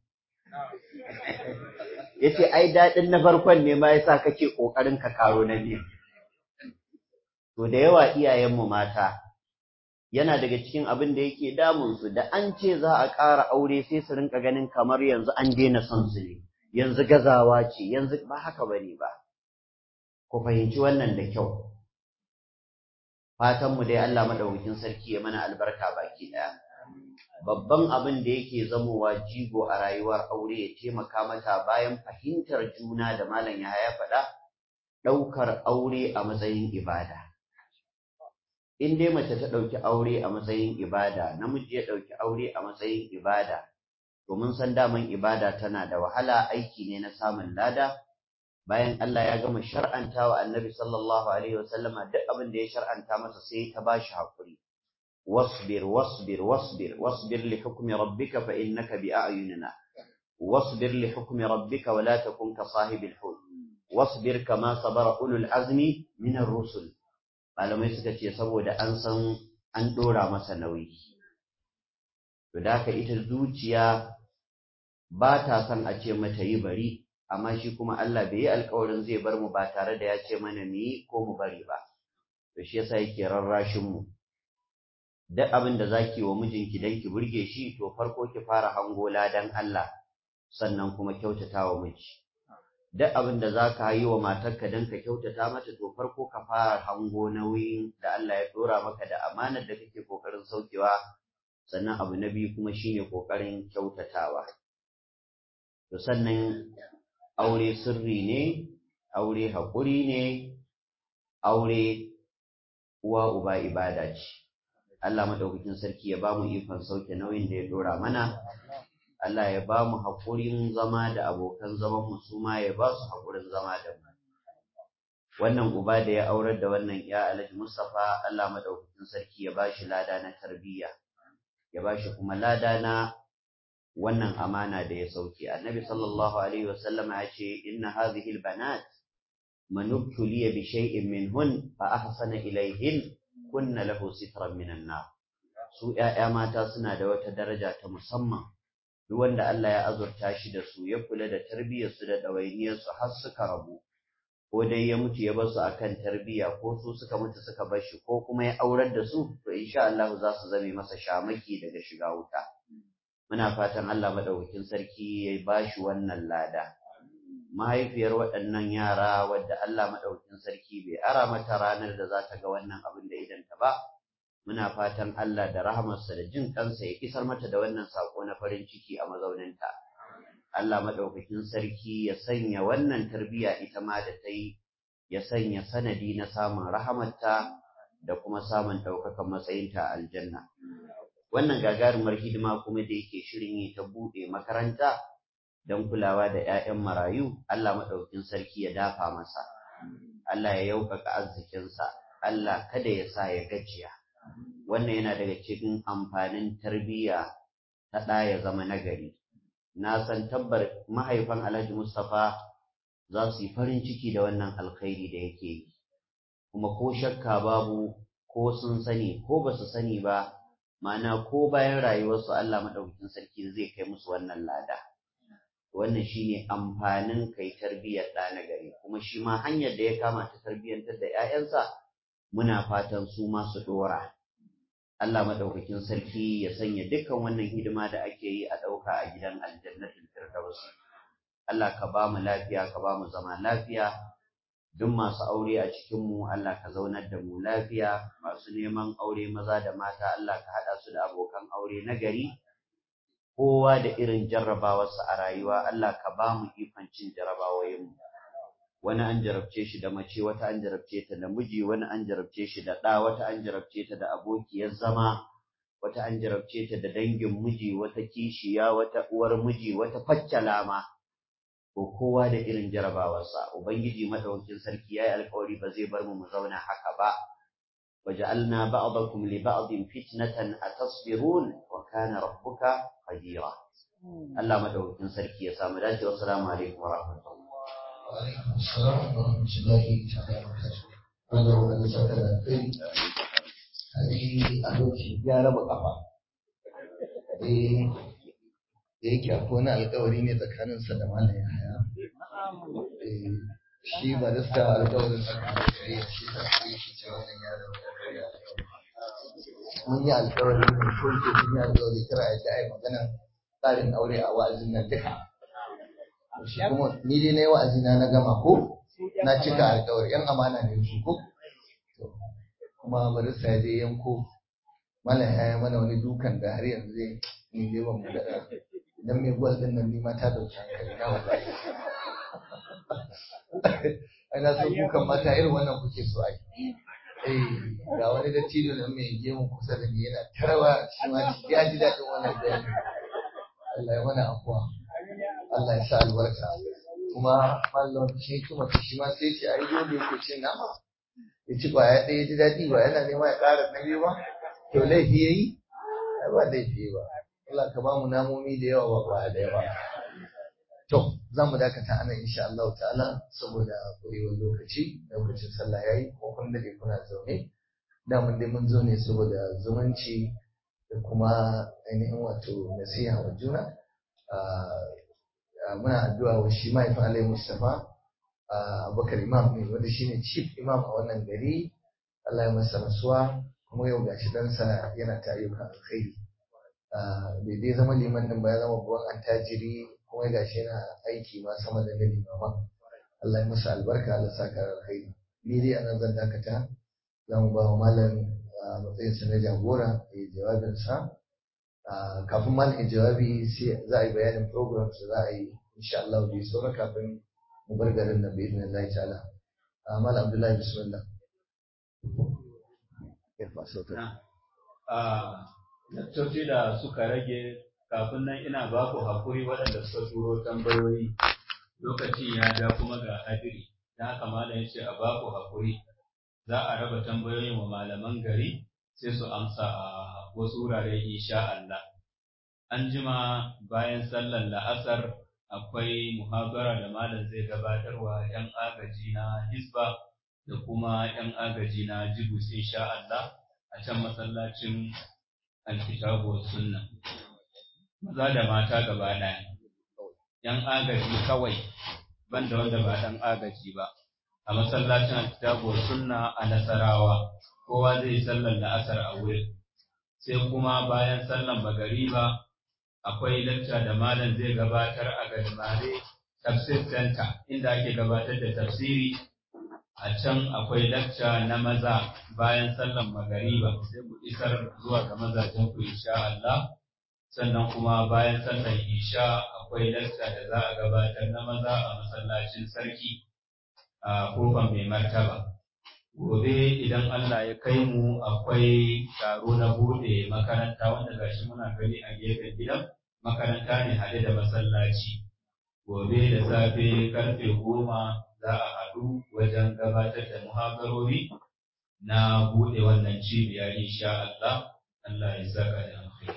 ya ce ai daɗin na farkon ne ma yasa kake ƙoƙarin ka karo na biyu to da yawa iyayenmu mata yana daga cikin abin da yake damunsu da an ce za a ƙara aure sai su rinka ganin kamar yanzu an daina son su ne yanzu gazawa ce yanzu ba haka bane ba ku fahimci wannan da kyau fatanmu dai Allah madaukakin sarki ya mana albarka baki ɗaya babban abin da yake zamowa jigo a rayuwar aure ya taimaka mata bayan fahimtar juna da malam ya faɗa ɗaukar aure a matsayin ibada in dai mace ta ɗauki aure a matsayin ibada namiji ya ɗauki aure a matsayin ibada to mun san daman ibada tana da wahala aiki ne na samun lada bayan Allah ya gama shar'anta wa annabi sallallahu alaihi wasallama duk abin da ya shar'anta masa sai ta bashi hakuri wasbir wasbir wasbir wasbir li hukmi rabbika fa innaka bi a'yunina wasbir li hukmi rabbika wa la takun ka sahibil hut wasbir kama sabara ulul azmi min ar-rusul malamai suka ce saboda an san an ɗora masa nauyi. To da haka ita zuciya ba ta son a ce mata yi bari, amma shi kuma Allah bai yi alkawarin zai bar mu ba tare da ya ce mana mu yi ko mu bari ba. To shi yasa yake rarrashin mu. Duk abin da zaki wa mijinki dan ki burge shi to farko ki fara hango ladan Allah. sannan kuma kyautata wa miji duk abin da za ka yi wa matarka don ka kyautata mata to farko ka fara hango nauyin da Allah ya dora maka da amanar da kake kokarin saukewa sannan abu na biyu kuma shine kokarin kyautatawa to sannan aure sirri ne aure haƙuri ne aure uwa uba ibada ce Allah madaukakin sarki ya bamu ikon sauke nauyin da ya dora mana Allah ya bamu haƙurin zama da abokan zaman mu su ma ya ba su haƙurin zama da mu wannan uba da ya aurar da wannan ya Alhaji Mustafa Allah madaukakin sarki ya bashi lada na tarbiyya ya bashi kuma lada na wannan amana da ya sauke annabi sallallahu alaihi wasallam ya ce inna hadhihi albanat man ubtuliya bi shay'in minhun fa ahsana ilayhin kunna lahu sitran minan nar su ƴaƴa mata suna da wata daraja ta musamman duk wanda Allah ya azurta shi da su ya kula da tarbiyyar su da dawainiyar su har suka rabu ko dai ya mutu ya bar su akan tarbiyya ko su suka mutu suka bar shi ko kuma ya aurar da su to insha Allah za su zame masa shamaki daga shiga wuta muna fatan Allah madaukakin sarki ya bashi wannan lada mahaifiyar waɗannan yara wadda Allah madaukakin sarki bai ara mata ranar da za ta ga wannan abin da idan ta ba muna fatan Allah da rahamarsa da jin kansa ya isar mata da wannan sako na farin ciki a mazauninta Allah madaukakin sarki ya sanya wannan tarbiyya ita ma da ta yi ya sanya sanadi na samun rahamarta da kuma samun ɗaukakan matsayinta a aljanna wannan gagarumar hidima kuma da yake shirin yi ta buɗe makaranta don kulawa da 'ya'yan marayu Allah maɗaukin sarki ya dafa masa Allah ya yaukaka arzikinsa Allah kada ya sa ya gajiya wannan yana daga cikin amfanin tarbiyya ta ɗa ya zama nagari na san tabbar mahaifan Alhaji Mustapha za su yi farin ciki da wannan alkhairi da yake yi kuma ko shakka babu ko sun sani ko ba su sani ba ma'ana ko bayan rayuwarsu Allah maɗaukakin sarki zai kai musu wannan lada wannan shine amfanin kai tarbiyyar ɗa na gari kuma shi ma hanyar da ya kama ta tarbiyyantar da 'ya'yansa muna fatan su ma su ɗora Allah maɗaukakin sarki ya sanya dukkan wannan hidima da ake yi a ɗauka a gidan aljannatul firdaus Allah ka ba mu lafiya ka ba mu zama lafiya duk masu aure a cikinmu Allah ka zaunar da mu lafiya masu neman aure maza da mata Allah ka haɗa su da abokan aure na gari kowa da irin jarrabawarsa a rayuwa Allah ka ba mu ikon cin jarrabawoyinmu wani an jarabce shi da mace wata an jarabce ta da miji wani an jarabce shi da ɗa wata an jarabce ta da abokiyar zama wata an jarabce ta da dangin miji wata kishiya wata uwar miji wata faccala ma ko kowa da irin jarabawarsa ubangiji madaukakin sarki yayi alƙawari ba zai bar mu mu zauna haka ba waja'alna ba'dakum li ba'din fitnatan atasbirun wa kana rabbuka qadira Allah madaukakin sarki ya samu dace wa assalamu alaikum wa rahmatullahi wa alaikum assalam wa rahmatullahi ta'ala wa barakatuh wanda wanda saka da kai hadi a lokaci ya raba kafa eh da yake akwai wani alkawari ne tsakaninsa da malam yahaya shi ba da sa alkawarin alkawari ya shi ta sai shi ce wannan yaron mun yi alkawari mun shoke mun yi alkawari kira ya ji magana tsarin aure a wa'azin nan duka shi kuma ni dai na yi wa'azina na gama ko na cika alkawari yan amana ne su ko kuma barista ya je yanko malam ya yi mana wani dukan da har yanzu zai ni dai ban mu da idan mai gwal din nan nima ta dauki hankali na wallahi ai na san kukan mata irin wannan kuke so ai eh ga wani dattijo nan mai gemu kusa da ni yana tarawa shi ma ya ji daɗin wannan bayani Allah ya mana afuwa Allah ya sa albarka kuma mallam shi kuma shi ma sai ce ai dole yake cin nama ya ci kwaya ɗaya ji daɗi ba yana nema ya ƙara na biyu ba to laifi yayi ba laifi ba Allah ka ba mu namomi da yawa ba da yawa. To, za mu dakata ana insha Allah ta'ala saboda ƙwarewar lokaci, lokacin sallah yayi ko kun dade kuna zaune. Da mun dai mun zo ne saboda zumunci da kuma ainihin wato nasiha wa juna. Muna addu'a wa shi mahaifin Alayhi Mustapha Abubakar Imam ne wanda shine chief imam a wannan gari. Allah ya masa rasuwa kuma yau gashi ɗansa yana ta ayyukan alkhairi. bai dai zama liman din ba ya zama babban attajiri kuma ga shi yana aiki ma sama da gani ma Allah ya masa albarka Allah saka alkhairi ni dai anan zan dakata za mu ba wa malam a matsayinsa na jagora ya jawabin sa kafin malam ya jawabi sai za a yi bayanin programs da za a yi insha Allah da saura kafin mu bar garin nan bi idnillahi ta'ala malam Abdullahi bismillah Lakcoci da suka rage kafin nan ina ba ku haƙuri waɗanda suka turo tambayoyi lokaci ya ja kuma ga hadiri da haka malam ya ce a ba ku haƙuri za a raba tambayoyin wa malaman gari sai su amsa a wasu wurare insha Allah. An jima bayan sallar la'asar akwai muhabara da malam zai gabatarwa 'yan agaji na Hisba da kuma 'yan agaji na Jibus insha Allah a can masallacin alkitabu sunna. Maza da mata gaba ɗaya. 'Yan agaji kawai banda wanda ba ɗan agaji ba. A masallacin alkitabu sunna a Nasarawa. Kowa zai sallar la'asar a wurin. Sai kuma bayan sallar magariba akwai lacca da malam zai gabatar a Gadmare Tafsir Center inda ake gabatar da tafsiri a can akwai lacca na maza bayan sallan magariba sai mu isar zuwa ga mazajen ku insha Allah sannan kuma bayan sallan isha akwai lacca da za a gabatar na maza a masallacin sarki a kofar mai martaba gobe idan Allah ya kai mu akwai taro na bude makaranta wanda gashi muna gani a gefen gidan makaranta ne haɗe da masallaci gobe da safe karfe goma za a haɗu wajen gabatar da muhabarori na bude wannan cibiya insha Allah Allah ya saka da alkhairi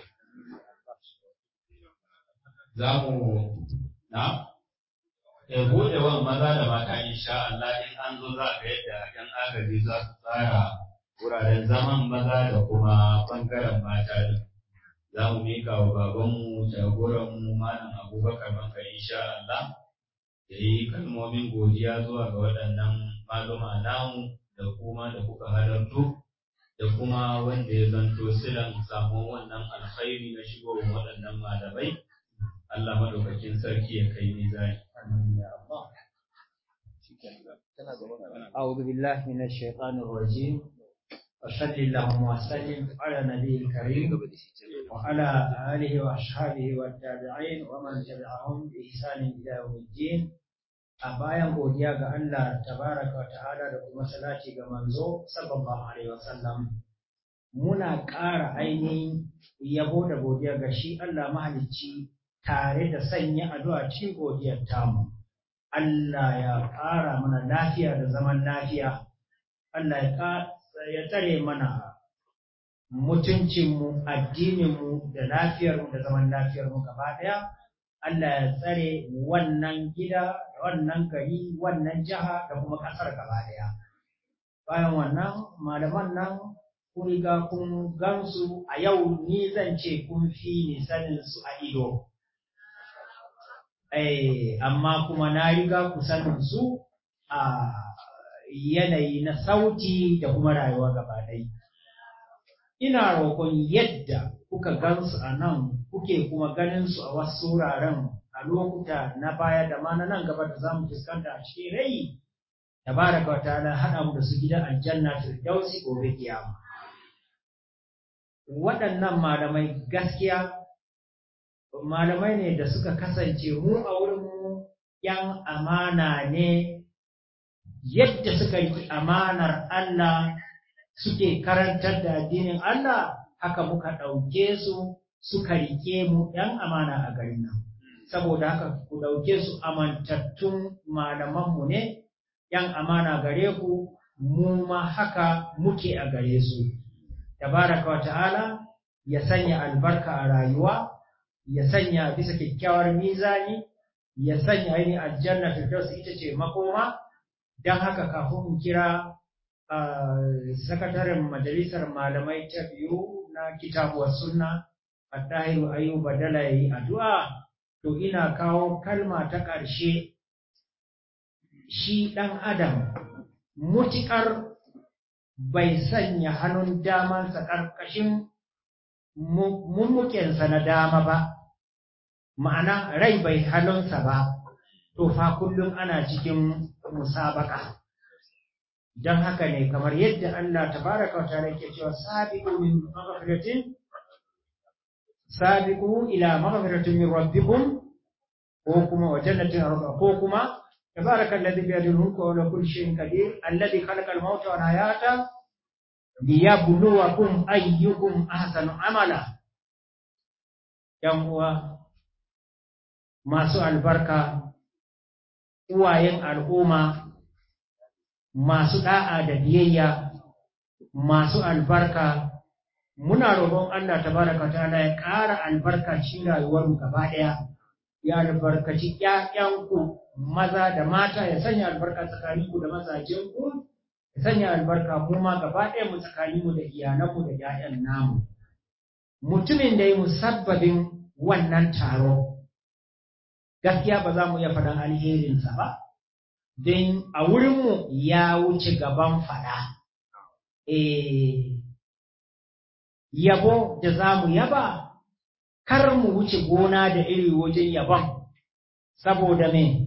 za mu na ya bude wa maza da mata insha Allah in an zo za ga yadda yan agaji za su tsara wuraren zaman maza da kuma bangaren mata din za mu mika wa babanmu jagoranmu malam abubakar maka insha Allah da yi kalmomin godiya zuwa ga waɗannan maluma namu da kuma da kuka halarto da kuma wanda ya zanto silan samun wannan alkhairi na shigowar waɗannan malamai Allah madaukakin sarki ya kai mizani. أعوذ بالله من الشيطان الرجيم وصل اللهم وسلم على نبي الكريم وعلى آله وأصحابه والتابعين ومن تبعهم بإحسان إلى يوم الدين a bayan godiya ga Allah tabaraka wa ta'ala da kuma salati ga manzo sallallahu alaihi wasallam muna ƙara ainihin yabo da godiya ga shi Allah mahalicci tare da sanya addu'a cikin godiyar tamu Allah ya ƙara mana lafiya da zaman lafiya Allah ya tsare mana mutuncinmu addininmu da lafiyarmu da zaman lafiyarmu gaba ɗaya Allah ya tsare wannan gida wannan gari wannan jiha da kuma ƙasar gaba ɗaya bayan wannan malaman nan kun riga kun gansu a yau ni zan ce kun fi ni sanin su a ido eh amma kuma na riga ku sanin su a yanayi na sauti da kuma rayuwa gaba ɗaya ina roƙon yadda kuka gansu a nan kuke kuma ganin su a wasu wuraren a lokuta na baya da ma na nan gaba da zamu fuskanta a cikin rai tabaraka wa ta'ala hada mu da su gidan aljanna firdausi gobe kiyama waɗannan malamai gaskiya malamai ne da suka kasance mu a wurin mu yan amana ne yadda suka yi amanar Allah suke karantar da addinin Allah haka muka ɗauke su suka rike mu ‘yan amana a garin nan. Saboda haka ku ɗauke su amantattun malamanmu ne, ‘yan amana gare ku, mu ma haka muke a gare su. Tabaraka wa ta'ala ya sanya albarka a rayuwa, ya sanya bisa kyakkyawar mizani, ya sanya ainihin aljanna firdaus ita ce makoma, don haka kafin in kira sakataren majalisar malamai ta biyu na kitabuwar sunna Attahiru Ayuba Dala yayi addu'a to ina kawo kalma ta ƙarshe shi ɗan adam mutikar bai sanya hannun damansa ƙarƙashin mummukensa na dama ba ma'ana rai bai halonsa ba to fa kullum ana cikin musabaka don haka ne kamar yadda Allah tabaraka wa ta'ala yake cewa sabiqu min maghfiratin sabiqu ila maghfiratin min rabbikum ko kuma wa jannatin arda ko kuma tabaraka alladhi bi yadihi mulku wa ala kulli shay'in qadir alladhi khalaqa al-mauta wal hayata liyabluwakum ayyukum ahsanu amala yan uwa masu albarka uwayen al'umma masu da'a da biyayya masu albarka muna roƙon Allah tabaraka ta'ala ya ƙara albarka cikin rayuwar mu gaba ɗaya ya albarkaci ƴaƴanku maza da mata ya sanya albarka tsakaninku da mazajenku ya sanya albarka mu ma gaba ɗaya mu tsakaninmu da iyalanmu da ƴaƴan namu mutumin da ya musabbabin wannan taro gaskiya ba za mu iya faɗan alherinsa ba don a wurinmu ya wuce gaban faɗa eh yabo da za mu yaba kar mu wuce gona da iri wajen yabon saboda me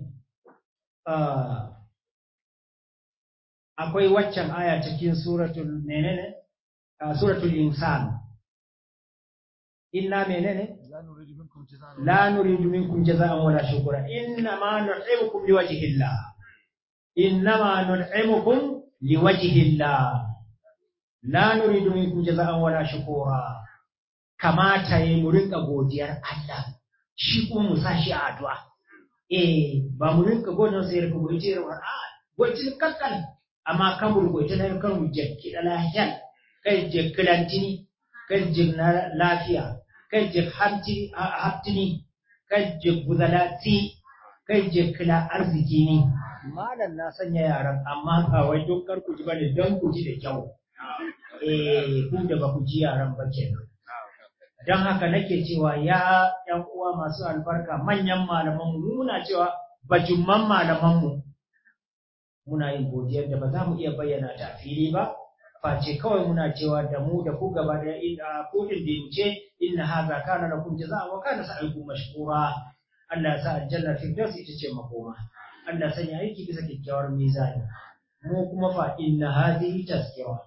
akwai waccan aya cikin suratul menene suratul insan inna menene la nuridu minkum jaza'an wala shukura inna ma nut'imukum liwajhi llah inna ma nut'imukum liwajhi llah la nuridu minkum jaza'an wala shukura kamata yi mu rinka godiyar Allah shi kuma mu sa shi a addu'a eh ba mu rinka godon sai rinka godiya a gocin kakkan amma kan mu godiya na kan mu jekki da lafiya kai jekkilantini kai jigna lafiya kai jek hamtini haftini kai jek gudalati kai jekkila arziki ne malam na sanya yaran amma ba wai don kar ku ji bane don ku ji da kyau eh ku da ba ku ji yaran ba kenan don haka nake cewa ya ‘yan uwa masu albarka manyan malamanmu muna cewa bajumman malamanmu muna yin godiyar da ba za mu iya bayyana ta fili ba face kawai muna cewa da mu da ku gaba da inda ko din da yuce inna haza kana lakum jazaa'an wa kana sa'ikum mashkura Allah ya sa aljanna firdaus ita ce makoma Allah sanya aiki bisa kyakkyawar mizani mu kuma fa inna hadhihi tazkira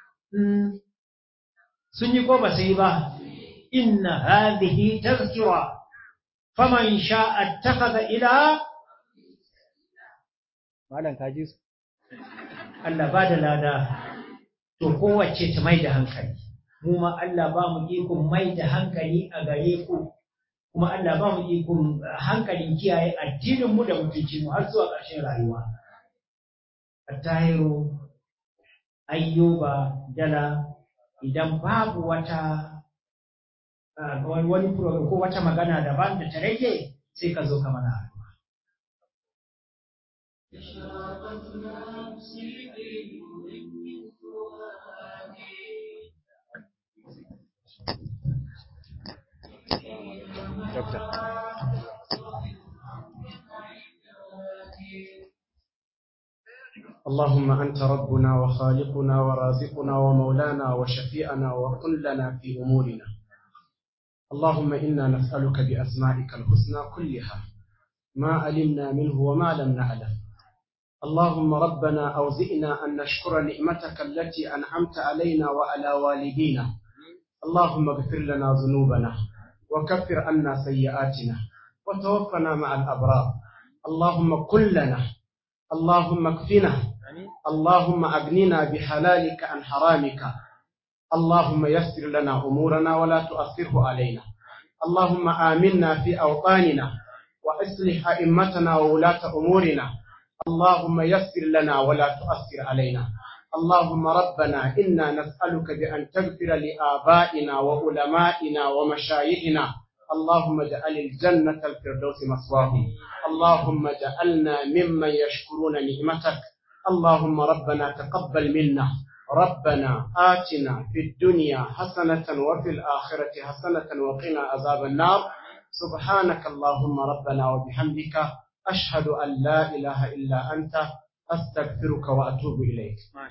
sun yi ko ba su yi ba إن هذه تذكرة فمن شاء اتخذ إلى malam kaji su Allah ba da lada to kowace ta mai da hankali mu ma Allah ba mu ikon mai da hankali a gare ku kuma Allah ba mu ikon hankalin kiyaye addinin mu da mutuncin mu har zuwa ƙarshen rayuwa Attahiru Ayyuba Dala idan babu wata wani program ko wata magana daban da ta rage sai ka zo ka mana addu'a. اللهم أنت ربنا وخالقنا ورازقنا ومولانا وشفيعنا وكن لنا في أمورنا اللهم إنا نسألك بأسمائك الحسنى كلها ما علمنا منه وما لم نعلم اللهم ربنا أوزئنا أن نشكر نعمتك التي أنعمت علينا وعلى والدينا اللهم اغفر لنا ذنوبنا وكفر عنا سيئاتنا وتوفنا مع الأبرار اللهم كن لنا اللهم اكفنا اللهم أغننا بحلالك عن حرامك اللهم يسر لنا أمورنا ولا تؤثره علينا اللهم آمنا في أوطاننا وأصلح أئمتنا وولاة أمورنا اللهم يسر لنا ولا تؤثر علينا اللهم ربنا إنا نسألك بأن تغفر لآبائنا وعلمائنا ومشايخنا اللهم اجعل الجنة الفردوس مثواهم اللهم اجعلنا ممن يشكرون نعمتك اللهم ربنا تقبل منا ربنا آتنا في الدنيا حسنة وفي الآخرة حسنة وقنا عذاب النار سبحانك اللهم ربنا وبحمدك أشهد أن لا إله إلا أنت أستغفرك وأتوب إليك